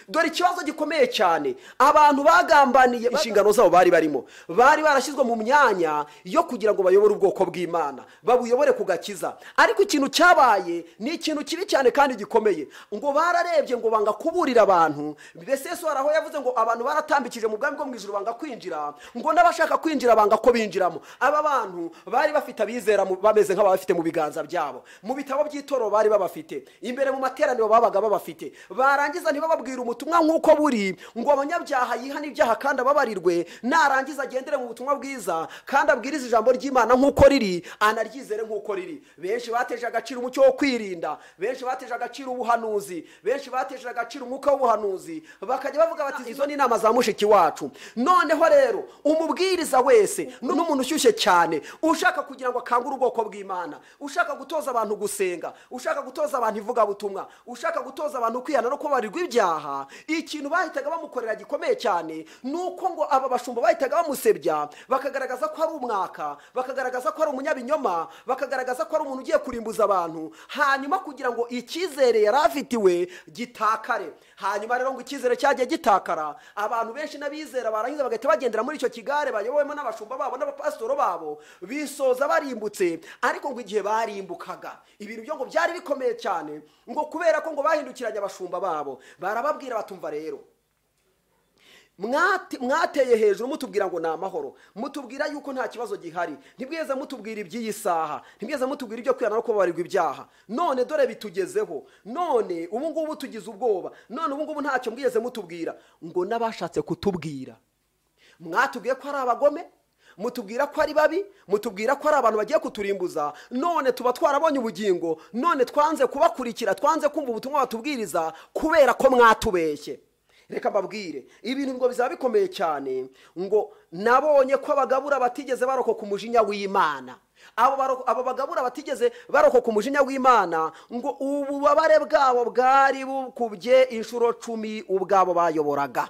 dore ikibazo gikomeye cyane abantu bagambaniye inshingano zabo bari barimo bari barashyizwe mu myanya yo kugira ngo bayobore ubwoko bw'imana babuyobore ku gakiza ariko ikintu cyabaye ni ikintu kibi cyane kandi gikomeye ngo bararebye ngo banga kuburira abantu mbese yesu hari aho yavuze ngo abantu baratambikije mu bwami bwo mu ijoro banga kwinjira ngo n'abashaka kwinjira banga ko binjiramo aba bantu bari bafite abizera mu- bameze nk'ababafite mu biganza byabo mu bitabo by'itorero bari babafite imbere mu materaniro babaga babafite barangiza ntibababwire ubutumwa nk'uko buri ngo abanyabyaha yihane ibyaha kandi ababarirwe narangiza agendere mu butumwa bwiza kandi abwirize ijambo ry'imana nk'uko riri anaryizere nk'uko riri benshi bateje agaciro umucyo wo kwirinda benshi bateje agaciro ubuhanuzi benshi bateje agaciro umwuka w'ubuhanuzi bakajya bavuga bati izo ni inama za mushiki wacu noneho rero umubwiriza wese n'umuntu ushyushye cyane ushaka kugira ngo akangure ubwoko bw'imana ushaka gutoza abantu gusenga ushaka gutoza abantu ivugabutumwa ushaka gutoza abantu kwihana no kubabarirwa ibyaha ikintu bahitaga bamukorera gikomeye cyane ni uko ngo aba bashumba bahitaga bamusebya bakagaragaza ko ari umwaka bakagaragaza ko ari umunyabinyoma bakagaragaza ko ari umuntu ugiye kurimbuza abantu hanyuma kugira ngo icyizere yari afitiwe gitakare hanyuma rero ngo icyizere cyagiye gitakara abantu benshi n'abizera barangiza bagahita bagendera muri icyo kigare bayobowemo n'abashumba babo n'abapasitoro babo bisoza barimbutse ariko ngo igihe barimbukaga ibintu byo ngo byari bikomeye cyane ngo kubera ko ngo bahindukiranye abashumba babo barababwira batumva rero Mwate- mwateye hejuru mutubwira ngo ni amahoro mutubwira yuko nta kibazo gihari ntibweze mutubwira iby'iyi saha ntibweze mutubwira ibyo kwihana no kubabarirwa ibyaha none dore bitugezeho none ubu ngubu tugize ubwoba none ubu ngubu ntacyo mwigeze mutubwira ngo n'abashatse kutubwira mwatubwiye ko ari abagome mutubwira ko ari babi mutubwira ko ari abantu bagiye kuturimbuza none tuba twarabonye ubugingo none twanze kubakurikira twanze kumva ubutumwa batubwiriza kubera ko mwatubeshye reka mbabwire ibintu ngo bizaba bikomeye cyane ngo nabonye ko abagabura batigeze barokoka umujinya w'imana abo baro- abo bagabura batigeze barokoka umujinya w'imana ngo ububabare bwabo bwari bukubye inshuro cumi ubwabo bayoboraga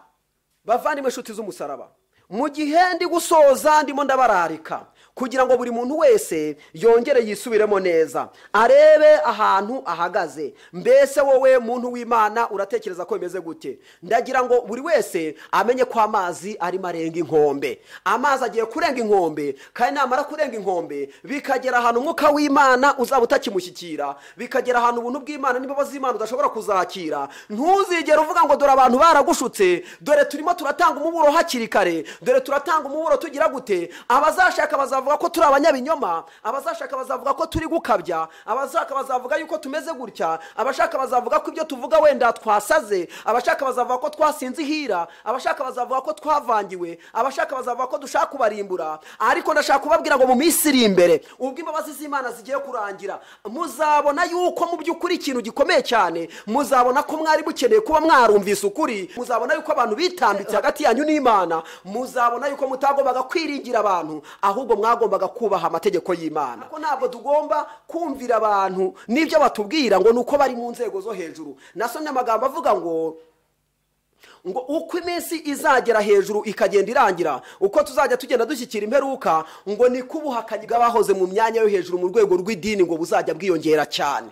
bavandimwe inshuti z'umusaraba mu gihe ndi gusoza ndimo ndabararika kugira ngo buri muntu wese yongere yisubiremo neza arebe ahantu ahagaze mbese wowe muntu w'imana uratekereza ko bimeze gute ndagira ngo buri wese amenye ko amazi arimo arenga inkombe amazi agiye kurenga inkombe kandi namara kurenga inkombe bikagera ahantu umwuka w'imana uzaba utakimushyikira bikagera ahantu ubuntu bw'imana n'imbabazi z'imana udashobora kuzakira ntuzigere uvuga ngo dore abantu baragushutse dore turimo turatanga umuburo hakiri kare dore turatanga umuburo tugira gute abazashaka bazavuga ko turi abanyabinyoma abazashaka bazavuga ko turi gukabya abashaka bazavuga yuko tumeze gutya abashaka bazavuga ko ibyo tuvuga wenda twasaze abashaka bazavuga ko twasinze ihira abashaka bazavuga ko twavangiwe abashaka bazavuga ko dushaka kubarimbura ariko ndashaka kubabwira ngo mu minsi iri imbere ubwo imbabazi z'imana zigiye kurangira muzabona yuko mu by'ukuri ikintu gikomeye cyane muzabona ko mwari mukeneye kuba mwarumvise ukuri muzabona yuko abantu bitambitse hagati yanyu n'imana muzabona yuko mutagombaga kwiringira abantu ahubwo mwagombaga kubaha amategeko y'imana ko ntabwo tugomba kumvira abantu n'ibyo batubwira ngo ni uko bari mu nzego zo hejuru nasomye amagambo avuga ngo ngo uko iminsi izagera hejuru ikagenda irangira uko tuzajya tugenda dushyikira imperuka ngo niko ubuhakanyi bw'abahoze mu myanya yo hejuru mu rwego rw'idini ngo buzajya bwiyongera cyane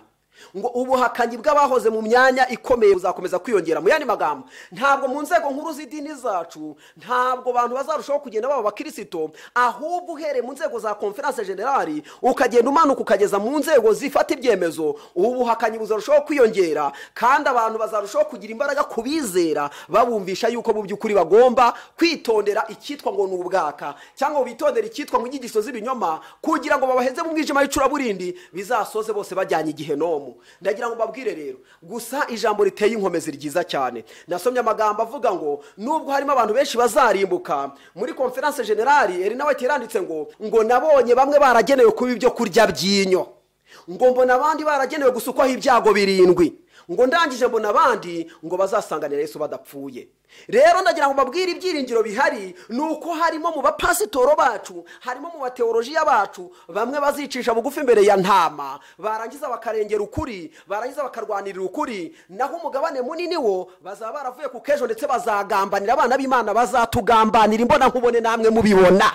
ngo ubuhakanyi bw'abahoze mu myanya ikomeye buzakomeza kwiyongera mu yandi magambo ntabwo mu nzego nkuru z'idini zacu ntabwo abantu bazarushaho kugenda baba abakirisito ahubwo uhereye mu nzego za konferanse generali ukagenda umanuka ukageza mu nzego zifata ibyemezo ubu buhakanyi buzarushaho kwiyongera kandi abantu bazarushaho kugira imbaraga ku bizera babumvisha yuko mu by'ukuri bagomba kwitondera icyitwa ngo ni ubwaka cyangwa ngo bitondere icyitwa ngo inyigisho z'ibinyoma kugira ngo babaheze mu mwijima w'icuraburindi bizasoze bose bajyanye igihe nomu ndagira ngo babwire rero gusa ijambo riteye inkomezi ryiza cyane nasomye amagambo avuga ngo nubwo harimo abantu benshi bazarimbuka muri konferanse generali eri nawe yaranditse ngo ngo nabonye bamwe baragenewe kuba ibyo kurya by'inyo ngo mbona abandi baragenewe gusukwaho ibyago birindwi ngo ndangije mbona abandi ngo bazasanganira yesu badapfuye rero ndagira ngo mbabwire ibyiringiro bihari ni uko harimo mu bapasitoro bacu harimo mu bateolojiya bacu bamwe bazicisha bugufi imbere ya ntama barangiza bakarengera ukuri barangiza bakarwanirira ukuri naho umugabane munini wo bazaba baravuye ku k'ejo ndetse bazagambanira abana b'imana bazatugambanira imbona nkubone namwe mubibona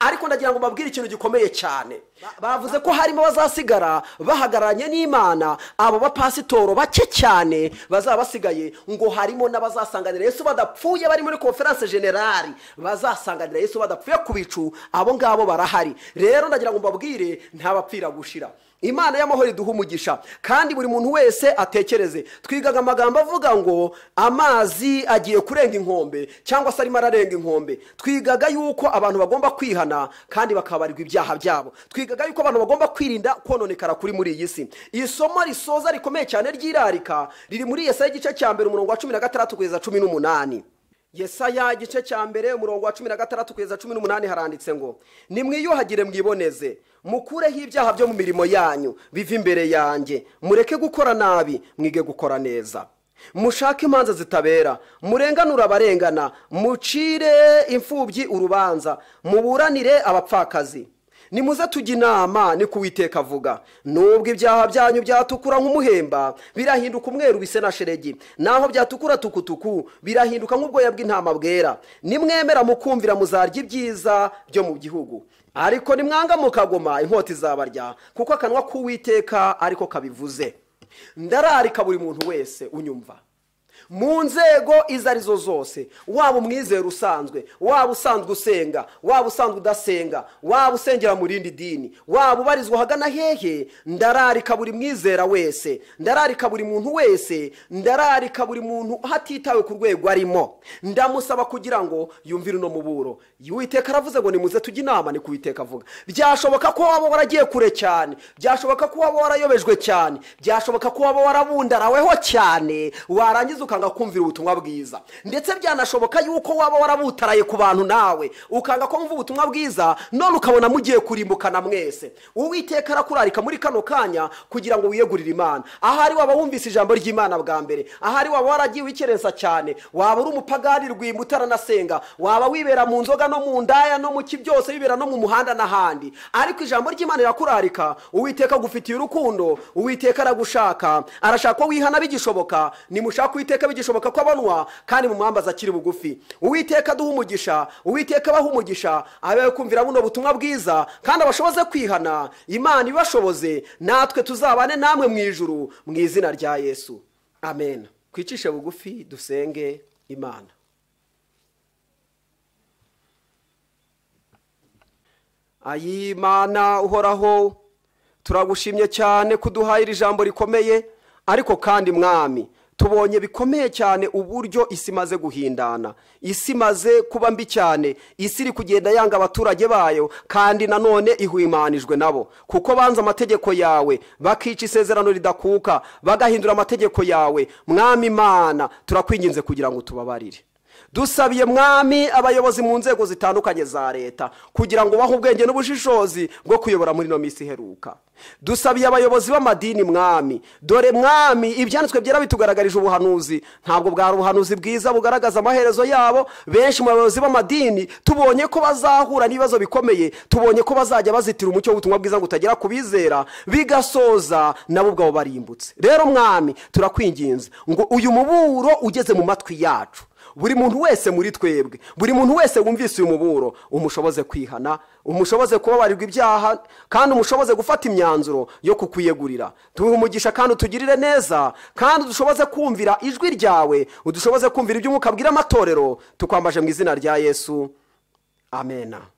ariko ndagira ngo mbabwire ikintu gikomeye cyane bavuze ko harimo bazasigara bahagararanye n'imana abo bapasitoro bake cyane bazaba basigaye ngo harimo n'abazasanganira yesu badapfuye bari muri konferanse generali bazasanganira yesu badapfuye ku bicu abo ngabo barahari rero ndagira ngo mbabwire ntabapfira gushira imana y'amahoro iduha umugisha kandi buri muntu wese atekereze twigaga amagambo avuga ngo amazi agiye kurenga inkombe cyangwa se arimo ararenga inkombe twigaga yuko abantu bagomba kwihana kandi bakabarirwa ibyaha byabo twigaga yuko abantu bagomba kwirinda kononekara kuri muri iyi si isomo risoza rikomeye cyane ry'irarika riri muri yesaya igice cya mbere umurongo wa cumi na gatandatu kugeza cumi n'umunani yesaya igice cya mbere umurongo wa cumi na gatandatu kugeza cumi n'umunani haranditse ngo nimwiyuhagire mwiboneze mukureho ibyaha byo mu mirimo yanyu bive imbere yanjye mureke gukora nabi mwige gukora neza mushake imanza zitabera murenganure abarengana mucire imfubyi urubanza muburanire abapfakazi nimuze tujya inama ni kuwiteka avuga nubwo ibyaha byanyu byatukura nk'umuhemba birahinduka umweru bise na sheregi naho byatukura tukutuku birahinduka nk'ubwoya bw'intama bwera nimwemera mukumvira muzarya ibyiza byo mu gihugu ariko nimwanga mukagoma inkota izabarya kuko akanwa k'uwiteka ariko kabivuze ndararika buri muntu wese unyumva mu nzego izo arizo zose waba umwizera usanzwe waba usanzwe usenga waba usanzwe udasenga waba usengera mu rindi dini waba ubarizwa ahagana hehe ndararika buri mwizera wese ndararika buri muntu wese ndararika buri muntu hatitawe ku rwego arimo ndamusaba kugira ngo yumvire uno muburo witeka aravuze ngo nimuze tujye inama ni kuwiteka avuga byashoboka ko waba waragiye kure cyane byashoboka ko waba warayobejwe cyane byashoboka ko waba warabundaraweho cyane warangiza ukanga kumvira ubutumwa bwiza ndetse byanashoboka yuko waba warabutaraye ku bantu nawe ukanga kumva ubutumwa bwiza none ukabona mugiye kurimbukana mwese uwiteka arakurarika muri kano kanya kugira ngo wiyegurire imana ahari waba wumvise ijambo ry'imana bwa mbere ahari waba waragiye wikerensa cyane waba uri umupagani rwimba utaranasenga waba wibera mu nzoga no mu ndaya no mu ki byose wibera no mu muhanda n'ahandi ariko ijambo ry'imana rirakurarika uwiteka agufitiye urukundo uwiteka aragushaka arashaka ko wihana bigishoboka nimushaka uwiteka uwiteka bigishoboka ko abonwa kandi mu mwambaza akiri bugufi uwiteka aduha umugisha uwiteka abaha umugisha abaye kumvira buno butumwa bwiza kandi abashoboze kwihana imana ibashoboze natwe tuzabane namwe mu ijuru mu izina rya yesu amen twicishe bugufi dusenge imana ayimana uhoraho turagushimye cyane kuduhaye iri jambo rikomeye ariko kandi mwami tubonye bikomeye cyane uburyo isi imaze guhindana isi imaze kuba mbi cyane isi iri kugenda yanga abaturage bayo kandi nanone ihumanijwe nabo kuko banze amategeko yawe bakica isezerano ridakuka bagahindura amategeko yawe mwami imana turakwinginze kugira ngo tubabarire dusabiye mwami abayobozi mu nzego zitandukanye za leta kugira ngo ubahe ubwenge n'ubushishozi bwo kuyobora muri ino minsi iheruka dusabiye abayobozi b'amadini mwami dore mwami ibyanditswe byera bitugaragarije ubuhanuzi ntabwo bwari ubuhanuzi bwiza bugaragaza amaherezo yabo benshi mu bayobozi b'amadini tubonye ko bazahura n'ibibazo bikomeye tubonye ko bazajya bazitira umucyo w'ubutumwa bwiza ngo utagera ku bizera bigasoza nabo ubwabo barimbutse rero mwami turakwinginze ngo uyu muburo ugeze mu matwi yacu buri muntu wese muri twebwe buri muntu wese wumvise uyu muburo umushoboze kwihana umushoboze kubabarirwa ibyaha kandi umushoboze gufata imyanzuro yo kukwiyegurira tuhe umugisha kandi utugirire neza kandi dushoboze kumvira ijwi ryawe udushoboze kumvira ibyo umwuka abwira amatorero tukwambaje mu izina rya yesu amena